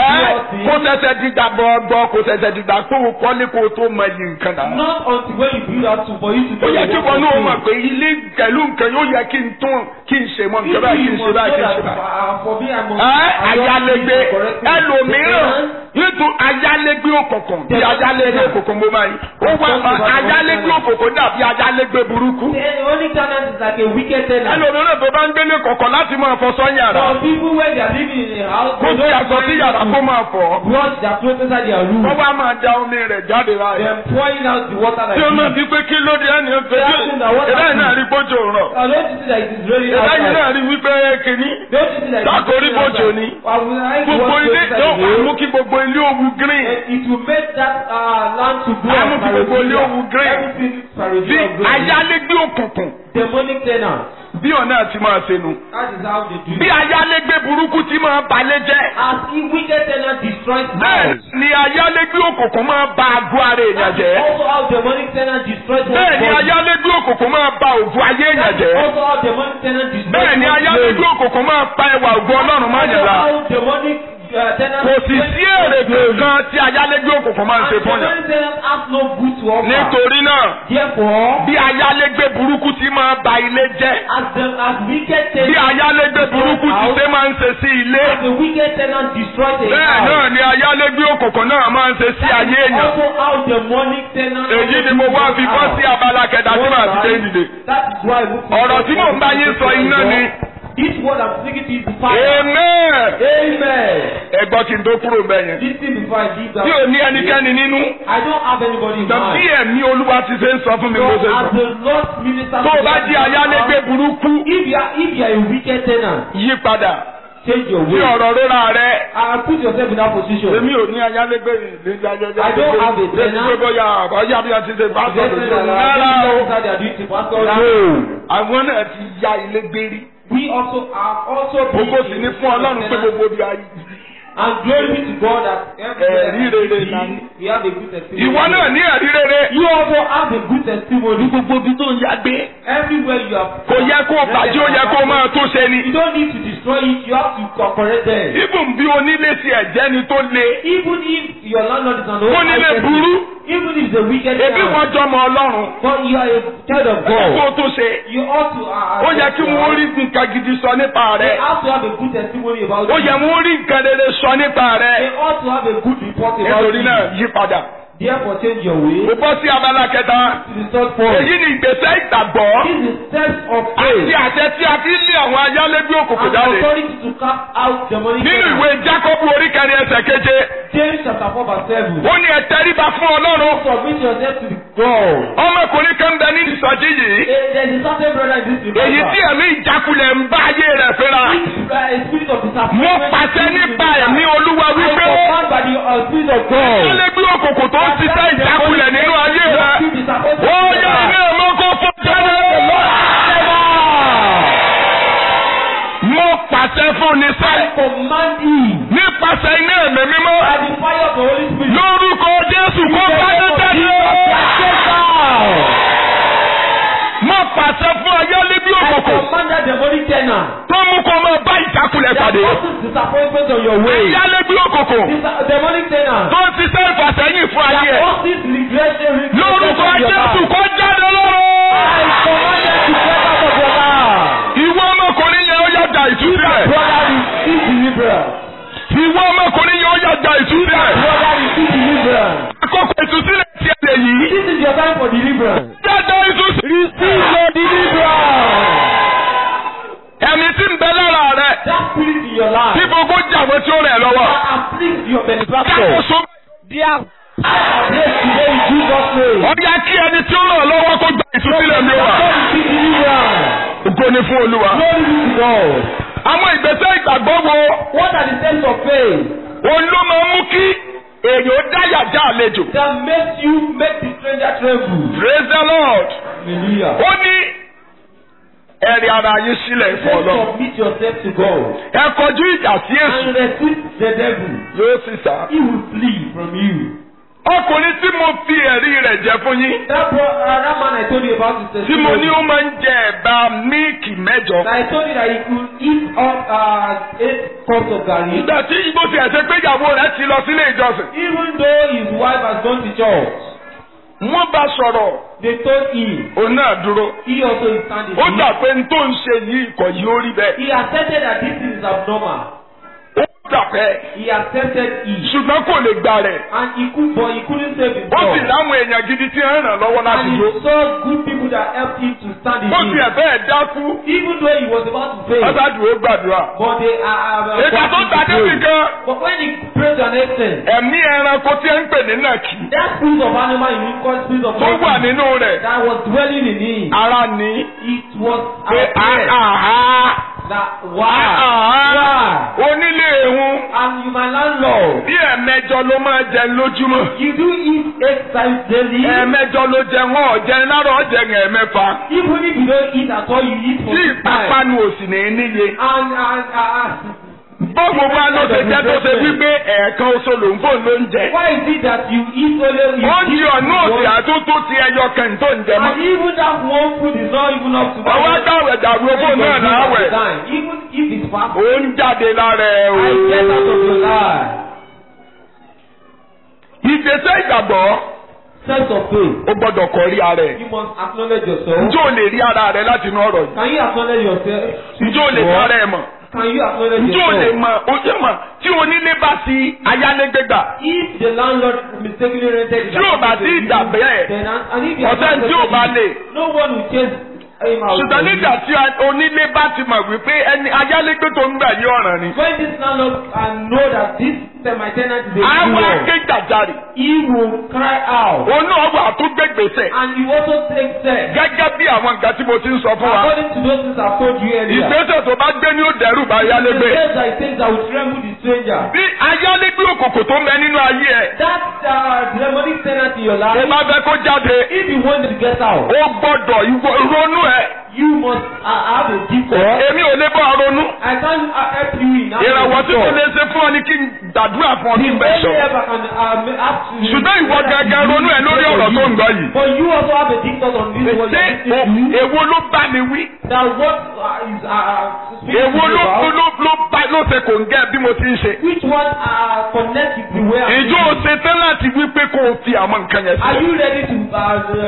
Speaker 3: ẹ kó tẹsẹ̀ dìgbà gbọ́gbọ́ kó tẹsẹ̀ dìgbà kó o kọ́lé kó o tó mọ iye nǹkan náà.
Speaker 2: Not until when you build out to for you to
Speaker 3: ó yẹ kí wọn náà
Speaker 2: thing.
Speaker 3: mọ̀ pé ilé pẹ̀lú nǹkan yóò yẹ kí n tún kí n ṣe mọ́ nǹkan báyìí kí n ṣe báyìí kí n ṣe báyìí. ẹ ayálégbé ẹlòmíràn nítorí ayálégbé òkùnkùn bí ayálégbé òkùnkùn mo máa yí ó wá ayálégbé òkùnkùn dàbí ayálégbé burúkú.
Speaker 2: The only tenant is like a wicked tenant.
Speaker 3: ẹlòmíràn tó bá ń gbélé kọ̀ọ̀kan láti máa fọ sọ́yàrá
Speaker 2: Some people when they are living in a house,
Speaker 3: kó tí aṣọ sí yàrá kó máa fọ̀
Speaker 2: wash their clothes inside their room.
Speaker 3: wọ́n wá máa da omi rẹ̀ jáde láàyè.
Speaker 2: Then pouring out the water like
Speaker 3: tí o máa
Speaker 2: this.
Speaker 3: fi pé kí ló dé ẹni ọ̀fẹ́ ìbẹ́ náà rí bójú rọ̀
Speaker 2: Uh, don't you see that it is raining
Speaker 3: ìbẹ́ yìí
Speaker 2: outside?
Speaker 3: náà rí wípé kìíní
Speaker 2: Don't you see that it is
Speaker 3: Sákòrí
Speaker 2: raining
Speaker 3: bójò
Speaker 2: outside?
Speaker 3: ni.
Speaker 2: I will like to
Speaker 3: gbogbo
Speaker 2: watch
Speaker 3: ilé
Speaker 2: outside
Speaker 3: yóò
Speaker 2: the
Speaker 3: wá
Speaker 2: road.
Speaker 3: mú kí gbogbo ilé òwú green
Speaker 2: And It will make that uh, land to grow.
Speaker 3: Á mú kí gbogbo ilé òwú green.
Speaker 2: Everything
Speaker 3: bí
Speaker 2: spiritual green.
Speaker 3: ayálégbé òkùnkùn
Speaker 2: Demonic tenant.
Speaker 3: bí ọ̀nà àti máa ṣe nu
Speaker 2: That is how they do
Speaker 3: bí
Speaker 2: it.
Speaker 3: ayálégbé burúkú ti máa balẹ̀ jẹ́
Speaker 2: As if wicked tenant destroys
Speaker 3: bẹ́ẹ̀
Speaker 2: house.
Speaker 3: ni ayálégbé òkùnkùn máa ba àgọ́ ara èèyàn
Speaker 2: That is
Speaker 3: jẹ́
Speaker 2: also how demonic tenant destroys
Speaker 3: bẹ́ẹ̀
Speaker 2: one's
Speaker 3: ni
Speaker 2: body.
Speaker 3: ayálégbé òkùnkùn máa ba ògùn ayé èèyàn
Speaker 2: That is
Speaker 3: jẹ́
Speaker 2: also how demonic tenant destroys
Speaker 3: bẹ́ẹ̀ ni
Speaker 2: one's
Speaker 3: ayálégbé
Speaker 2: body.
Speaker 3: òkùnkùn máa pa ẹwà ògùn ọlọ́run máa yàn
Speaker 2: Also
Speaker 3: la
Speaker 2: how demonic uh, tenant
Speaker 3: kò sì sí èrè kankan tí ayálégbé òkùnkùn máa ń ṣe fún yàn
Speaker 2: demonic tenant has no good to offer.
Speaker 3: nítorí náà
Speaker 2: Therefore,
Speaker 3: bí ayálégbé burúkú ti máa ba ilé jẹ́
Speaker 2: as the as wicked
Speaker 3: bí
Speaker 2: tenant
Speaker 3: ayálégbé burúkú ti ṣe máa ń ṣe sí ilé
Speaker 2: as the wicked tenant destroys a
Speaker 3: bẹ́ẹ̀
Speaker 2: house.
Speaker 3: náà ni ayálégbé òkùnkùn náà máa ń ṣe sí
Speaker 2: That
Speaker 3: ayé
Speaker 2: is
Speaker 3: èèyàn
Speaker 2: also how demonic tenant.
Speaker 3: èyí ni mo wá fi bọ́ sí abala kẹta tí màá ti dé ìdìde
Speaker 2: That is why we
Speaker 3: ọ̀rọ̀ tí mò ń bá yín sọ iná ni
Speaker 2: This word I'm speaking to is the fire.
Speaker 3: amen
Speaker 2: Amen.
Speaker 3: ẹ gbọ́ kí n tó kúrò bẹ́ẹ̀ yẹn
Speaker 2: Listen before I leave that.
Speaker 3: tí ò ní ẹnikẹ́ni nínú
Speaker 2: I don't have anybody in
Speaker 3: tàbí
Speaker 2: mind.
Speaker 3: ẹ̀mí olúwa ti ṣe ń sọ fún mi
Speaker 2: So
Speaker 3: bó ṣe
Speaker 2: as
Speaker 3: sọ
Speaker 2: the Lord minister
Speaker 3: tó o
Speaker 2: to
Speaker 3: bá
Speaker 2: you,
Speaker 3: jí ayálégbé burúkú
Speaker 2: if you are if you are a wicked tenant,
Speaker 3: yí padà
Speaker 2: change your
Speaker 3: sí
Speaker 2: way.
Speaker 3: ọ̀rọ̀ rírà rẹ
Speaker 2: And put yourself in that position.
Speaker 3: èmi ò ní ayálégbé ìlú ayálégbé
Speaker 2: I don't have a tenant.
Speaker 3: pé bóyá àbájá bí a ti ṣe bá
Speaker 2: Just
Speaker 3: sọ̀rọ̀
Speaker 2: say
Speaker 3: lórí
Speaker 2: that
Speaker 3: rárá o.
Speaker 2: our officer they are doing to pastor.
Speaker 3: àwọn náà ti ya ilé gbérí.
Speaker 2: We also are also
Speaker 3: gbogbo sì ní fún ọlọ́run pé gbogbo bí ayé.
Speaker 2: And glory be to God that
Speaker 3: Ẹ̀rí
Speaker 2: everywhere
Speaker 3: rere
Speaker 2: we
Speaker 3: là
Speaker 2: see,
Speaker 3: ní.
Speaker 2: we have a good testimony.
Speaker 3: ìwọ náà ní ẹ̀rí rere.
Speaker 2: You also have a good testimony.
Speaker 3: gbogbo ibi tó ń ya gbé.
Speaker 2: Everywhere you have.
Speaker 3: kò yẹ kó bàjẹ́ ó yẹ kó máa tó ṣe
Speaker 2: You
Speaker 3: ni.
Speaker 2: don't need to destroy it. You have to correct them.
Speaker 3: ibùn bí onílé ti ẹ̀jẹ̀ ni tó le.
Speaker 2: Even if your landlord is an old
Speaker 3: onílé
Speaker 2: person,
Speaker 3: burú.
Speaker 2: even if the wicked
Speaker 3: ebi
Speaker 2: man,
Speaker 3: wọn jọmọ ọlọ́run.
Speaker 2: but you are a child of
Speaker 3: kó
Speaker 2: God,
Speaker 3: tó ṣe.
Speaker 2: you ought to. Uh,
Speaker 3: ó yẹ kí wọ́n rí nǹkan gidi sọ nípa
Speaker 2: They
Speaker 3: rẹ̀.
Speaker 2: have to have a good testimony about
Speaker 3: ó
Speaker 2: you.
Speaker 3: yẹ wọ́n rí nǹkan rere sọ nípa
Speaker 2: They
Speaker 3: rẹ̀.
Speaker 2: ought to have a good report about
Speaker 3: nítorí
Speaker 2: you.
Speaker 3: náà yí padà.
Speaker 2: Therefore, change your way.
Speaker 3: mo bọ́ sí abala kẹta.
Speaker 2: To the third point.
Speaker 3: èyí ni ìgbésẹ̀ ìgbàgbọ́.
Speaker 2: This is steps of
Speaker 3: àti
Speaker 2: faith.
Speaker 3: àṣẹ tí a fi ń lé àwọn ayálégbé òkùnkùn
Speaker 2: And
Speaker 3: jáde.
Speaker 2: authority to cast out demonic
Speaker 3: nínú
Speaker 2: tenants.
Speaker 3: ìwé jákọ́bù orí kẹrin ẹsẹ̀ keje
Speaker 2: James chapter four verse seven.
Speaker 3: ó ní ẹ tẹríba fún ọlọ́run.
Speaker 2: Submit yourself to the God.
Speaker 3: ọmọkùnrin kan bẹ ní ìsọjí yìí.
Speaker 2: Eh, There is a certain brother in this
Speaker 3: èyí
Speaker 2: revival.
Speaker 3: tí ẹ̀mí ìjákulẹ̀ ń bá ayé rẹ̀ fínra.
Speaker 2: Which, uh, a spirit of
Speaker 3: mo
Speaker 2: disappointment.
Speaker 3: pàṣẹ nípa ẹ̀mí olúwa
Speaker 2: I
Speaker 3: wípé
Speaker 2: command by the uh, spirit of God.
Speaker 3: ayálégbé òkùnkùn tó ń ṣiṣẹ́ ìjákulẹ̀ nínú ayé rẹ̀. ó yẹ ilé ẹ̀mọ́ kó fún jáde. mo pàṣẹ fún ní
Speaker 2: I
Speaker 3: sẹ́yìn.
Speaker 2: command him
Speaker 3: nípasẹ̀ iná ẹ̀mí mímọ́.
Speaker 2: by the fire of the Holy Spirit.
Speaker 3: lórúkọ jésù kó báyé jáde. mo pàṣẹ fún ayálégbé
Speaker 2: I
Speaker 3: òkùnkùn
Speaker 2: command that demonic tenant.
Speaker 3: tó mú kó máa bá ìjákulẹ̀
Speaker 2: That
Speaker 3: pàdé.
Speaker 2: causes disappointment on your way.
Speaker 3: ayálégbé òkùnkùn
Speaker 2: Dis- demonic tenant.
Speaker 3: tó ń ṣiṣẹ́ ìfàsẹ́yìn fún ayé
Speaker 2: That
Speaker 3: ẹ̀.
Speaker 2: causes regression. regression
Speaker 3: lórúkọ
Speaker 2: of your
Speaker 3: jésù
Speaker 2: life.
Speaker 3: kó jáde
Speaker 2: I
Speaker 3: lọ́rọ̀.
Speaker 2: command them to get out of your life.
Speaker 3: ìwọ ọmọkùnrin yẹn ó yàjà ìtúsílẹ̀.
Speaker 2: Brother, receive deliverance.
Speaker 3: ìwọ ọmọkùnrin yẹn ó yàjà ìtúsílẹ̀.
Speaker 2: Brother, receive deliverance.
Speaker 3: àkókò ìtúsílẹ̀ ti ẹ̀ lè yí.
Speaker 2: This is your time for deliverance.
Speaker 3: jáde ìtúsílẹ̀.
Speaker 2: Receive your deliverance.
Speaker 3: ẹ̀mí tí ń bẹ lára
Speaker 2: contractor.
Speaker 1: Kákòóso
Speaker 2: They are placed today in Jesus' name.
Speaker 1: ọ̀yá kí ẹni tí ó ràn ọ́ lọ́wọ́ kó gba ìtúsílẹ̀ mi wà.
Speaker 2: God is deliverance.
Speaker 1: Ògo ni fún Olúwa.
Speaker 2: Glory be to God.
Speaker 1: Àwọn ìgbésẹ̀ ìgbàgbọ́ wo
Speaker 2: What are the steps of faith
Speaker 1: òun ló máa ń mú kí èèyàn ó dáyà já àlejò.
Speaker 2: that makes you make the stranger tremble?
Speaker 1: Praise the Lord.
Speaker 2: Hallelujah.
Speaker 1: Ó ní ẹ̀rí ara yín sílẹ̀ fún
Speaker 2: First
Speaker 1: Ọlọ́run.
Speaker 2: submit yourself to God
Speaker 1: Ẹ kọjú ìjà sí èṣù
Speaker 2: and resist the devil.
Speaker 1: yóò sì sá.
Speaker 2: He will flee from you.
Speaker 1: Ọkùnrin tí mo fi ẹ̀rí rẹ̀ jẹ́ fún yín.
Speaker 2: That, bro, uh, that man I told you about is
Speaker 1: Tí mo ní ó máa ń jẹ ẹ̀bà míìkì mẹ́jọ.
Speaker 2: I told you that he could eat up uh, eight cups of garri.
Speaker 1: Ìgbà tí igbó ti ẹ̀sẹ̀ pé ìyàwó rẹ̀ ti lọ sílé ìjọsìn.
Speaker 2: Even though his wife has gone to church,
Speaker 1: Wọ́n bá sọ̀rọ̀
Speaker 2: they told him
Speaker 1: òun náà dúró.
Speaker 2: he also is standing.
Speaker 1: Ó gbà pé n tó ń ṣe yìí ìkọ̀ yìí ó rí bẹ́ẹ̀.
Speaker 2: He accepted that this is abnormal.
Speaker 1: Ó gbà pé
Speaker 2: He accepted it.
Speaker 1: ṣùgbọ́n kò lè gbà rẹ̀.
Speaker 2: And he could, but he couldn't save
Speaker 1: Ó sì
Speaker 2: himself.
Speaker 1: láwọn èèyàn gidi tí ń ràn lọ́wọ́ láti
Speaker 2: And
Speaker 1: dúró.
Speaker 2: he saw good people that helped him to stand in
Speaker 1: Ó ti
Speaker 2: it.
Speaker 1: ẹ̀fẹ́ ẹ̀ dákú.
Speaker 2: Even though he was about to fail.
Speaker 1: Ọ̀sádùn ó gbàdúrà.
Speaker 2: But they are. Uh,
Speaker 1: Ìgbà tó gbà débi kan,
Speaker 2: But when he prayed to an extent,
Speaker 1: ẹ̀mí ẹranko tí ń pè ní nàkì
Speaker 2: that spirit of animal in him called spirit of
Speaker 1: tó wà
Speaker 2: monkey
Speaker 1: nínú rẹ̀
Speaker 2: that was dwelling in him,
Speaker 1: ara ní
Speaker 2: it was
Speaker 1: pé
Speaker 2: apparent
Speaker 1: àhá
Speaker 2: that why,
Speaker 1: àhá
Speaker 2: why,
Speaker 1: onílé ehun
Speaker 2: and you my landlord,
Speaker 1: bí ẹ̀mẹjọ ló máa jẹ lójúmọ́.
Speaker 2: you do eat eight times daily.
Speaker 1: ẹ̀mẹjọ ló jẹ wọn ọ̀jẹ̀ lára ọ̀jẹ̀ ẹ̀mẹfà
Speaker 2: Even if you don't eat at all, you eat for
Speaker 1: tí
Speaker 2: six times.
Speaker 1: ìpápánu òsì ní níye.
Speaker 2: And and uh,
Speaker 1: bọ́ọ̀mù wa ló ṣe jẹ́ tó ṣe wípé ẹ̀ẹ̀kan oṣù ló ń fò ló ń jẹ.
Speaker 2: why is it that you eat only you
Speaker 1: ó di
Speaker 2: eat
Speaker 1: ọ̀nà òsì
Speaker 2: one-
Speaker 1: àtúntò ti ẹyọ kẹ̀ǹtó ń jẹ mọ́.
Speaker 2: And even that one food is not even up to
Speaker 1: ọwọ́ dáwẹ̀ dàrú owó náà láwẹ̀.
Speaker 2: Even if it's fast,
Speaker 1: ó ń jáde lára ẹ̀ o.
Speaker 2: I get out of your life.
Speaker 1: ìgbésẹ̀ ìgbàgbọ́
Speaker 2: Sense of faith.
Speaker 1: ó gbọ́dọ̀ kọ rí ara ẹ̀.
Speaker 2: You must acknowledge yourself.
Speaker 1: njó lè rí ara rẹ̀ láti inú ọ̀rọ̀ yìí.
Speaker 2: Can you acknowledge yourself?
Speaker 1: njó lè rí ara ẹ̀ mọ̀.
Speaker 2: Can you acknowledge
Speaker 1: njó lè
Speaker 2: yourself?
Speaker 1: mọ̀ ojú mọ̀ tí onílé bá ti ayálégbé gbà.
Speaker 2: If the landlord mistakenly rented the
Speaker 1: Tí ò bá sí ìgbà bẹ́ẹ̀,
Speaker 2: tenant and if you
Speaker 1: ọ̀sẹ̀ tí ò bá lè.
Speaker 2: no one will chase him out.
Speaker 1: ṣùgbọ́n nígbà tí onílé bá ti mọ̀ wípé ẹni ayálégbé tó ń gbà yí ọ̀ràn ni.
Speaker 2: When this landlord uh, know that this uh, my tenant is a
Speaker 1: àwọn
Speaker 2: fool,
Speaker 1: akéjàjarì
Speaker 2: he will cry out
Speaker 1: òun náà wà tó gbégbèsè
Speaker 2: and he also take steps.
Speaker 1: gẹ́gẹ́ bí àwọn nǹkan tí mo ti ń sọ fún wa.
Speaker 2: According to those things I've told you earlier.
Speaker 1: ìgbésẹ̀ tó bá gbé ní ó dẹ́rù bá
Speaker 2: The
Speaker 1: ayálégbé.
Speaker 2: steps that he takes that will tremble the stranger.
Speaker 1: bí ayálégbé òkòkò tó ń bẹ nínú ayé ẹ̀
Speaker 2: That uh, demonic tenant in your
Speaker 1: tó
Speaker 2: life,
Speaker 1: bá fẹ́ kó jáde
Speaker 2: if you want to get out,
Speaker 1: ó gbọ́dọ̀ ìwọ- ronú ẹ̀.
Speaker 2: you must uh, have a deep thought.
Speaker 1: èmi ò lè bọ́ ọ ronú.
Speaker 2: I can't uh, help you in having
Speaker 1: ìrànwọ́
Speaker 2: a
Speaker 1: tí
Speaker 2: deep
Speaker 1: mo
Speaker 2: thought.
Speaker 1: lè ṣe fún ọ ni kí n gbàdúrà fún ọ kí n bẹ̀
Speaker 2: Only
Speaker 1: sọ.
Speaker 2: ever can uh, ask you.
Speaker 1: ṣùgbọ́n ìwọ gẹ́gẹ́ ronú ẹ̀ lórí ọ̀rọ̀ tó ń gbọ́ yìí.
Speaker 2: But you also have a deep thought on this one.
Speaker 1: ṣé o- èwo ló bá mi wí?
Speaker 2: That what uh, is uh, speaking
Speaker 1: èwo
Speaker 2: to you
Speaker 1: ló
Speaker 2: about,
Speaker 1: ló ló bá ló ṣe kò ń gẹ́ bí mo ti ń ṣe.
Speaker 2: which one uh, connect with the way I'm
Speaker 1: ìjọ
Speaker 2: living?
Speaker 1: ṣe tán láti wí pé kó o fi àwọn nǹkan yẹn
Speaker 2: Are
Speaker 1: sílẹ̀.
Speaker 2: you ready to uh,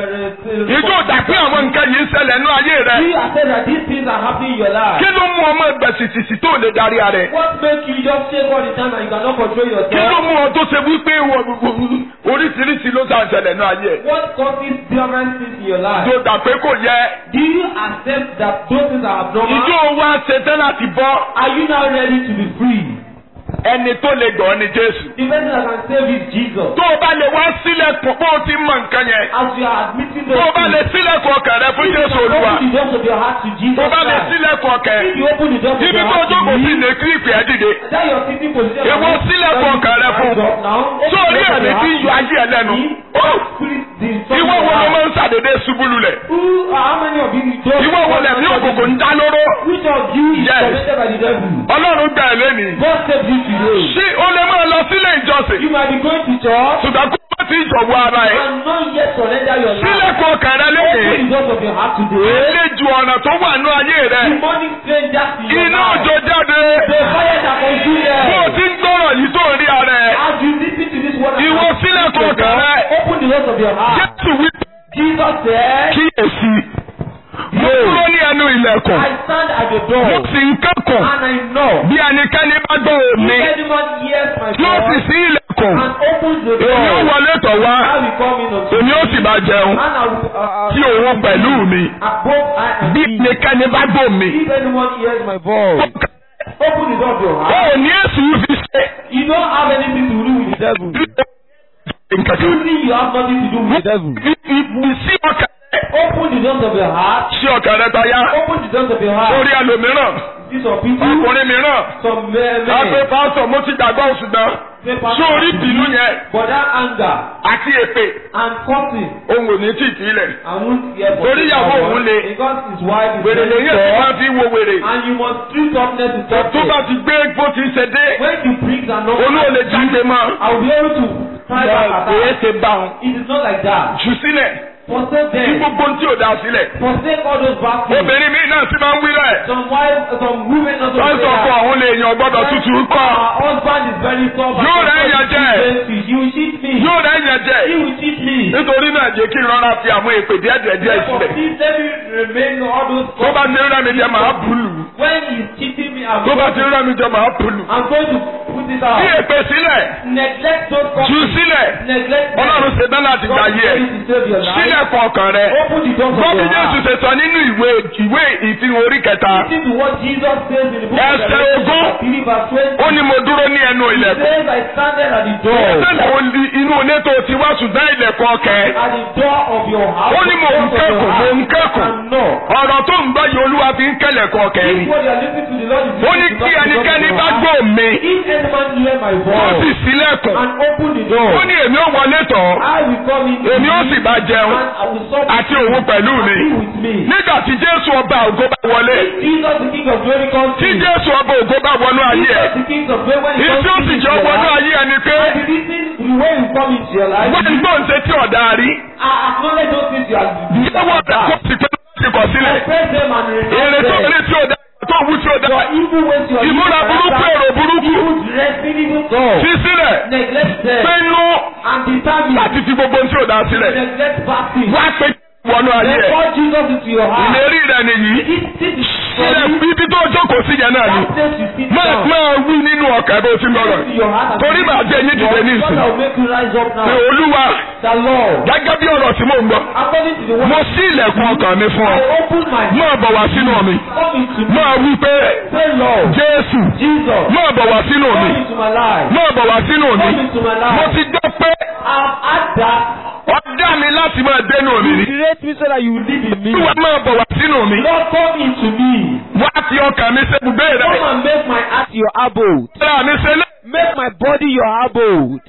Speaker 2: uh, uh,
Speaker 1: ìjọ dà pé àwọn nǹkan yìí ń ṣẹlẹ̀ nínú ayé rẹ.
Speaker 2: You accept that these things are happening in your life.
Speaker 1: kí ló mú ọmọ ẹgbẹ́ sìsìsì tó lè darí ara ẹ̀?
Speaker 2: What makes you just shake all the time and you cannot control
Speaker 1: kí ló
Speaker 2: yourself?
Speaker 1: mú ọ tó ṣe wípé wọ- oríṣiríṣi ló ṣàn ṣẹlẹ̀ nínú ayé ẹ̀?
Speaker 2: What causes different things in your life?
Speaker 1: ìjọ dà pé kò yẹ.
Speaker 2: Do you accept that those things are abnormal?
Speaker 1: ìjọ wa ṣe tán láti bọ́.
Speaker 2: Are you now ready to be free?
Speaker 1: ẹni tó lè gbọ́ ni Jésù.
Speaker 2: The person that can save is Jesus.
Speaker 1: tó o bá lè wá sílẹ̀kùn bó o ti mọ nǹkan yẹn.
Speaker 2: As you are admitting those
Speaker 1: tó o bá lè
Speaker 2: things,
Speaker 1: sílẹ̀kùn ọkàn rẹ fún
Speaker 2: if you
Speaker 1: Jésù
Speaker 2: can
Speaker 1: Olúwa.
Speaker 2: open the doors of your heart to Jesus
Speaker 1: tó o bá lè
Speaker 2: Christ,
Speaker 1: sílẹ̀kùn ọkàn
Speaker 2: if you open the doors of
Speaker 1: ibi
Speaker 2: your
Speaker 1: tó o
Speaker 2: heart to
Speaker 1: jókòó sí
Speaker 2: me,
Speaker 1: lè kílìpì ẹ̀ dìde.
Speaker 2: that your sitting position
Speaker 1: Èwo
Speaker 2: that you-
Speaker 1: sílẹ̀kùn
Speaker 2: that you
Speaker 1: ọkàn rẹ fún.
Speaker 2: rise up now, open
Speaker 1: sórí
Speaker 2: the doors of
Speaker 1: ẹ̀mí
Speaker 2: your
Speaker 1: tí ń
Speaker 2: heart
Speaker 1: yọ ayé ẹ lẹ́nu.
Speaker 2: to me, spirit, the son
Speaker 1: ìwọ
Speaker 2: of
Speaker 1: wo ló
Speaker 2: God.
Speaker 1: máa ń ṣàdédé ṣubú lulẹ̀.
Speaker 2: Who, how many of you don't
Speaker 1: ìwọ wo lẹ̀mí òkùnkùn ń dá lóró.
Speaker 2: Which of you is
Speaker 1: Yes.
Speaker 2: tormented by the devil?
Speaker 1: Ọlọ́run gbà ẹ́ lẹ́nìí.
Speaker 2: God save you today.
Speaker 1: ṣé o lè máa lọ sílé ìjọsìn.
Speaker 2: You might be going to church
Speaker 1: ṣùgbọ́n kó má ti ìjọ̀wọ́ ara ẹ̀.
Speaker 2: and not yet surrender your life.
Speaker 1: sílẹ̀kùn ọkàn rẹ
Speaker 2: Open
Speaker 1: lónìí.
Speaker 2: the doors of your heart today.
Speaker 1: àlejò ọ̀nà tó wà nínú ayé rẹ.
Speaker 2: Demonic strangers in your
Speaker 1: iná
Speaker 2: life.
Speaker 1: òjò jáde.
Speaker 2: The fire that consume
Speaker 1: bó o
Speaker 2: them.
Speaker 1: ti ń gbọ́rọ̀ yìí tó ń rí ara ẹ̀.
Speaker 2: As you listen to this word,
Speaker 1: Ìwọ sílẹ̀kùn ọkàn rẹ.
Speaker 2: open the doors of your heart.
Speaker 1: Jésù wí
Speaker 2: Jesus said,
Speaker 1: kíyèsí. mo dúró ní ẹnu ilẹ̀kùn.
Speaker 2: I stand at the
Speaker 1: mo
Speaker 2: door
Speaker 1: sì ń kẹ́kọ̀ọ́.
Speaker 2: and I knock.
Speaker 1: bí ẹnikẹ́ni bá gbọ́
Speaker 2: If
Speaker 1: òní.
Speaker 2: anyone hears my
Speaker 1: tí ó sì
Speaker 2: voice
Speaker 1: sí ilẹ̀kùn.
Speaker 2: and opens the
Speaker 1: èmi ó
Speaker 2: door,
Speaker 1: wọlé tọ̀ wá.
Speaker 2: I will come in unto
Speaker 1: èmi ó sì bá jẹun.
Speaker 2: and I will uh,
Speaker 1: tí òun pẹ̀lú mi.
Speaker 2: above I am
Speaker 1: bí
Speaker 2: he.
Speaker 1: ẹnikẹ́ni bá gbọ́ mi.
Speaker 2: If anyone hears my voice, open the door of your
Speaker 1: ó
Speaker 2: heart.
Speaker 1: ní èsù fi ṣe.
Speaker 2: You don't have anything to do with the devil.
Speaker 1: nǹkan kan.
Speaker 2: You think you have nothing to do with the devil.
Speaker 1: sí ọkàn rẹ
Speaker 2: Open the doors of your heart.
Speaker 1: sí ọkàn rẹ báyà
Speaker 2: Open the doors of your heart.
Speaker 1: lórí ẹlòmíràn
Speaker 2: See some people,
Speaker 1: ọkùnrin mìíràn
Speaker 2: some men,
Speaker 1: àgbẹ̀
Speaker 2: men
Speaker 1: pásọ̀ mo ti gbàgbọ́ ṣùgbọ́n
Speaker 2: say,
Speaker 1: sí orí ìbínú yẹn
Speaker 2: but that anger
Speaker 1: àti èpè
Speaker 2: and cursing
Speaker 1: ohun ò ní tì í sílẹ̀
Speaker 2: and won't hear for
Speaker 1: Torí ìyàwó òun le.
Speaker 2: because his wife is
Speaker 1: wèrè
Speaker 2: very
Speaker 1: lèyìn ẹ̀sìn máa
Speaker 2: tough
Speaker 1: fi wo wèrè
Speaker 2: and you must treat toughness with
Speaker 1: tó bá
Speaker 2: toughness.
Speaker 1: ti gbé bó ti ṣe dé
Speaker 2: When the bricks are not
Speaker 1: olú ò lè jáde mọ́
Speaker 2: I will be able to try back at
Speaker 1: èyí
Speaker 2: that.
Speaker 1: ṣe bá wọn
Speaker 2: It is not like that.
Speaker 1: jù sílẹ̀
Speaker 2: Forsake
Speaker 1: kí
Speaker 2: them.
Speaker 1: gbogbo ohun tí ò dá sílẹ̀
Speaker 2: Forsake all those bad things.
Speaker 1: obìnrin mi náà ti máa ń wí rẹ̀
Speaker 2: Some wives, some women also
Speaker 1: wọ́n
Speaker 2: say
Speaker 1: sọ fún
Speaker 2: that.
Speaker 1: àwọn lè yan gbọ́dọ̀ tútù kọ́
Speaker 2: Our husband is very tough. and
Speaker 1: Yóò rẹ́
Speaker 2: sometimes
Speaker 1: yẹn jẹ.
Speaker 2: He will cheat me.
Speaker 1: yóò rẹ̀ yẹn jẹ́
Speaker 2: He will cheat me.
Speaker 1: nítorí náà jẹ́ kí n rọra fi àwọn èpè díẹ̀ díẹ̀ díẹ̀
Speaker 2: Therefore,
Speaker 1: sílẹ̀
Speaker 2: please let me remain all those
Speaker 1: tó bá ti rẹ́ mi jẹ màá bùlù
Speaker 2: When he's cheating me, I'm
Speaker 1: tó bá
Speaker 2: going,
Speaker 1: ti
Speaker 2: to,
Speaker 1: rẹ́ mi jẹ màá bùlù
Speaker 2: I'm going to put it
Speaker 1: fi
Speaker 2: out.
Speaker 1: èpè sílẹ̀
Speaker 2: Neglect those
Speaker 1: jù
Speaker 2: problems.
Speaker 1: sílẹ̀
Speaker 2: Neglect them.
Speaker 1: ọlọ́run ṣe tán láti gbà
Speaker 2: God
Speaker 1: yẹ
Speaker 2: is ready to save your life.
Speaker 1: sílẹ̀ kọ ọkàn rẹ
Speaker 2: Open the doors of
Speaker 1: gbọ́ bí
Speaker 2: your
Speaker 1: Jésù
Speaker 2: heart.
Speaker 1: ṣe sọ nínú ìwé ìwé ìfihàn orí kẹta
Speaker 2: Listen to what Jesus says in the book
Speaker 1: Ẹsẹ̀
Speaker 2: of Revelation,
Speaker 1: ogún.
Speaker 2: chapter three, verse twenty.
Speaker 1: ó ní mo dúró ní ẹnu
Speaker 2: He
Speaker 1: ilẹ̀kùn
Speaker 2: says, I standeth at the door.
Speaker 1: ẹsẹ̀ wo ni inú ilé tó ti wá ṣùgbọ́n ilẹ̀kùn ọkẹ́
Speaker 2: At the door of your house.
Speaker 1: ó ní mò ń
Speaker 2: the door of
Speaker 1: kẹ́kọ̀ọ́
Speaker 2: your
Speaker 1: mò ń
Speaker 2: house,
Speaker 1: kẹ́kọ̀ọ́
Speaker 2: And knock.
Speaker 1: ọ̀rọ̀ tó ń bá yìí olúwa fi ń kẹ́lẹ̀kùn ọkẹ́
Speaker 2: If
Speaker 1: ni
Speaker 2: what you are listening to the Lord is
Speaker 1: ó ní
Speaker 2: listening to
Speaker 1: kí
Speaker 2: God,
Speaker 1: ẹnikẹ́ni
Speaker 2: to
Speaker 1: bá
Speaker 2: God,
Speaker 1: gbọ́ mi
Speaker 2: If any man hear my
Speaker 1: ó sì
Speaker 2: voice
Speaker 1: sílẹ̀kùn
Speaker 2: and open the door,
Speaker 1: ó ní èmi ó wọlé tọ̀
Speaker 2: I will come in
Speaker 1: èmi ó sì bá jẹun
Speaker 2: and I will sup
Speaker 1: àti òun pẹ̀lú mi
Speaker 2: be with me.
Speaker 1: nígbà tí Jésù ọba ògo bá wọlé
Speaker 2: Jesus the King of glory comes
Speaker 1: tí
Speaker 2: in.
Speaker 1: Jésù ọba ògo bá wọnú ayé ẹ̀
Speaker 2: Jesus the King of glory when he
Speaker 1: ìtí ó
Speaker 2: comes
Speaker 1: sì
Speaker 2: in
Speaker 1: jẹ́
Speaker 2: your
Speaker 1: wọnú
Speaker 2: life,
Speaker 1: ayé ẹni pé
Speaker 2: and the reason the way you come into your life,
Speaker 1: wọ́n ń gbóǹde tí ọ̀dà rí
Speaker 2: I acknowledge those things you are doing.
Speaker 1: ìyẹ́wọ́ rẹ̀ kó sì pé láti kọ̀ sílẹ̀
Speaker 2: Confess them and
Speaker 1: èrè
Speaker 2: renounce
Speaker 1: tó
Speaker 2: them.
Speaker 1: rí tí ọ̀dà tó wú tí ọ̀dà
Speaker 2: Your evil ways, your evil
Speaker 1: ìmúra burúkú
Speaker 2: character,
Speaker 1: èrò burúkú
Speaker 2: evil dressing, evil thoughts,
Speaker 1: fi sílẹ̀
Speaker 2: neglect them
Speaker 1: pinnu
Speaker 2: and determine
Speaker 1: láti fi gbogbo tí ọ̀dà sílẹ̀
Speaker 2: neglect bad things.
Speaker 1: wá pé wọnú ayé
Speaker 2: Then
Speaker 1: ẹ̀
Speaker 2: call Jesus into your heart.
Speaker 1: ìlérí rẹ̀ nìyí
Speaker 2: This, this is for
Speaker 1: sílẹ̀
Speaker 2: you.
Speaker 1: ibi tó jókòó sí yẹn náà ni
Speaker 2: That place you sit
Speaker 1: máa
Speaker 2: down.
Speaker 1: máa wí nínú ọkàn bó ti ń lọ́rọ̀
Speaker 2: Into your heart and
Speaker 1: torí màá jẹ́ yín dìde ní
Speaker 2: God
Speaker 1: ìsìn
Speaker 2: will make you rise up now.
Speaker 1: pé olúwa
Speaker 2: The Lord,
Speaker 1: gẹ́gẹ́ bí ọ̀rọ̀ tí mò ń gbọ́
Speaker 2: according to the word,
Speaker 1: mo ṣí ilẹ̀kùn ọkàn mi fún ọ
Speaker 2: I open my heart.
Speaker 1: máa bọ̀ wá sínú mi
Speaker 2: Come into me.
Speaker 1: máa wí pé
Speaker 2: Say, Lord,
Speaker 1: jésù
Speaker 2: Jesus,
Speaker 1: máa bọ̀ wá sínú mi
Speaker 2: come into my life.
Speaker 1: máa bọ̀ wá sínú mi
Speaker 2: Come into my
Speaker 1: mo
Speaker 2: life.
Speaker 1: ti gbọ́ pé
Speaker 2: I've had that.
Speaker 1: ó dá mi láti máa dénú mi rí
Speaker 2: Create me so that you will live in me.
Speaker 1: olúwa máa bọ̀ wá sínú mi
Speaker 2: Lord, come into me.
Speaker 1: wá fi ọkàn mi ṣe ibùgbé rẹ
Speaker 2: Come and make my heart your abode.
Speaker 1: ara mi ṣe lé
Speaker 2: Make my body your abode.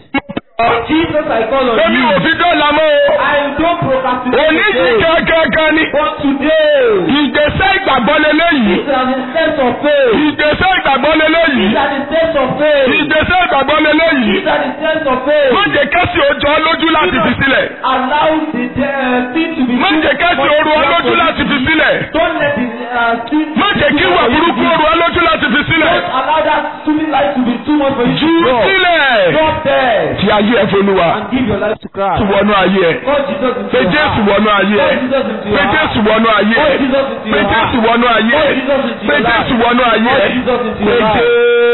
Speaker 2: Jesus, I call on
Speaker 1: èmi ò
Speaker 2: you.
Speaker 1: fi dọ́là mọ́ o
Speaker 2: I don't procrastinate
Speaker 1: òní yìí
Speaker 2: today.
Speaker 1: gángan ni
Speaker 2: But today,
Speaker 1: ìgbésẹ̀ ìgbàgbọ́ lélẹ́yìí
Speaker 2: these are the steps of faith.
Speaker 1: ìgbésẹ̀ ìgbàgbọ́ lélẹ́yìí
Speaker 2: These are the steps of faith.
Speaker 1: ìgbésẹ̀ ìgbàgbọ́ lélẹ́yìí
Speaker 2: These are the steps of faith.
Speaker 1: má jẹ́ kẹ́sì ojú ọ lójú láti fi sílẹ̀
Speaker 2: Allow the uh, thing to be
Speaker 1: má jẹ́ kẹ́sì oru ọ lójú láti fi sílẹ̀
Speaker 2: Don't let the uh, sin
Speaker 1: má jẹ́ kí ìwà burúkú oru ọ lójú láti fi sílẹ̀
Speaker 2: Don't allow that stupid life to be too much for you
Speaker 1: jù
Speaker 2: to drop.
Speaker 1: sílẹ̀
Speaker 2: Drop there
Speaker 1: fi ayé ẹ folúwa
Speaker 2: and give your life to Christ.
Speaker 1: tu wọnú ayé ẹ
Speaker 2: Call Jesus into
Speaker 1: pé
Speaker 2: your
Speaker 1: Jésù
Speaker 2: heart.
Speaker 1: wọnú ayé ẹ
Speaker 2: Call Jesus into
Speaker 1: pé
Speaker 2: your heart.
Speaker 1: Jésù wọnú ayé
Speaker 2: Call
Speaker 1: ẹ
Speaker 2: Jesus into
Speaker 1: pé
Speaker 2: your heart.
Speaker 1: Jésù wọnú ayé
Speaker 2: Call
Speaker 1: ẹ
Speaker 2: Jesus into
Speaker 1: pé
Speaker 2: your life.
Speaker 1: Jésù wọnú ayé
Speaker 2: Call
Speaker 1: ẹ
Speaker 2: Jesus into
Speaker 1: pé
Speaker 2: your life.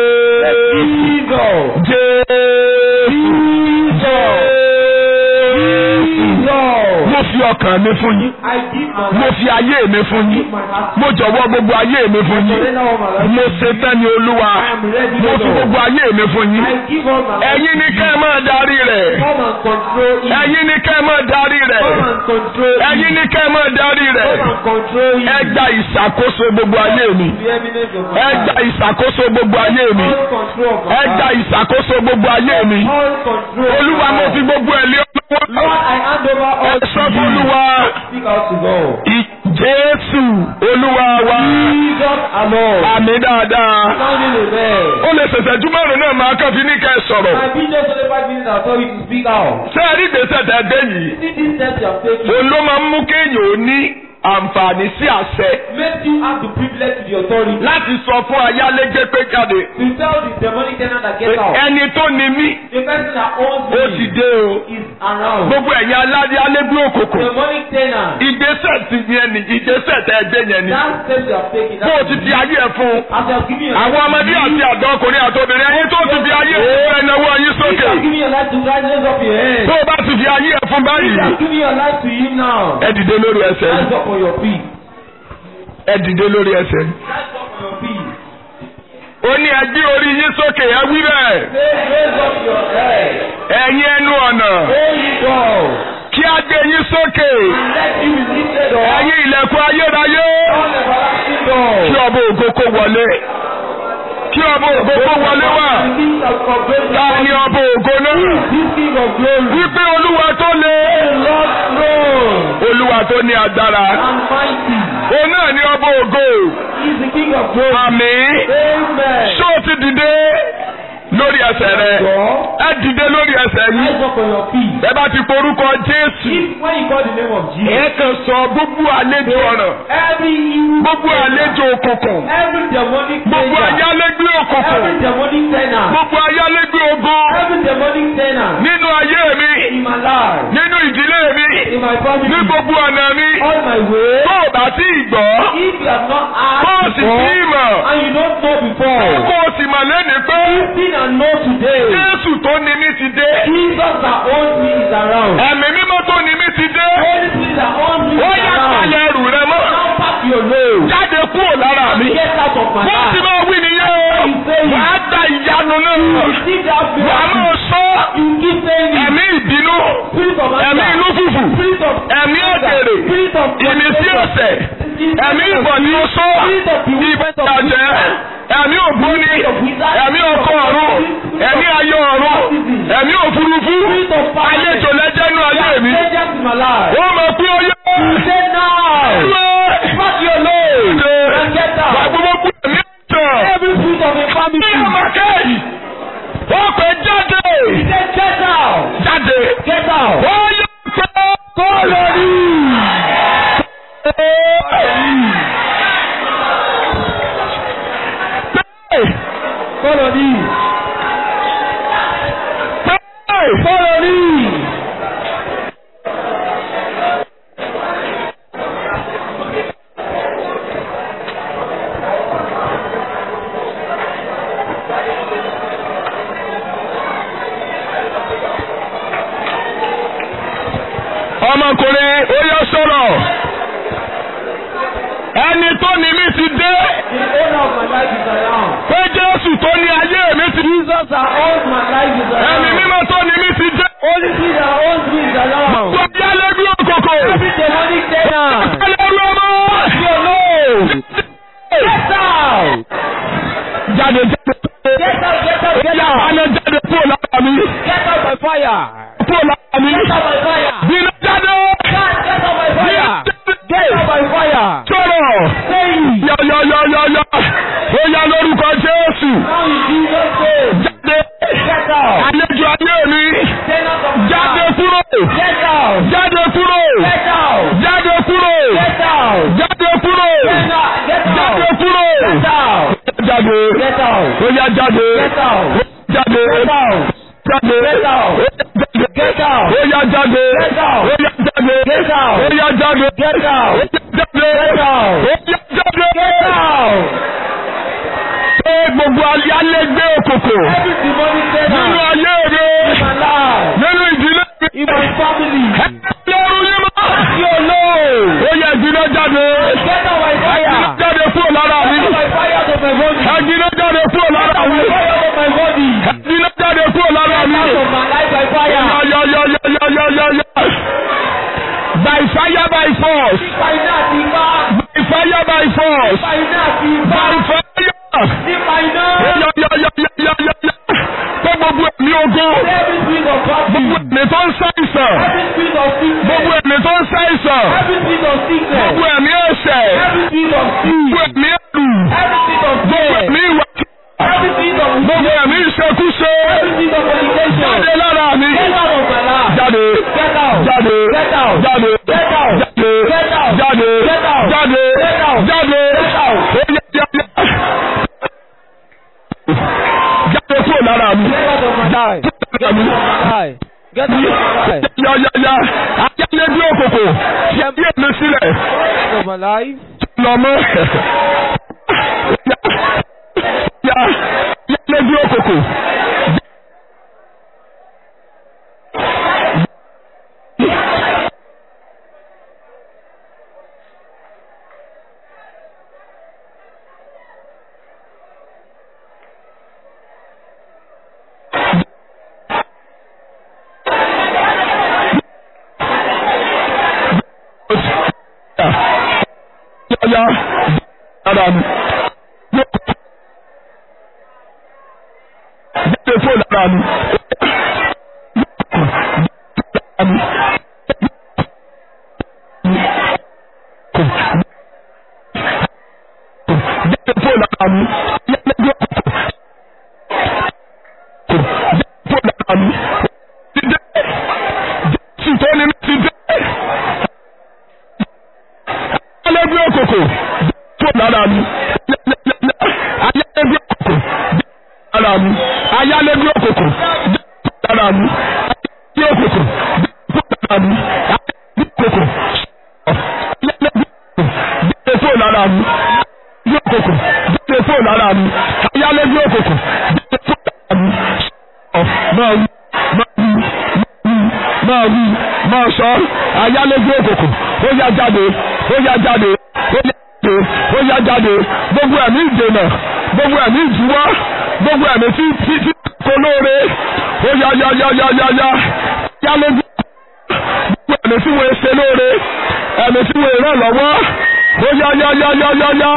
Speaker 1: Jésù
Speaker 2: Jesus.
Speaker 1: Jésù
Speaker 2: Jesus.
Speaker 1: mo fi ọkàn mi fún yín
Speaker 2: I give my
Speaker 1: mo
Speaker 2: life.
Speaker 1: fi ayé mi fún yín
Speaker 2: Give my heart.
Speaker 1: mo jọ̀wọ́ gbogbo ayé mi fún yín
Speaker 2: Surrender all my life.
Speaker 1: mo ṣetán ní olúwa
Speaker 2: I am ready,
Speaker 1: mo fi
Speaker 2: Lord.
Speaker 1: gbogbo ayé mi fún yín
Speaker 2: I give all my life.
Speaker 1: ẹ̀yin ni kẹ́ ẹ máa darí rẹ̀
Speaker 2: Come and control it.
Speaker 1: ẹ̀yin ni kẹ́ ẹ máa darí rẹ̀
Speaker 2: Come and control it.
Speaker 1: ẹ̀yin ni kẹ́ ẹ máa darí rẹ̀
Speaker 2: Come and control it.
Speaker 1: ẹ gba ìṣàkóso gbogbo ayé mi
Speaker 2: The eminence of my
Speaker 1: ẹ gba
Speaker 2: life.
Speaker 1: ìṣàkóso gbogbo ayé mi
Speaker 2: All control of my
Speaker 1: ẹ gba
Speaker 2: life.
Speaker 1: ìṣàkóso gbogbo ayé mi
Speaker 2: All control of
Speaker 1: olúwa
Speaker 2: my
Speaker 1: mo
Speaker 2: life.
Speaker 1: fi gbogbo ẹ̀ lé
Speaker 2: Lord,
Speaker 1: ọlọ́wọ́
Speaker 2: I hand over
Speaker 1: ẹ
Speaker 2: all to
Speaker 1: sọ fún
Speaker 2: you.
Speaker 1: olúwa
Speaker 2: Speak out to God.
Speaker 1: ì- jésù olúwa wa
Speaker 2: Jesus alone.
Speaker 1: àmì dáadáa
Speaker 2: Sounding a bell.
Speaker 1: ó lè ṣẹ̀ṣẹ̀ jú márùn náà máa kàn fi ní kẹ́ ẹ sọ̀rọ̀
Speaker 2: My vision only five minutes I told you to speak out.
Speaker 1: ṣé ẹ rí ìgbésẹ̀ tẹ́ dé yìí
Speaker 2: See these steps you are taking.
Speaker 1: òun ló máa ń mú kéèyàn ó ní àǹfààní sí àṣẹ
Speaker 2: Make you have the privilege to the authority.
Speaker 1: láti sọ fún ayálégbé pé jáde
Speaker 2: To tell the demonic tenant that get out.
Speaker 1: ẹni tó ni mí
Speaker 2: The person that owns
Speaker 1: ó ti
Speaker 2: me
Speaker 1: dé o
Speaker 2: is around.
Speaker 1: gbogbo ẹ̀yin alálégbé òkòkò
Speaker 2: Demonic tenant.
Speaker 1: ìgbésẹ̀ ti yẹn ni ìgbésẹ̀ tẹ́ ẹ gbé yẹn ni
Speaker 2: That steps you have taken.
Speaker 1: bó o ti fi ayé ẹ fún
Speaker 2: As you have given your
Speaker 1: àwọn ọmọdé àti àgbà ọkùnrin àti obìnrin ẹ̀yin tó ti fi ayé ẹ fún ẹnáwó yín
Speaker 2: If you
Speaker 1: sókè
Speaker 2: have given your life to Christ, raise up your hand.
Speaker 1: tó o bá ti fi ayé ẹ fún
Speaker 2: If you
Speaker 1: báyìí
Speaker 2: have given your life to Him now,
Speaker 1: ẹ dìde lórí ẹsẹ̀
Speaker 2: rise up on your feet.
Speaker 1: ẹ dìde lórí ẹsẹ̀
Speaker 2: Rise up on your feet.
Speaker 1: ó ní ẹ gbé orí yín sókè ẹ wí bẹ́ẹ̀.
Speaker 2: Say, raise up your head.
Speaker 1: ẹ̀yin ẹnu ọ̀nà
Speaker 2: O ye doors,
Speaker 1: kí a gbé yín sókè.
Speaker 2: and let you be lifted up.
Speaker 1: ẹ̀yin ilẹ̀kùn ayérayé
Speaker 2: All everlasting
Speaker 1: kí
Speaker 2: doors.
Speaker 1: ọba ògo kó wọlé. kí ọba ògo kó wọlé wá.
Speaker 2: The King of glory.
Speaker 1: ta ni ọba ògo náà.
Speaker 2: This King of glory.
Speaker 1: wípé olúwa tó le.
Speaker 2: The Lord throne
Speaker 1: olúwa tó ní agbára.
Speaker 2: and mighty.
Speaker 1: òun náà ni ọba ògo.
Speaker 2: He is the King of glory.
Speaker 1: àmín.
Speaker 2: Amen.
Speaker 1: ṣó o ti dìde lórí ẹsẹ̀ rẹ.
Speaker 2: God,
Speaker 1: ẹ dìde lórí ẹsẹ̀ yín.
Speaker 2: rise up on your feet.
Speaker 1: ẹ bá ti porúkọ jésù.
Speaker 2: If when you call the name of Jesus,
Speaker 1: ẹ kàn sọ gbogbo àlejò ọ̀ràn.
Speaker 2: every evil,
Speaker 1: gbogbo àlejò òkùnkùn.
Speaker 2: every demonic
Speaker 1: gbogbo
Speaker 2: tenant,
Speaker 1: ayálégbé
Speaker 2: every
Speaker 1: òkùnkùn.
Speaker 2: demonic tenant,
Speaker 1: gbogbo ayálégbé ogun.
Speaker 2: every demonic tenant
Speaker 1: nínú ayé mi.
Speaker 2: in my life,
Speaker 1: nínú ìdílé mi.
Speaker 2: in my family,
Speaker 1: ní gbogbo ọ̀nà mi.
Speaker 2: all my way.
Speaker 1: tó o bá tí ì gbọ́.
Speaker 2: If you have not
Speaker 1: tó o
Speaker 2: asked
Speaker 1: sì tí ì
Speaker 2: before
Speaker 1: mọ̀.
Speaker 2: and you don't know before,
Speaker 1: kó o sì mọ̀ lẹ́nìí pé.
Speaker 2: listen and know today.
Speaker 1: jésù tó ní mi ti dé.
Speaker 2: Jesus that owns me is around.
Speaker 1: ẹ̀mí mímọ́ tó ní mi ti dé.
Speaker 2: Holy Spirit that owns me
Speaker 1: ó
Speaker 2: is
Speaker 1: yá
Speaker 2: around.
Speaker 1: kalẹ̀ ẹrù rẹ mọ́.
Speaker 2: Now pack your load.
Speaker 1: jáde kúrò lára mi.
Speaker 2: Get out of my
Speaker 1: bó ti
Speaker 2: life.
Speaker 1: máa wí nìyẹn o. wàá gba ìyanu náà.
Speaker 2: Receive that
Speaker 1: wàá
Speaker 2: miracle.
Speaker 1: máa sọ.
Speaker 2: You keep saying it.
Speaker 1: ẹ̀mí ìbínú.
Speaker 2: Spirit of
Speaker 1: ẹ̀mí
Speaker 2: anger.
Speaker 1: inú fùfù.
Speaker 2: Spirit of
Speaker 1: ẹ̀mí òkèrè.
Speaker 2: Spirit of
Speaker 1: ìmísí ọ̀sẹ̀. ẹ̀mí ìbọ̀dí oṣó. ìbàjẹ́. ẹ̀mí ògbóni. ẹ̀mí ọkọ ọ̀run. ẹ̀mí ayé ọ̀run. ẹ̀mí òfurufú.
Speaker 2: Spirit of fire.
Speaker 1: àlejò lẹ́jẹ̀nú ayé mi.
Speaker 2: Strangers in my life.
Speaker 1: ó mọ̀ pé ó yẹ.
Speaker 2: Say now. Pack your load. And get
Speaker 1: Wà
Speaker 2: out.
Speaker 1: gbogbo ẹ̀mí ọ̀tọ̀.
Speaker 2: Every spirit of
Speaker 1: Ní
Speaker 2: infirmity.
Speaker 1: ọmọkẹ́. Ó pè jáde.
Speaker 2: Say get out.
Speaker 1: Jáde.
Speaker 2: Get out.
Speaker 1: Ó yẹ pé. Kó lórí.
Speaker 2: Follow me. Follow me.
Speaker 1: Ọmọkùnrin ó yẹ sọ̀rọ̀. Ẹni tó ní mi ti dé.
Speaker 2: The owner of my life is around.
Speaker 1: Pé Jésù tó ní ayé mi ti dé.
Speaker 2: Jesus that owns my life is
Speaker 1: Ẹ̀mí
Speaker 2: around.
Speaker 1: mímọ́ tó ní mi ti dé.
Speaker 2: Holy Spirit that owns me is around.
Speaker 1: Tó bí alẹ́bí òkòkò.
Speaker 2: Every demonic tenant.
Speaker 1: Ẹlẹ́rú ọmọ.
Speaker 2: Your load. Get out.
Speaker 1: Jáde jáde.
Speaker 2: Get out. Get out. Get
Speaker 1: Yá
Speaker 2: out.
Speaker 1: alẹ́ jáde kúrò lára mi.
Speaker 2: Get out by fire.
Speaker 1: Kúrò lára mi.
Speaker 2: Get out by fire.
Speaker 1: Bínú jáde.
Speaker 2: God, get out by fire. Get out by fire.
Speaker 1: Sọ̀rọ̀.
Speaker 2: Say it.
Speaker 1: Yọ̀yọ̀yọ̀yọ̀. Ó yá lórúkọ Jésù.
Speaker 2: Now in Jesus' name.
Speaker 1: Jáde.
Speaker 2: Get out.
Speaker 1: Àlejò ayé mi.
Speaker 2: Tenant of my
Speaker 1: Jáde
Speaker 2: life.
Speaker 1: kúrò.
Speaker 2: Get out.
Speaker 1: Jáde kúrò.
Speaker 2: Get out.
Speaker 1: Jáde kúrò.
Speaker 2: Get out.
Speaker 1: Jáde kúrò.
Speaker 2: Get out. Get
Speaker 1: Jáde
Speaker 2: out.
Speaker 1: kúrò.
Speaker 2: Get out.
Speaker 1: Jáde.
Speaker 2: Get out.
Speaker 1: Ó yá jáde.
Speaker 2: Get out.
Speaker 1: Jáde.
Speaker 2: Get out.
Speaker 1: Jáde.
Speaker 2: Get out. Get out.
Speaker 1: Ó yá jáde.
Speaker 2: Get out.
Speaker 1: Ó yá jáde.
Speaker 2: Get out.
Speaker 1: Ó yá jáde.
Speaker 2: Get out.
Speaker 1: Ó yá jáde.
Speaker 2: Get out.
Speaker 1: Ó yá jáde.
Speaker 2: Get out.
Speaker 1: Ṣé gbogbo ayálégbé òkòkò
Speaker 2: Every demonic
Speaker 1: nínú
Speaker 2: tenant
Speaker 1: ayé mi
Speaker 2: in my life,
Speaker 1: nínú ìdílé mi.
Speaker 2: in my family,
Speaker 1: Ẹlẹ́rú yín mọ́.
Speaker 2: your load.
Speaker 1: Ó yẹ ìdílé jáde.
Speaker 2: Get out by
Speaker 1: Ìdílé
Speaker 2: fire.
Speaker 1: jáde kúrò lára mi.
Speaker 2: Get out by fire to my body.
Speaker 1: Ìdílé jáde kúrò lára mi.
Speaker 2: By fire to my body.
Speaker 1: Ìdílé jáde kúrò lára mi.
Speaker 2: Out of my life by fire.
Speaker 1: Yọ̀yọ̀yọ̀yọ̀yọ̀yọ̀. By fire by force.
Speaker 2: Nípa iná àti ipá.
Speaker 1: By fire by force.
Speaker 2: Nípa iná àti ipá.
Speaker 1: By fire.
Speaker 2: Nípa iná.
Speaker 1: Yọ̀yọ̀yọ̀yọ̀yọ̀yọ̀. Tó gbogbo ẹ̀mí ogun.
Speaker 2: Every spirit of
Speaker 1: Gbogbo
Speaker 2: poverty.
Speaker 1: ẹ̀mí tó ń ṣàìsàn.
Speaker 2: Every spirit of
Speaker 1: Gbogbo
Speaker 2: sickness.
Speaker 1: ẹ̀mí tó ń ṣàìsàn.
Speaker 2: Every spirit of sickness.
Speaker 1: Gbogbo ẹ̀mí ẹ̀ṣẹ̀.
Speaker 2: Every spirit of sin.
Speaker 1: Gbogbo ẹ̀mí ẹ̀rù.
Speaker 2: Every spirit of
Speaker 1: Gbogbo
Speaker 2: fear.
Speaker 1: ẹ̀mí ìwà.
Speaker 2: Every spirit of
Speaker 1: Gbogbo ẹ̀mí ìṣekúṣe.
Speaker 2: Every spirit of fornication.
Speaker 1: Jáde lára mi.
Speaker 2: Get out of my life.
Speaker 1: Jáde.
Speaker 2: Get out.
Speaker 1: Jáde.
Speaker 2: Get out.
Speaker 1: Jáde.
Speaker 2: Get out.
Speaker 1: Jáde.
Speaker 2: Get out.
Speaker 1: Jáde.
Speaker 2: Get out.
Speaker 1: Jáde.
Speaker 2: Get out.
Speaker 1: Jáde.
Speaker 2: Get out.
Speaker 1: Ó yẹ jáde. Jáde kúrò lára mi.
Speaker 2: Get out of my life.
Speaker 1: Lára mi.
Speaker 2: Life. Get out of my life.
Speaker 1: Yáyáyá. Ayáyé bí òkòkò. Ṣé bí èmi sílẹ̀?
Speaker 2: Get out of my life.
Speaker 1: Lọ mọ́. Yá. Yáyé bí òkòkò. yá lára mi. Jáde fún lára mi. Jáde fún lára mi. Jáde fún lára mi. Ti dé. Jésù tó ní mi ti dé. Ayálégbé òkòkò tó lára mi. Ayálégbé òkòkò lára mi. Ayálégbé òkòkò lára mi. Ayálégbé òkòkò lára mi. Ayálégbé òkòkò ayálégbé òkòkò lára mi. Ayálégbé òkòkò jáde fóònù lára mi. Ayálégbé òkòkò jáde fóònù lára mi. Máa wí, máa wí, máa wí, máa sọ. Ayálégbé òkòkò ó yá jáde, ó yá jáde, ó yá jáde, ó yá jáde. Gbogbo ẹ̀mí ìdènà, gbogbo ẹ̀mí ìdíwọ́, gbogbo ẹ̀mí tí tí tí kò lóore. Ó yá yá yá yá yá yá. Ayálégbé gbogbo ẹ̀mí tí wọ́n ṣe lóore, ẹ̀mí tí wọ́n ràn lọ́wọ́. Ó yá yá yá yá yá yá.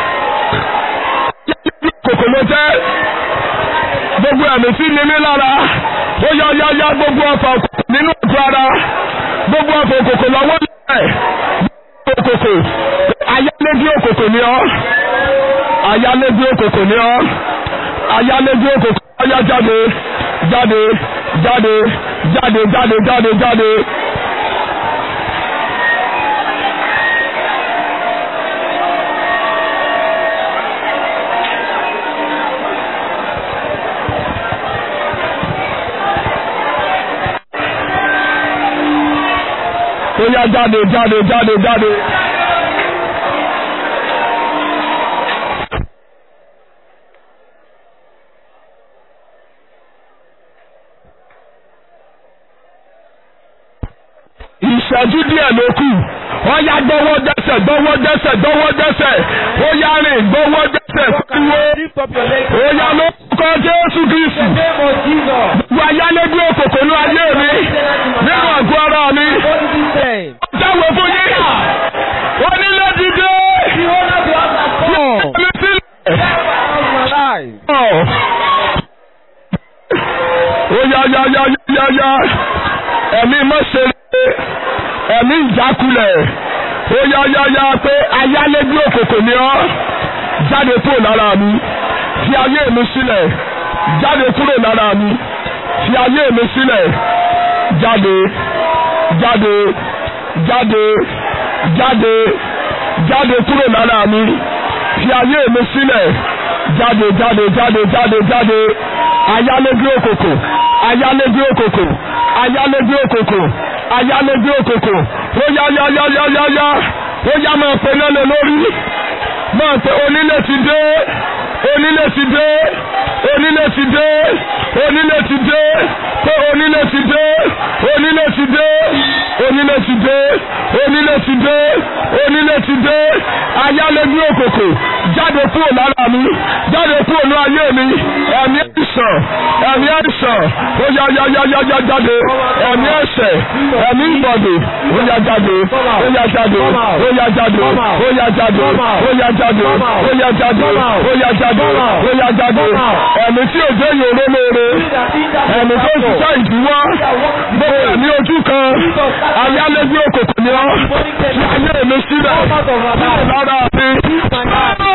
Speaker 1: Kòkò ló jẹ́ gbogbo ẹ̀mí tí ní mí lára ó yá yá yá gbogbo ọ̀fà òkòkò nínú ọ̀tún ara gbogbo ọ̀fà òkòkò lọ́wọ́ nílẹ̀ òkòkò ayálégbé òkòkò ni ọ́ ayálégbé òkòkò ni ọ́ ayálégbé òkòkò ọyá jáde jáde jáde jáde jáde jáde jáde. ó yá jáde jáde jáde jáde. ìṣẹ́jú díẹ̀ ló kù ó yá gbọ́wọ́ dẹ́sẹ̀ gbọ́wọ́ dẹ́sẹ̀ gbọ́wọ́ dẹ́sẹ̀ ó yá rìn gbọ́wọ́ dẹ́sẹ̀ kúrò
Speaker 2: Lift up your legs.
Speaker 1: ó yá ló kọ́ Jésù Kristu
Speaker 2: Name of Jesus.
Speaker 1: gbogbo ayálégbé òkòkò ní ayé mi nínú àgọ́ ara mi
Speaker 2: What did he say?
Speaker 1: jáwé fún yín onílé dìde
Speaker 2: The owner of the house has come.
Speaker 1: mi sílẹ̀.
Speaker 2: Out of my life.
Speaker 1: ó yá yá yá yá yá ẹ̀mí mọ́ṣẹ́lẹ̀ ẹ̀mí ìjákulẹ̀ ó yá yá yá pé ayálégbé òkòkò ni ọ́ jáde kúrò lára mi fi ayé mi sílẹ̀ jáde kúrò lára mi fi ayé mi sílẹ̀ jáde jáde jáde jáde jáde kúrò lára mi fi ayé mi sílẹ̀ jáde jáde jáde jáde jáde ayálégbé òkòkò ayálégbé òkòkò ayálégbé òkòkò ayálégbé òkòkò ó yá yá yá yá yá yá ó yá máa pe lẹ́lẹ̀ lórí máa pe onílé ti dé onílé ti dé onílé ti dé onílé ti dé pé onílé ti dé onílé ti dé onílé ti dé onílé ti dé onílé ti dé ayálégbé òkòkò jáde kúrò lára mi jáde kúrò ní ayé mi ẹ̀mí àìsàn ẹ̀mí àìsàn ó yá yá yá yá yá jáde ẹ̀mí ẹ̀ṣẹ̀ ẹ̀mí ìbọ̀dè ó yá jáde ó yá jáde ó yá jáde ó yá jáde ó yá jáde ó yá jáde ó yá jáde ó yá jáde ẹ̀mí tí ò dé yòró lóore ẹ̀mí tó ń ṣiṣẹ́ ìdíwọ́ gbogbo ẹ̀mí ojú kan ayálégbé òkòkò ni ọ́ fi ayé mi sílẹ̀ sílẹ̀ lára mi.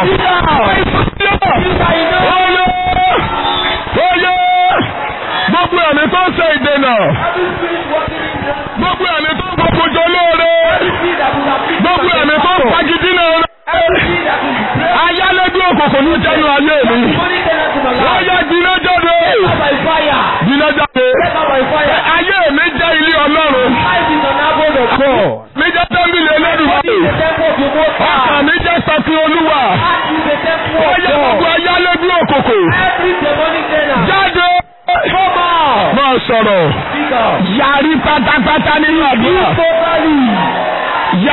Speaker 1: Oyè! Oyè! Gbogbo ẹ̀mí tó ń ṣe ìdènà. Gbogbo ẹ̀mí tó ń gbogbo jọ lóore. Gbogbo ẹ̀mí tó ń fagidínà rẹ̀. Ayálégbé òkòkò ní jẹ́nu ayé mi. Wọ́n yá gbiná jáde. Gbiná jáde. Ayé mi jẹ́ ilé Ọlọ́run. Mi jẹ́ tẹ́ḿbìlì Olódùmarè. Ọkàn mi jẹ́ sọ́kì Olúwa. Wọ́n yá gbogbo ayálégbé òkòkò. Jáde. Máa sọ̀rọ̀. Yàrí pátápátá nínú àdúrà.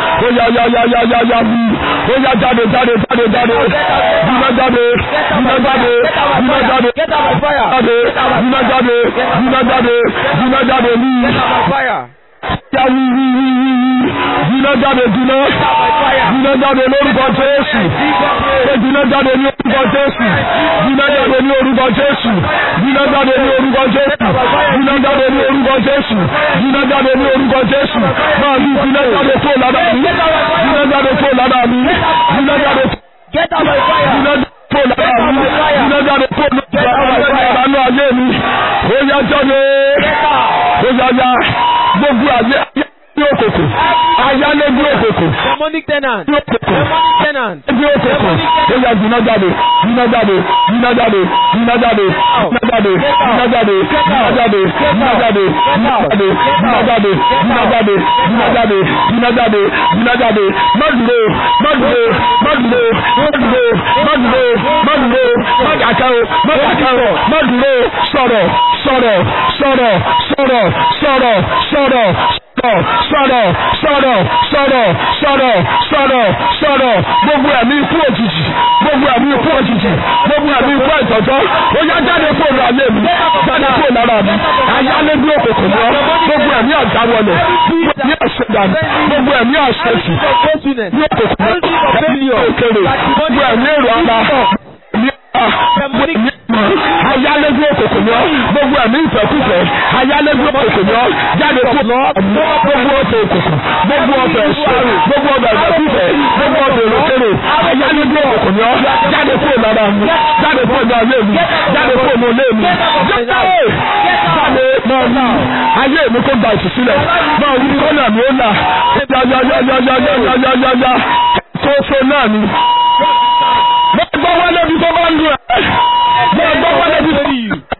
Speaker 1: ó yá yá yá yá yá yá wí ó yá jáde jáde jáde jáde dúná jáde dúná jáde dúná jáde
Speaker 2: Get out by fire.
Speaker 1: jáde dúná jáde dúná jáde dúná jáde ní
Speaker 2: Get out by fire.
Speaker 1: yá wí wí wí wí wí dúná jáde dúná dúná jáde lórúkọ Jésù ṣé dúná jáde ní orúkọ Jésù dúná jáde ní orúkọ Jésù dúná jáde ní orúkọ Jésù dúná jáde ní orúkọ Jésù dúná jáde ní orúkọ Jésù máa ní dúná jáde tó lára mi dúná jáde tó lára mi dúná jáde tó
Speaker 2: Get out by fire.
Speaker 1: dúná tó lára mi dúná jáde tó lára mi ayé mi ó yá jáde ó yá yá gbogbo ayé ayé ní òkòkò ayálégbé òkòkò
Speaker 2: Demonic tenant.
Speaker 1: ní òkòkò
Speaker 2: Demonic tenant.
Speaker 1: ẹbí òkòkò ó yá dùnà jáde dùnà jáde dùnà jáde dùnà jáde dùnà jáde dùnà jáde dùnà jáde dùnà jáde dùnà jáde dùnà jáde dùnà jáde dùnà jáde dùnà jáde dùnà jáde má dúró má dúró má dúró má dúró má dúró má dúró má dàkẹ́ o má dàkẹ́ o má dúró sọ̀rọ̀ sọ̀rọ̀ sọ̀rọ̀ sọ̀rọ̀ sọ̀rọ̀ sọ̀rọ̀ sọ̀rọ̀ sọ̀rọ̀ sọ̀rọ̀ sọ̀rọ̀ sọ̀rọ̀ sọ̀rọ̀ gbogbo ẹ̀mí ikú òjijì gbogbo ẹ̀mí ikú òjijì gbogbo ẹ̀mí ikú ìtọ́jọ́ ó yá jáde kúrò láyé mi jáde kúrò lára mi ayálégbé òkòkò ni ọ́ gbogbo ẹ̀mí àjáwọlẹ̀ ní àṣẹdàní gbogbo ẹ̀mí àṣẹjù
Speaker 2: Faithfulness.
Speaker 1: ní òkòkò ẹ̀mí òkèrè gbogbo ẹ̀mí èrò ara ní ẹ̀mí ayálégbé òkòkò ni ọ́ gbogbo ẹ̀mí ìfẹ́kùfẹ́ ayálégbé òkòkò ni ọ́ jáde kúrò gbogbo ọ̀fẹ́ òkòkò gbogbo ọ̀fẹ́ ẹ̀ṣọ́ gbogbo ọ̀fẹ́ ìfẹ́kùfẹ́ gbogbo ọ̀fẹ́ ìrọ̀kẹ́rẹ́ ayálégbé òkòkò ni ọ́ jáde kúrò lára mi jáde kúrò ní ayé mi jáde kúrò ní olé mi jáde jáde máa wí ayé mi kó gba ìtúsílẹ̀ máa wí kọ́nà mi ó là yáyáyáyáyáyáyáyá tó so náà ni. mo gbọ́ wọlé bí tó bá ń lu ẹ̀ mo gbọ́ wọlé bí tó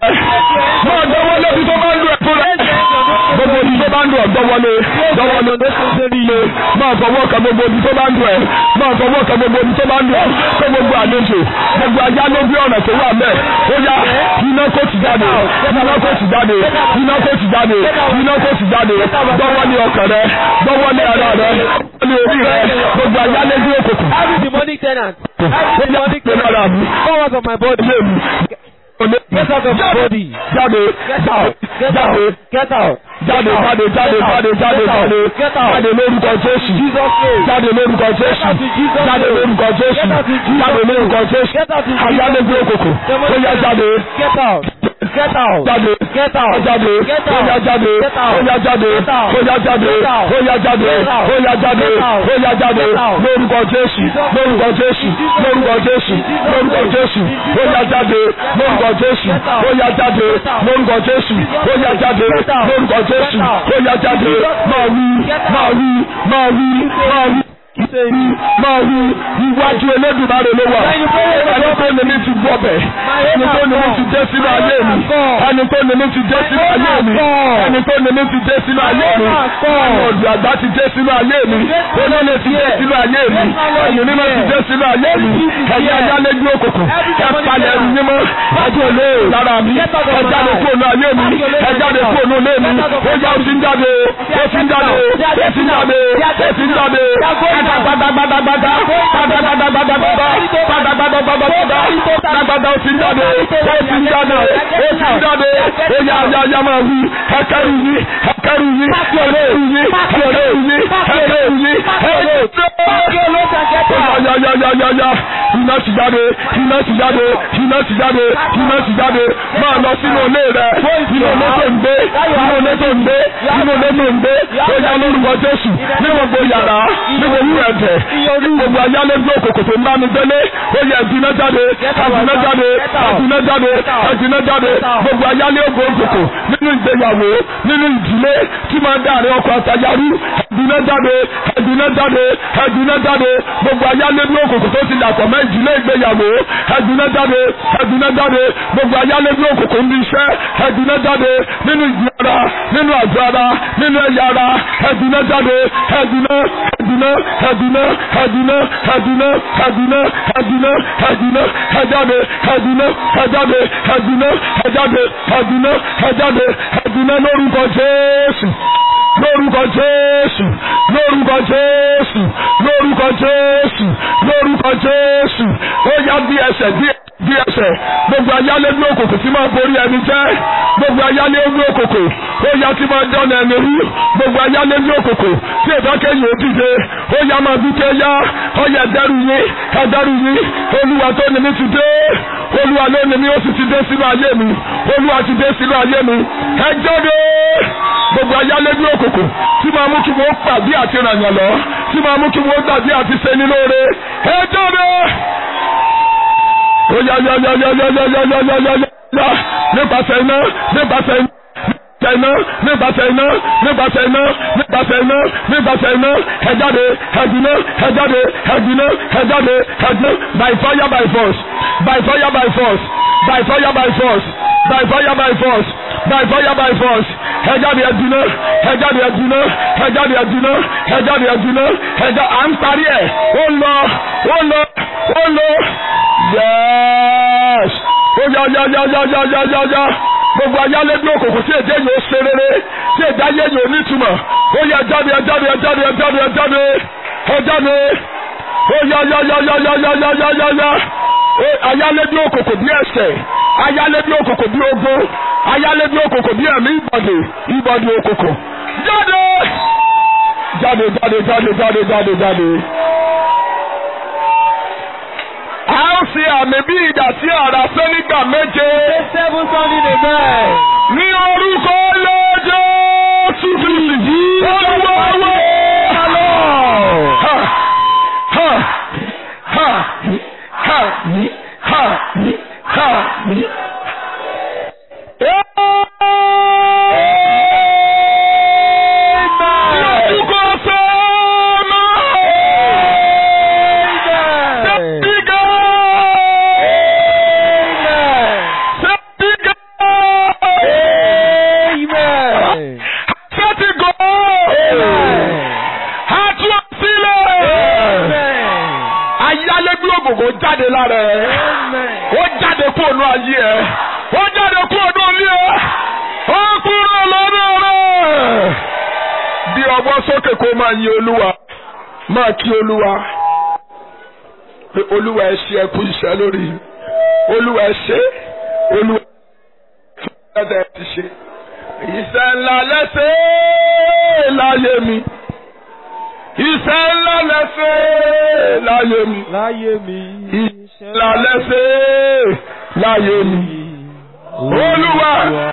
Speaker 1: mo gbọ́ wọlé bí tó bá ń lu ẹ̀ fúnra gbogbo ibi tó bá ń lu ẹ̀ gbọ́ wọlé gbọ́ wọlé máa fọwọ́ kan gbogbo ibi tó bá ń lu ẹ̀ máa fọwọ́ kan gbogbo ibi tó bá ń lu ẹ̀ kó gbogbo àlejò gbogbo ajá ló bí ọ̀nà tó wà mẹ́ ó yá iná kó ti jáde iná kó ti jáde iná kó ti jáde iná kó ti jáde gbọ́wọ́ ní ọkàn rẹ gbọ́wọ́ ní ara rẹ gbọ́wọ́ ní orí rẹ gbogbo ajá lé ní òkùnkùn
Speaker 2: Every demonic tenant. Every demonic
Speaker 1: pẹ̀lú ara mi
Speaker 2: powers of my body.
Speaker 1: ilé mi
Speaker 2: Get out of my body.
Speaker 1: jáde
Speaker 2: Get out. Get
Speaker 1: jáde
Speaker 2: out. Get out.
Speaker 1: jáde jáde jáde jáde jáde jáde jáde lórúkọ Jésù
Speaker 2: Jesus name.
Speaker 1: jáde lórúkọ Jésù jáde lórúkọ Jésù jáde lórúkọ Jésù ayálégbé òkòkò ó yá jáde
Speaker 2: Get out. Get out.
Speaker 1: jáde
Speaker 2: Get
Speaker 1: ó
Speaker 2: out.
Speaker 1: jáde
Speaker 2: Get
Speaker 1: ó yá
Speaker 2: out.
Speaker 1: jáde
Speaker 2: Get
Speaker 1: ó
Speaker 2: out.
Speaker 1: yá jáde
Speaker 2: Get out.
Speaker 1: ó yá jáde
Speaker 2: Get out.
Speaker 1: ó yá jáde
Speaker 2: Get out.
Speaker 1: ó yá jáde
Speaker 2: Get out.
Speaker 1: ó yá jáde
Speaker 2: Get out.
Speaker 1: lórúkọ Jésù lórúkọ Jésù lórúkọ Jésù lórúkọ Jésù ó yá jáde lórúkọ Jésù ó yá jáde lórúkọ Jésù ó yá jáde lórúkọ Jésù ó yá jáde máa wí máa wí máa wí máa wí máa wí iwájú Elédùmarè ló wà ẹni tó ní mi ti gbọ́ bẹ̀ ẹni tó ní mi ti dé sínú ayé mi ẹni tó ní mi ti dé sínú ayé mi ẹni tó ní mi ti dé sínú ayé mi ẹni ọ̀dùn àgbà ti dé sínú ayé mi olóòlè ti dé sínú ayé mi ẹni mímọ́ ti dé sínú ayé mi ẹ̀yẹ ayálégbé òkùnkùn ẹ palẹ̀ ẹni mímọ́ ẹjọ́ olè lára mi ẹ jáde kúrò ní ayé mi ẹ jáde kúrò ní olé mi ó yá ó ti ń jáde ó ti ń jáde ó ti ń jáde ó ti ń jáde gbadagbadagbadagbada gbadagbadagbadagbada gbadagbadagbadagbada gbadagbada ó ti ń jáde ó ti ń jáde ó ti ń jáde ó yá yá yá máa wí ẹkẹrù yí ẹkẹrù yí ẹkẹrù yí ẹkẹrù yí ẹkẹrù yí ẹkẹrù yí ya ya ya ya ya iná ti jáde iná ti jáde iná ti jáde iná ti jáde máa lọ sínú ilé rẹ inú ilé tó ń gbé inú ilé tó ń gbé inú ilé tó ń gbé ó yá lórúkọ Jésù ní gbogbo yàrá ní gbogbo ẹ̀tẹ̀ ní gbogbo ayálégbé òkòkò tó ń bá mi gbélé ó yẹ ẹ̀dínà jáde ẹ̀dínà jáde ẹ̀dínà jáde ẹ̀dínà jáde gbogbo ayálégbé òkòkò nínú ìgbéyàwó nínú ìdílé tí máa ń dáàrin ọkọ àtàyàrú ẹ̀dínà jáde ẹ̀dínà jáde ẹ̀dínà jáde gbogbo ayálégbé òkòkò tó ti dàpọ̀ mọ́ ìdílé ìgbéyàwó ẹ̀dínà jáde ẹ̀dínà jáde gbogbo ayálégbé òkòkò ń bí iṣẹ́ ẹ̀dínà jáde nínú ìdí ara nínú àjọ ara nínú ẹ̀yà ara ẹ̀dínà jáde ẹ̀dínà ẹ̀dínà ẹ̀dínà ẹ̀dínà ẹ̀dínà ẹ̀dínà ẹ̀dínà ẹ̀dínà ẹ̀jáde ẹ̀dínà ẹ̀jáde ẹ̀dínà ẹ̀jáde ẹ̀dínà ẹ̀jáde ẹ̀dínà lórúkọ Jésù lórúkọ jésù lórúkọ jésù lórúkọ jésù lórúkọ jésù ó yá bí ẹsẹ̀ bí bí ẹsẹ̀ gbogbo ayálé ní òkòkò tí máa borí ẹni jẹ́ gbogbo ayálé ní òkòkò ó yá tí máa dán ẹni rú gbogbo ayálé ní òkòkò tí ìdákẹ́yìn ó dìde ó yá máa bí ké yá ó yẹ ẹdẹrù yín ẹdẹrù yín olúwa tó ní mi ti dé olúwa ló ní mi ó sì ti dé sínú ayé mi olúwa ti dé sínú ayé mi ẹ jáde gbogbo ayálé ní òkòkò tí máa mú kí wọ́n pàdé àti ràyàn lọ tí máa mú kí wọ́n gbàdé àti ṣe ní lóore ẹ jáde ó yá yá yá yá yá yá yá yá yá yá yá nípasẹ̀ iná nípasẹ̀ iná nípasẹ̀ iná nípasẹ̀ iná nípasẹ̀ iná nípasẹ̀ iná ẹ jáde ẹdínà ẹ jáde ẹdínà ẹ jáde ẹdínà by fire by force by fire by force by fire by force by fire by force by fire by force ẹ jáde ẹdínà ẹ jáde ẹdínà ẹ jáde ẹdínà ẹ jáde ẹdínà ẹ jáde à ń parí ẹ ó lọ ó lọ ó lọ yes ó yá yá yá yá yá yá yá yá gbogbo ayálégbé òkòkò tí èdè yóò ṣe rere tí èdè ayé yóò nítumọ̀ ó yá jáde jáde jáde jáde jáde ó jáde ó yá yá yá yá yá yá yá yá yá yá ayálégbé òkòkò bí ẹ̀ṣẹ̀ ayálégbé òkòkò bí ogun ayálégbé òkòkò bí ẹ̀mí ìbọ̀dé ìbọ̀dé òkòkò jáde jáde jáde jáde jáde jáde jáde a ó ṣe àmì bí ìdà sí àrà sẹ́nígbà méje.
Speaker 2: Seven sounding amen.
Speaker 1: ní orúkọ lọ́jọ́ tuntun yìí. olúwa wá. Ha ha ha ha ha ha ha. Lórúkọ sọ́ọ́mà. Sẹ́pígà. Sẹ́pígà. Sẹ́pígà. Àtúnṣílẹ̀. Ayálégbé ògògò jáde lára ẹ̀. Ó jáde kú ònú ayé ẹ̀. Ó jáde kú ònú ilé ẹ̀. Ó kúrò lọ́dọ̀ rẹ̀. Bí ọwọ́ sókè kó máa yin Olúwa. Máa kí Olúwa. Pé Olúwa ẹ ṣe ẹkú iṣẹ́ lórí. Olúwa ẹ ṣe. Olúwa ẹ ṣe ti ṣe. Iṣẹ́ ńlá lẹ́sẹ̀ láyé mi. Iṣẹ́ ńlá lẹ́sẹ̀ láyé mi.
Speaker 2: Láyé mi.
Speaker 1: Iṣẹ́ ńlá lẹ́sẹ̀ láyé mi. Olúwa.